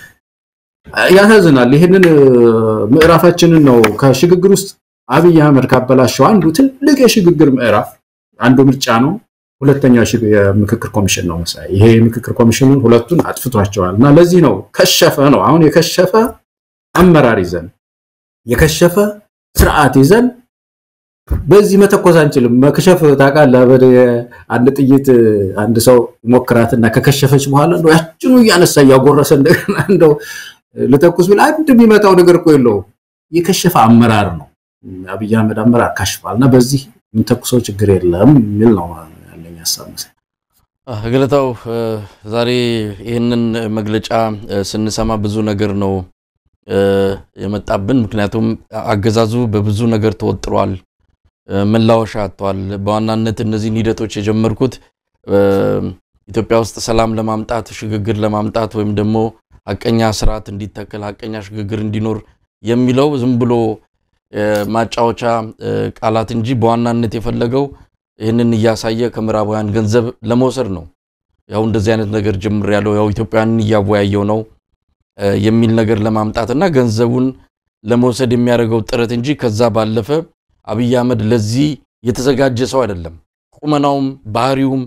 ያሳዝናል። ይህንን ምዕራፋችንን ነው ከሽግግር ውስጥ አብይ አህመድ ካበላሸው አንዱ ትልቅ የሽግግር ምዕራፍ አንዱ ምርጫ ነው። ሁለተኛው የምክክር ኮሚሽን ነው መሳይ። ይሄ የምክክር ኮሚሽኑን ሁለቱን አጥፍቷቸዋል እና ለዚህ ነው ከሸፈ ነው አሁን የከሸፈ አመራር ይዘን የከሸፈ ስርዓት ይዘን በዚህ መተኮስ አንችልም። መክሸፍ ታውቃለህ። አንድ ጥይት አንድ ሰው ሞክራትና ከከሸፈች በኋላ እንደው ያችኑ እያነሳ እያጎረሰ እንደገና እንደው ልተኩስ ብል አንድ የሚመታው ነገር እኮ የለውም። የከሸፈ አመራር ነው አብይ አህመድ አመራር ካሽፋል እና በዚህ የምንተኩሰው ችግር የለም የሚል ነው ያለኝ ሀሳብ መሰለኝ። ገለታው ዛሬ ይህንን መግለጫ ስንሰማ ብዙ ነገር ነው የመጣብን። ምክንያቱም አገዛዙ በብዙ ነገር ተወጥሯል፣ መላወሻ አጥቷል። በዋናነት እነዚህን ሂደቶች የጀመርኩት ኢትዮጵያ ውስጥ ሰላም ለማምጣት ሽግግር ለማምጣት ወይም ደግሞ ሀቀኛ ስርዓት እንዲተከል ሀቀኛ ሽግግር እንዲኖር የሚለው ዝም ብሎ ማጫወቻ ቃላት እንጂ በዋናነት የፈለገው ይህንን እያሳየ ከምዕራባውያን ገንዘብ ለመውሰድ ነው። ያው እንደዚህ አይነት ነገር ጀምር ያለው ያው ኢትዮጵያውያንን እያወያየው ነው የሚል ነገር ለማምጣት እና ገንዘቡን ለመውሰድ የሚያደርገው ጥረት እንጂ ከዛ ባለፈ አብይ አህመድ ለዚህ የተዘጋጀ ሰው አይደለም። ቁመናውም ባህሪውም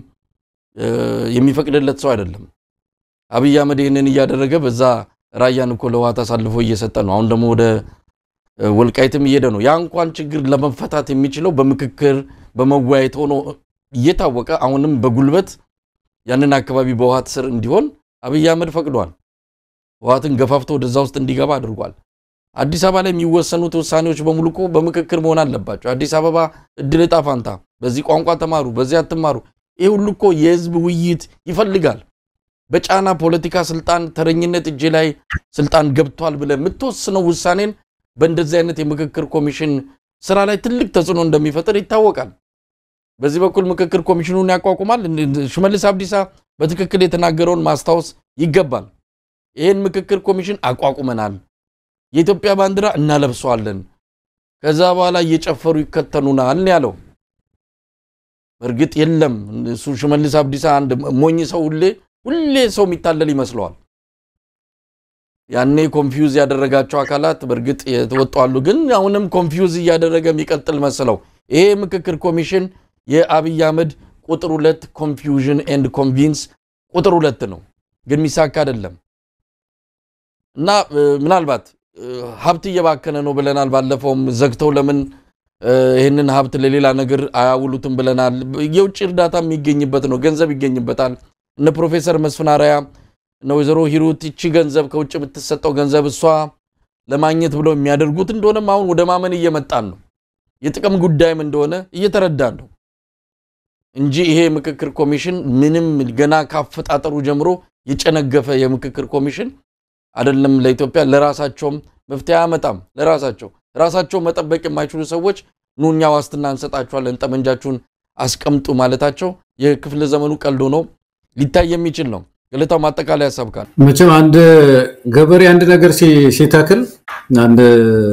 የሚፈቅድለት ሰው አይደለም። አብይ አህመድ ይህንን እያደረገ በዛ ራያን እኮ ለውሃት አሳልፎ እየሰጠ ነው። አሁን ደግሞ ወደ ወልቃይትም እየሄደ ነው። ያ እንኳን ችግር ለመፈታት የሚችለው በምክክር በመወያየት ሆኖ እየታወቀ አሁንም በጉልበት ያንን አካባቢ በውሃት ስር እንዲሆን አብይ አህመድ ፈቅዷል። ውሃትን ገፋፍቶ ወደዛ ውስጥ እንዲገባ አድርጓል። አዲስ አበባ ላይ የሚወሰኑት ውሳኔዎች በሙሉ እኮ በምክክር መሆን አለባቸው። አዲስ አበባ እድል ዕጣ ፋንታ፣ በዚህ ቋንቋ ተማሩ፣ በዚህ አትማሩ፣ ይህ ሁሉ እኮ የህዝብ ውይይት ይፈልጋል። በጫና ፖለቲካ ስልጣን ተረኝነት እጄ ላይ ስልጣን ገብቷል ብለህ የምትወስነው ውሳኔን በእንደዚህ አይነት የምክክር ኮሚሽን ስራ ላይ ትልቅ ተጽዕኖ እንደሚፈጥር ይታወቃል። በዚህ በኩል ምክክር ኮሚሽኑን ያቋቁማል። ሽመልስ አብዲሳ በትክክል የተናገረውን ማስታወስ ይገባል። ይህን ምክክር ኮሚሽን አቋቁመናል፣ የኢትዮጵያ ባንዲራ እናለብሰዋለን፣ ከዛ በኋላ እየጨፈሩ ይከተኑናል ያለው እርግጥ የለም። እሱ ሽመልስ አብዲሳ አንድ ሞኝ ሰው ሁሌ ሁሌ ሰው የሚታለል ይመስለዋል። ያኔ ኮንፊውዝ ያደረጋቸው አካላት በእርግጥ የተወጧሉ፣ ግን አሁንም ኮንፊውዝ እያደረገ የሚቀጥል መስለው ይሄ ምክክር ኮሚሽን የአብይ አህመድ ቁጥር ሁለት ኮንፊውዥን ኤንድ ኮንቪንስ ቁጥር ሁለት ነው፣ ግን የሚሳካ አይደለም እና ምናልባት ሀብት እየባከነ ነው ብለናል። ባለፈውም ዘግተው ለምን ይህንን ሀብት ለሌላ ነገር አያውሉትም ብለናል። የውጭ እርዳታ የሚገኝበት ነው፣ ገንዘብ ይገኝበታል። እነ ፕሮፌሰር መስፍን አርአያ እነ ወይዘሮ ሂሩት ይቺ ገንዘብ ከውጭ የምትሰጠው ገንዘብ እሷ ለማግኘት ብለው የሚያደርጉት እንደሆነም አሁን ወደ ማመን እየመጣን ነው። የጥቅም ጉዳይም እንደሆነ እየተረዳን ነው እንጂ ይሄ ምክክር ኮሚሽን ምንም ገና ካፈጣጠሩ ጀምሮ የጨነገፈ የምክክር ኮሚሽን አይደለም። ለኢትዮጵያ ለራሳቸውም መፍትሄ አያመጣም። ለራሳቸው ራሳቸው መጠበቅ የማይችሉ ሰዎች ኑ እኛ ዋስትና እንሰጣችኋለን፣ ጠመንጃችሁን አስቀምጡ ማለታቸው የክፍለ ዘመኑ ቀልዶ ነው ሊታይ የሚችል ነው። ገለታው ማጠቃለያ ያሳብቃል። መቼም አንድ ገበሬ አንድ ነገር ሲተክል አንድ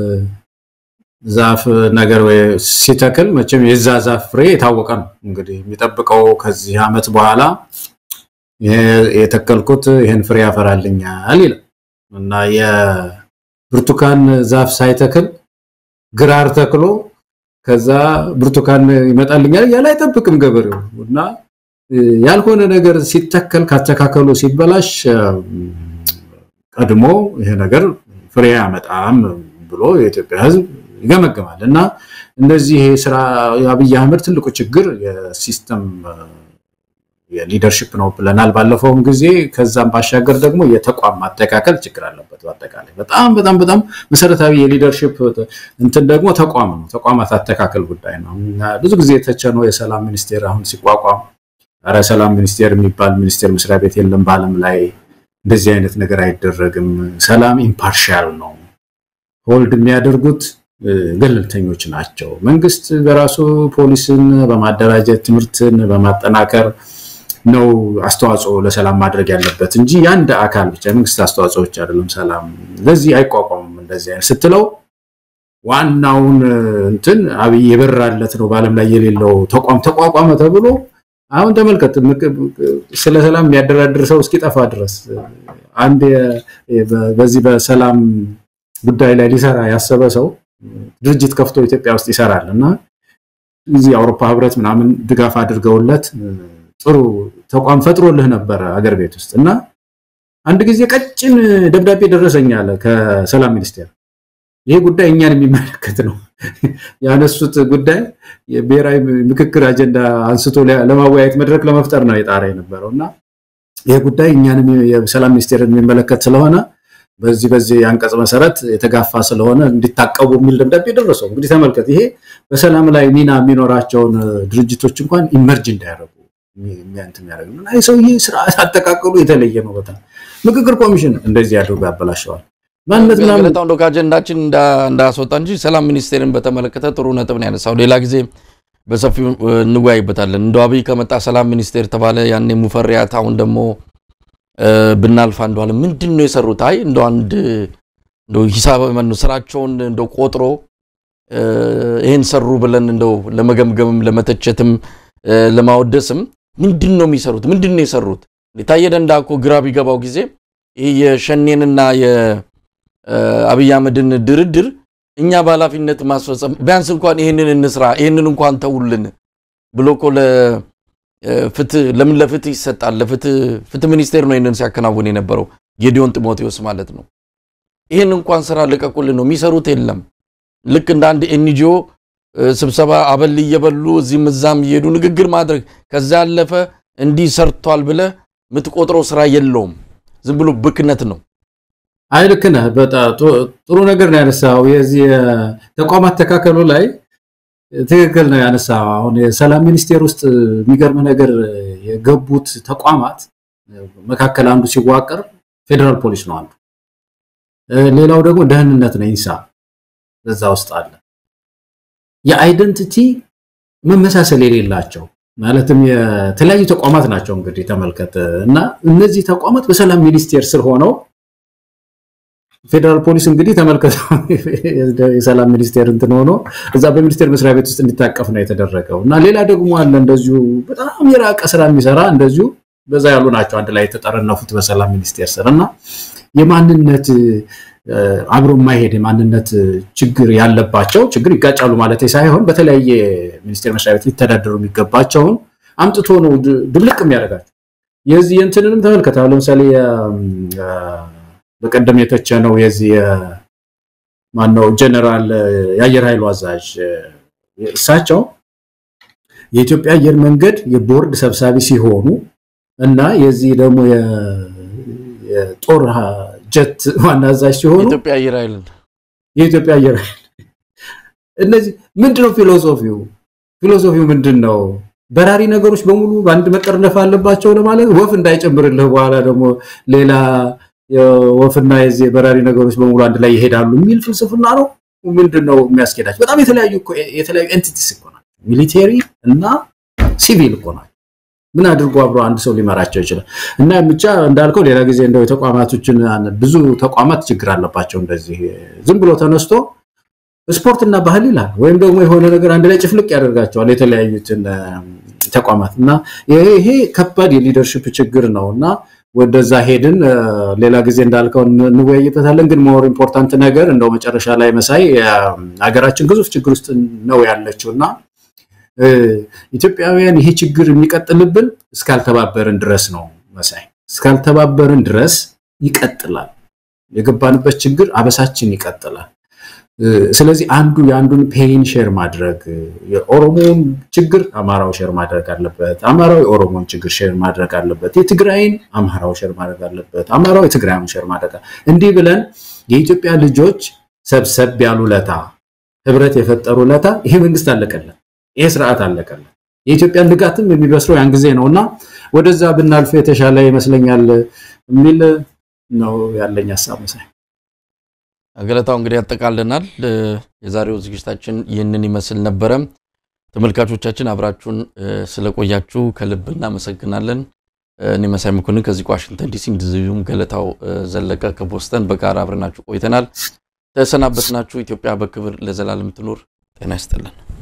ዛፍ ነገር ወይ ሲተክል መቼም የዛ ዛፍ ፍሬ የታወቀ ነው። እንግዲህ የሚጠብቀው ከዚህ ዓመት በኋላ የተከልኩት ይህን ፍሬ ያፈራልኛል ይላል እና የብርቱካን ዛፍ ሳይተክል ግራር ተክሎ ከዛ ብርቱካን ይመጣልኛል እያለ አይጠብቅም ገበሬው እና ያልሆነ ነገር ሲተከል ካተካከሉ ሲበላሽ ቀድሞ ይሄ ነገር ፍሬ ያመጣም ብሎ የኢትዮጵያ ሕዝብ ይገመገማል እና እንደዚህ ስራ የአብይ አህመድ ትልቁ ችግር የሲስተም የሊደርሽፕ ነው ብለናል ባለፈውም ጊዜ። ከዛም ባሻገር ደግሞ የተቋም ማጠቃከል ችግር አለበት። በአጠቃላይ በጣም በጣም በጣም መሰረታዊ የሊደርሽፕ እንትን ደግሞ ተቋም ነው። ተቋማት አጠቃከል ጉዳይ ነው። ብዙ ጊዜ የተቸነው የሰላም ሚኒስቴር አሁን ሲቋቋም ኧረ ሰላም ሚኒስቴር የሚባል ሚኒስቴር መስሪያ ቤት የለም በዓለም ላይ እንደዚህ አይነት ነገር አይደረግም። ሰላም ኢምፓርሻል ነው። ሆልድ የሚያደርጉት ገለልተኞች ናቸው። መንግስት በራሱ ፖሊስን በማደራጀት ትምህርትን በማጠናከር ነው አስተዋጽኦ ለሰላም ማድረግ ያለበት እንጂ የአንድ አካል ብቻ መንግስት አስተዋጽኦ ብቻ አይደለም። ሰላም ለዚህ አይቋቋምም። እንደዚህ አይነት ስትለው ዋናውን እንትን አብይ የበራለት ነው በዓለም ላይ የሌለው ተቋም ተቋቋመ ተብሎ አሁን ተመልከት፣ ስለ ሰላም የሚያደራድር ሰው እስኪጠፋ ድረስ አንድ በዚህ በሰላም ጉዳይ ላይ ሊሰራ ያሰበ ሰው ድርጅት ከፍቶ ኢትዮጵያ ውስጥ ይሰራል እና እዚህ የአውሮፓ ህብረት ምናምን ድጋፍ አድርገውለት ጥሩ ተቋም ፈጥሮልህ ነበረ አገር ቤት ውስጥ እና አንድ ጊዜ ቀጭን ደብዳቤ ደረሰኝ አለ ከሰላም ሚኒስቴር። ይሄ ጉዳይ እኛን የሚመለከት ነው። ያነሱት ጉዳይ የብሔራዊ ምክክር አጀንዳ አንስቶ ለማወያየት መድረክ ለመፍጠር ነው የጣረ የነበረው እና ይሄ ጉዳይ እኛንም የሰላም ሚኒስቴርን የሚመለከት ስለሆነ በዚህ በዚህ አንቀጽ መሰረት የተጋፋ ስለሆነ እንዲታቀቡ የሚል ደብዳቤ ደረሰው። እንግዲህ ተመልከት፣ ይሄ በሰላም ላይ ሚና የሚኖራቸውን ድርጅቶች እንኳን ኢመርጅ እንዳያደርጉ የሚያንት የሚያደርግ ነው። ይህ ሰውዬ ስርዓት አጠቃቀሉ የተለየ ነው በጣም ምክክር ኮሚሽን እንደዚህ አድርጎ ያበላሸዋል። ማንነት ምናምን ገለታው እንደው ከአጀንዳችን እንዳያስወጣ እንጂ ሰላም ሚኒስቴርን በተመለከተ ጥሩ ነጥብ ነው ያነሳው። ሌላ ጊዜ በሰፊው እንወያይበታለን። እንደው አብይ ከመጣ ሰላም ሚኒስቴር ተባለ፣ ያኔ ሙፈሪያት፣ አሁን ደግሞ ብናልፍ አንዷል ምንድን ነው የሰሩት? አይ እንደው አንድ እንደው ሂሳብ ማነው ስራቸውን እንደው ቆጥሮ ይሄን ሰሩ ብለን እንደው ለመገምገምም ለመተቸትም ለማወደስም ምንድን ነው የሚሰሩት? ምንድን ነው የሰሩት? ታየ ደንዳ እኮ ግራ ቢገባው ጊዜ ይህ የሸኔንና የአብይ አህመድን ድርድር እኛ በኃላፊነት ማስፈጸም ቢያንስ እንኳን ይህንን እንስራ ይህንን እንኳን ተውልን ብሎ እኮ ለፍትህ ለምን ለፍትህ ይሰጣል? ለፍትህ ፍትህ ሚኒስቴር ነው ይህንን ሲያከናውን የነበረው ጌዲዮን ጢሞቴዎስ ማለት ነው። ይህን እንኳን ስራ ልቀቁልን ነው የሚሰሩት የለም። ልክ እንደ አንድ ኤንጂኦ ስብሰባ አበል እየበሉ እዚህም እዛም እየሄዱ ንግግር ማድረግ ከዛ ያለፈ እንዲህ ሰርቷል ብለህ የምትቆጥረው ስራ የለውም። ዝም ብሎ ብክነት ነው። አይ ልክ ነህ። በጣም ጥሩ ነገር ነው ያነሳው። የዚህ ተቋማት ተካከሉ ላይ ትክክል ነው ያነሳው። አሁን የሰላም ሚኒስቴር ውስጥ የሚገርም ነገር የገቡት ተቋማት መካከል አንዱ ሲዋቀር ፌዴራል ፖሊስ ነው አንዱ። ሌላው ደግሞ ደህንነት ነው ኢንሳ በዛ ውስጥ አለ። የአይደንቲቲ መመሳሰል የሌላቸው ማለትም የተለያዩ ተቋማት ናቸው እንግዲህ ተመልከት እና እነዚህ ተቋማት በሰላም ሚኒስቴር ስር ሆነው ፌዴራል ፖሊስ እንግዲህ ተመልከት የሰላም ሚኒስቴር እንትን ሆኖ እዛ በሚኒስቴር መስሪያ ቤት ውስጥ እንዲታቀፍ ነው የተደረገው እና ሌላ ደግሞ አለ እንደዚሁ በጣም የራቀ ስራ የሚሰራ እንደዚሁ በዛ ያሉ ናቸው አንድ ላይ የተጠረነፉት በሰላም ሚኒስቴር ስር እና የማንነት አብሮ የማይሄድ የማንነት ችግር ያለባቸው ችግር ይጋጫሉ ማለት ሳይሆን በተለያየ ሚኒስቴር መስሪያ ቤት ሊተዳደሩ የሚገባቸውን አምጥቶ ነው ድብልቅ የሚያደርጋቸው። የዚህ የእንትንንም ተመልከት። አሁን ለምሳሌ በቀደም የተቸነው የዚህ ማነው ጀነራል የአየር ኃይሉ አዛዥ እሳቸው የኢትዮጵያ አየር መንገድ የቦርድ ሰብሳቢ ሲሆኑ እና የዚህ ደግሞ የጦር ጀት ዋና አዛዥ ሲሆኑ የኢትዮጵያ አየር ኃይል የኢትዮጵያ አየር ኃይል እነዚህ ምንድነው ፊሎሶፊው? ፊሎሶፊው ምንድን ነው? በራሪ ነገሮች በሙሉ በአንድ መጠርነፍ አለባቸው ለማለት ወፍ እንዳይጨምርልህ በኋላ ደግሞ ሌላ ወፍና የዚህ በራሪ ነገሮች በሙሉ አንድ ላይ ይሄዳሉ የሚል ፍልስፍና ነው። ምንድን ነው የሚያስኬዳቸው? በጣም የተለያዩ የተለያዩ ኤንቲቲስ እኮ ናቸው። ሚሊቴሪ እና ሲቪል እኮ ናቸው። ምን አድርጎ አብሮ አንድ ሰው ሊመራቸው ይችላል? እና ብቻ እንዳልከው ሌላ ጊዜ እንደው የተቋማቶችን ብዙ ተቋማት ችግር አለባቸው። እንደዚህ ዝም ብሎ ተነስቶ ስፖርትና ባህል ይላል ወይም ደግሞ የሆነ ነገር አንድ ላይ ጭፍልቅ ያደርጋቸዋል የተለያዩትን ተቋማት እና ይሄ ከባድ የሊደርሽፕ ችግር ነው እና ወደዛ ሄድን። ሌላ ጊዜ እንዳልከው እንወያይበታለን። ግን ሞር ኢምፖርታንት ነገር እንደው መጨረሻ ላይ መሳይ ሀገራችን ግዙፍ ችግር ውስጥ ነው ያለችው እና ኢትዮጵያውያን ይሄ ችግር የሚቀጥልብን እስካልተባበርን ድረስ ነው መሳይ። እስካልተባበርን ድረስ ይቀጥላል። የገባንበት ችግር አበሳችን ይቀጥላል። ስለዚህ አንዱ የአንዱን ፔይን ሼር ማድረግ የኦሮሞን ችግር አማራው ሼር ማድረግ አለበት። አማራው የኦሮሞን ችግር ሼር ማድረግ አለበት። የትግራይን አማራው ሼር ማድረግ አለበት። አማራው የትግራይን ሼር ማድረግ እንዲህ ብለን የኢትዮጵያ ልጆች ሰብሰብ ያሉ ለታ ህብረት የፈጠሩ ለታ ይሄ መንግስት አለቀለን፣ ይሄ ስርዓት አለቀለን። የኢትዮጵያን ንጋትም የሚበስረው ያን ጊዜ ነው እና ወደዛ ብናልፍ የተሻለ ይመስለኛል የሚል ነው ያለኝ ሀሳብ መሳይ። ገለታው እንግዲህ ያጠቃልናል። የዛሬው ዝግጅታችን ይህንን ይመስል ነበረ። ተመልካቾቻችን አብራችሁን ስለቆያችሁ ከልብ እናመሰግናለን። እኔ መሳይ መኮንን ከዚህ ከዋሽንግተን ዲሲ እንደዚሁም ገለታው ዘለቀ ከቦስተን በጋራ አብረናችሁ ቆይተናል። ተሰናበትናችሁ። ኢትዮጵያ በክብር ለዘላለም ትኑር። ጤና ይስጥልን።